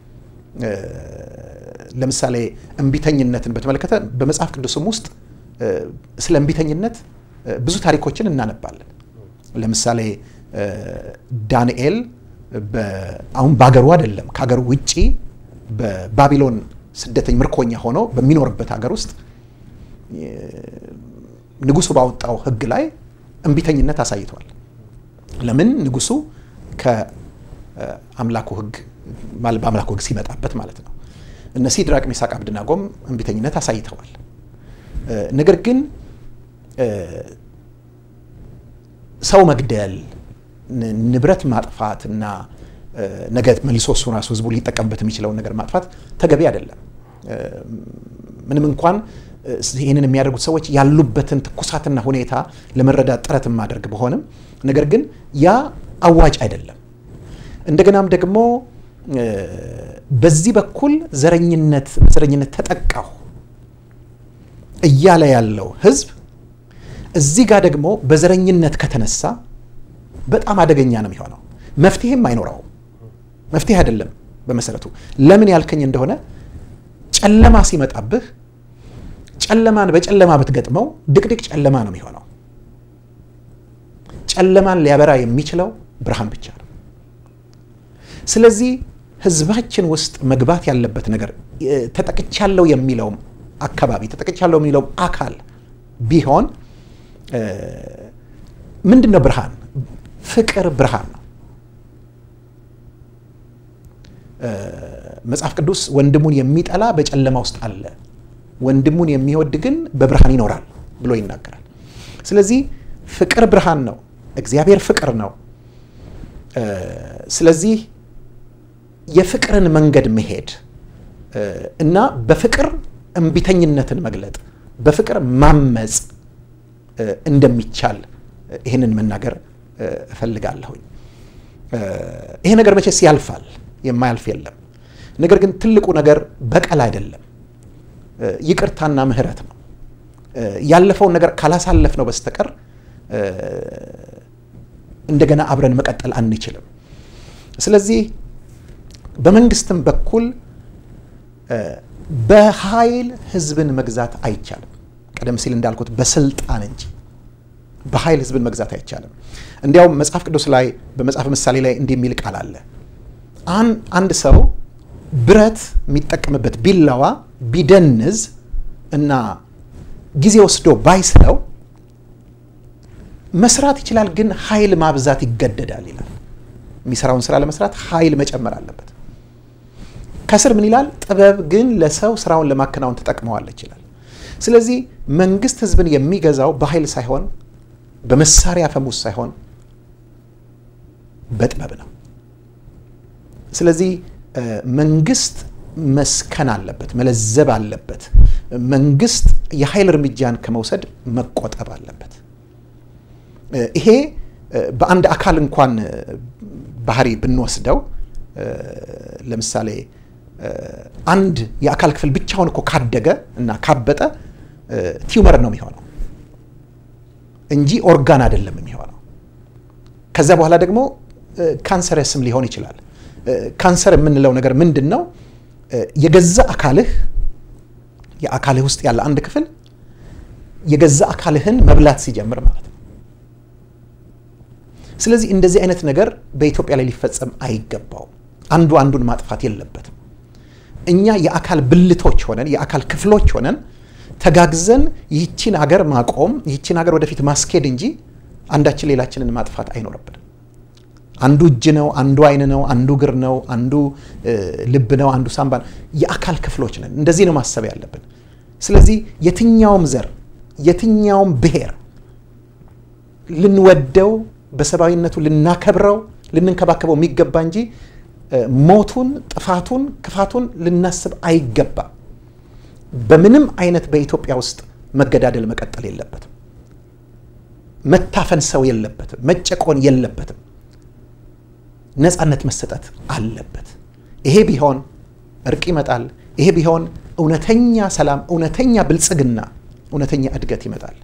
ለምሳሌ እምቢተኝነትን በተመለከተ በመጽሐፍ ቅዱስም ውስጥ ስለ እምቢተኝነት ብዙ ታሪኮችን እናነባለን። ለምሳሌ ዳንኤል አሁን በሀገሩ አይደለም ከሀገሩ ውጪ በባቢሎን ስደተኝ ምርኮኛ ሆኖ በሚኖርበት ሀገር ውስጥ ንጉሱ ባወጣው ሕግ ላይ እምቢተኝነት አሳይቷል። ለምን ንጉሱ ከአምላኩ ሕግ በአምላኩ ሕግ ሲመጣበት ማለት ነው። እነ ሲድራቅ ሚሳቅ አብድናጎም እምቢተኝነት አሳይተዋል። ነገር ግን ሰው መግደል፣ ንብረት ማጥፋት እና ነገ መልሶ እሱ ራሱ ህዝቡ ሊጠቀምበት የሚችለውን ነገር ማጥፋት ተገቢ አይደለም። ምንም እንኳን ይህንን የሚያደርጉት ሰዎች ያሉበትን ትኩሳትና ሁኔታ ለመረዳት ጥረት የማደርግ በሆንም ነገር ግን ያ አዋጭ አይደለም። እንደገናም ደግሞ በዚህ በኩል ዘረኝነት ዘረኝነት ተጠቃሁ እያለ ያለው ህዝብ እዚህ ጋር ደግሞ በዘረኝነት ከተነሳ በጣም አደገኛ ነው የሚሆነው። መፍትሄም አይኖረውም። መፍትሄ አይደለም በመሰረቱ። ለምን ያልከኝ እንደሆነ ጨለማ ሲመጣብህ ጨለማን በጨለማ ብትገጥመው ድቅድቅ ጨለማ ነው የሚሆነው። ጨለማን ሊያበራ የሚችለው ብርሃን ብቻ ነው። ስለዚህ ህዝባችን ውስጥ መግባት ያለበት ነገር ተጠቅቻለሁ የሚለውም አካባቢ ተጠቅቻለሁ የሚለውም አካል ቢሆን ምንድን ነው ብርሃን? ፍቅር ብርሃን ነው። መጽሐፍ ቅዱስ ወንድሙን የሚጠላ በጨለማ ውስጥ አለ፣ ወንድሙን የሚወድ ግን በብርሃን ይኖራል ብሎ ይናገራል። ስለዚህ ፍቅር ብርሃን ነው። እግዚአብሔር ፍቅር ነው። ስለዚህ የፍቅርን መንገድ መሄድ እና በፍቅር እምቢተኝነትን መግለጥ፣ በፍቅር ማመፅ እንደሚቻል ይህንን መናገር እፈልጋለሁኝ። ይሄ ነገር መቼስ ያልፋል፣ የማያልፍ የለም። ነገር ግን ትልቁ ነገር በቀል አይደለም፣ ይቅርታና ምሕረት ነው። ያለፈውን ነገር ካላሳለፍ ነው በስተቀር እንደገና አብረን መቀጠል አንችልም። ስለዚህ በመንግስትም በኩል በኃይል ህዝብን መግዛት አይቻልም። ቀደም ሲል እንዳልኩት በስልጣን እንጂ በኃይል ህዝብን መግዛት አይቻልም። እንዲያውም መጽሐፍ ቅዱስ ላይ በመጽሐፍ ምሳሌ ላይ እንዲህ የሚል ቃል አለ። አንድ ሰው ብረት የሚጠቀምበት ቢላዋ ቢደንዝ እና ጊዜ ወስዶ ባይስለው መስራት ይችላል፣ ግን ኃይል ማብዛት ይገደዳል ይላል። የሚሰራውን ስራ ለመስራት ኃይል መጨመር አለበት። ከስር ምን ይላል? ጥበብ ግን ለሰው ስራውን ለማከናወን ትጠቅመዋለች ይላል። ስለዚህ መንግስት ህዝብን የሚገዛው በኃይል ሳይሆን በመሳሪያ ፈሙስ ሳይሆን በጥበብ ነው። ስለዚህ መንግስት መስከን አለበት፣ መለዘብ አለበት። መንግስት የኃይል እርምጃን ከመውሰድ መቆጠብ አለበት። ይሄ በአንድ አካል እንኳን ባህሪ ብንወስደው ለምሳሌ አንድ የአካል ክፍል ብቻውን እኮ ካደገ እና ካበጠ ቲዩመር ነው የሚሆነው እንጂ ኦርጋን አይደለም የሚሆነው። ከዛ በኋላ ደግሞ ካንሰረስም ሊሆን ይችላል። ካንሰር የምንለው ነገር ምንድን ነው? የገዛ አካልህ የአካልህ ውስጥ ያለ አንድ ክፍል የገዛ አካልህን መብላት ሲጀምር ማለት ነው። ስለዚህ እንደዚህ አይነት ነገር በኢትዮጵያ ላይ ሊፈጸም አይገባውም። አንዱ አንዱን ማጥፋት የለበትም። እኛ የአካል ብልቶች ሆነን የአካል ክፍሎች ሆነን ተጋግዘን ይህችን ሀገር ማቆም ይህችን ሀገር ወደፊት ማስኬድ እንጂ አንዳችን ሌላችንን ማጥፋት አይኖርብንም። አንዱ እጅ ነው፣ አንዱ አይን ነው፣ አንዱ እግር ነው፣ አንዱ ልብ ነው፣ አንዱ ሳምባ ነው። የአካል ክፍሎች ነን። እንደዚህ ነው ማሰብ ያለብን። ስለዚህ የትኛውም ዘር የትኛውም ብሔር ልንወደው በሰብአዊነቱ ልናከብረው ልንንከባከበው የሚገባ እንጂ ሞቱን፣ ጥፋቱን፣ ክፋቱን ልናስብ አይገባም። በምንም አይነት በኢትዮጵያ ውስጥ መገዳደል መቀጠል የለበትም። መታፈን ሰው የለበትም። መጨቆን የለበትም። ነፃነት መሰጠት አለበት። ይሄ ቢሆን እርቅ ይመጣል። ይሄ ቢሆን እውነተኛ ሰላም፣ እውነተኛ ብልጽግና፣ እውነተኛ እድገት ይመጣል።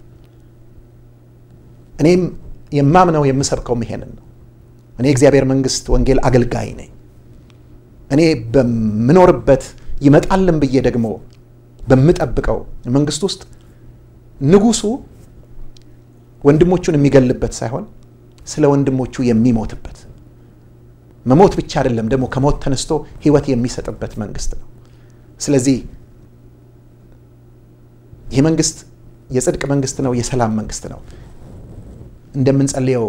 እኔም የማምነው የምሰብከውም ይሄንን ነው። እኔ የእግዚአብሔር መንግስት ወንጌል አገልጋይ ነኝ። እኔ በምኖርበት ይመጣልን ብዬ ደግሞ በምጠብቀው መንግስት ውስጥ ንጉሱ ወንድሞቹን የሚገልበት ሳይሆን ስለ ወንድሞቹ የሚሞትበት መሞት ብቻ አይደለም ደግሞ ከሞት ተነስቶ ህይወት የሚሰጥበት መንግስት ነው። ስለዚህ ይህ መንግስት የጽድቅ መንግስት ነው፣ የሰላም መንግስት ነው። እንደምንጸልየው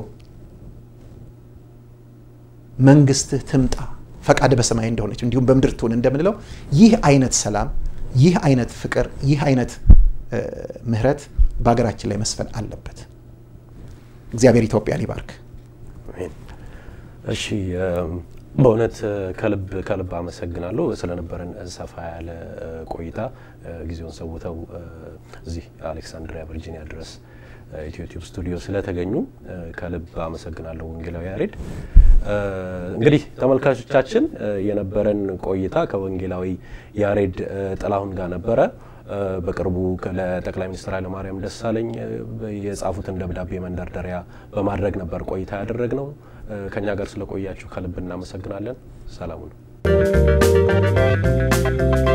መንግስትህ ትምጣ ፈቃድ በሰማይ እንደሆነች እንዲሁም በምድር ትሁን እንደምንለው ይህ አይነት ሰላም፣ ይህ አይነት ፍቅር፣ ይህ አይነት ምህረት በሀገራችን ላይ መስፈን አለበት። እግዚአብሔር ኢትዮጵያን ይባርክ። እሺ በእውነት ከልብ ከልብ አመሰግናለሁ ስለነበረን ሰፋ ያለ ቆይታ ጊዜውን ሰውተው እዚህ አሌክሳንድሪያ ቨርጂኒያ ድረስ ኢትዮ ቲዩብ ስቱዲዮ ስለተገኙ ከልብ አመሰግናለሁ ወንጌላዊ ያሬድ። እንግዲህ ተመልካቾቻችን የነበረን ቆይታ ከወንጌላዊ ያሬድ ጥላሁን ጋር ነበረ። በቅርቡ ለጠቅላይ ሚኒስትር ኃይለማርያም ደሳለኝ የጻፉትን ደብዳቤ መንደርደሪያ በማድረግ ነበር ቆይታ ያደረግነው። ከኛ ጋር ስለቆያችሁ ከልብ እናመሰግናለን። ሰላሙ ነው።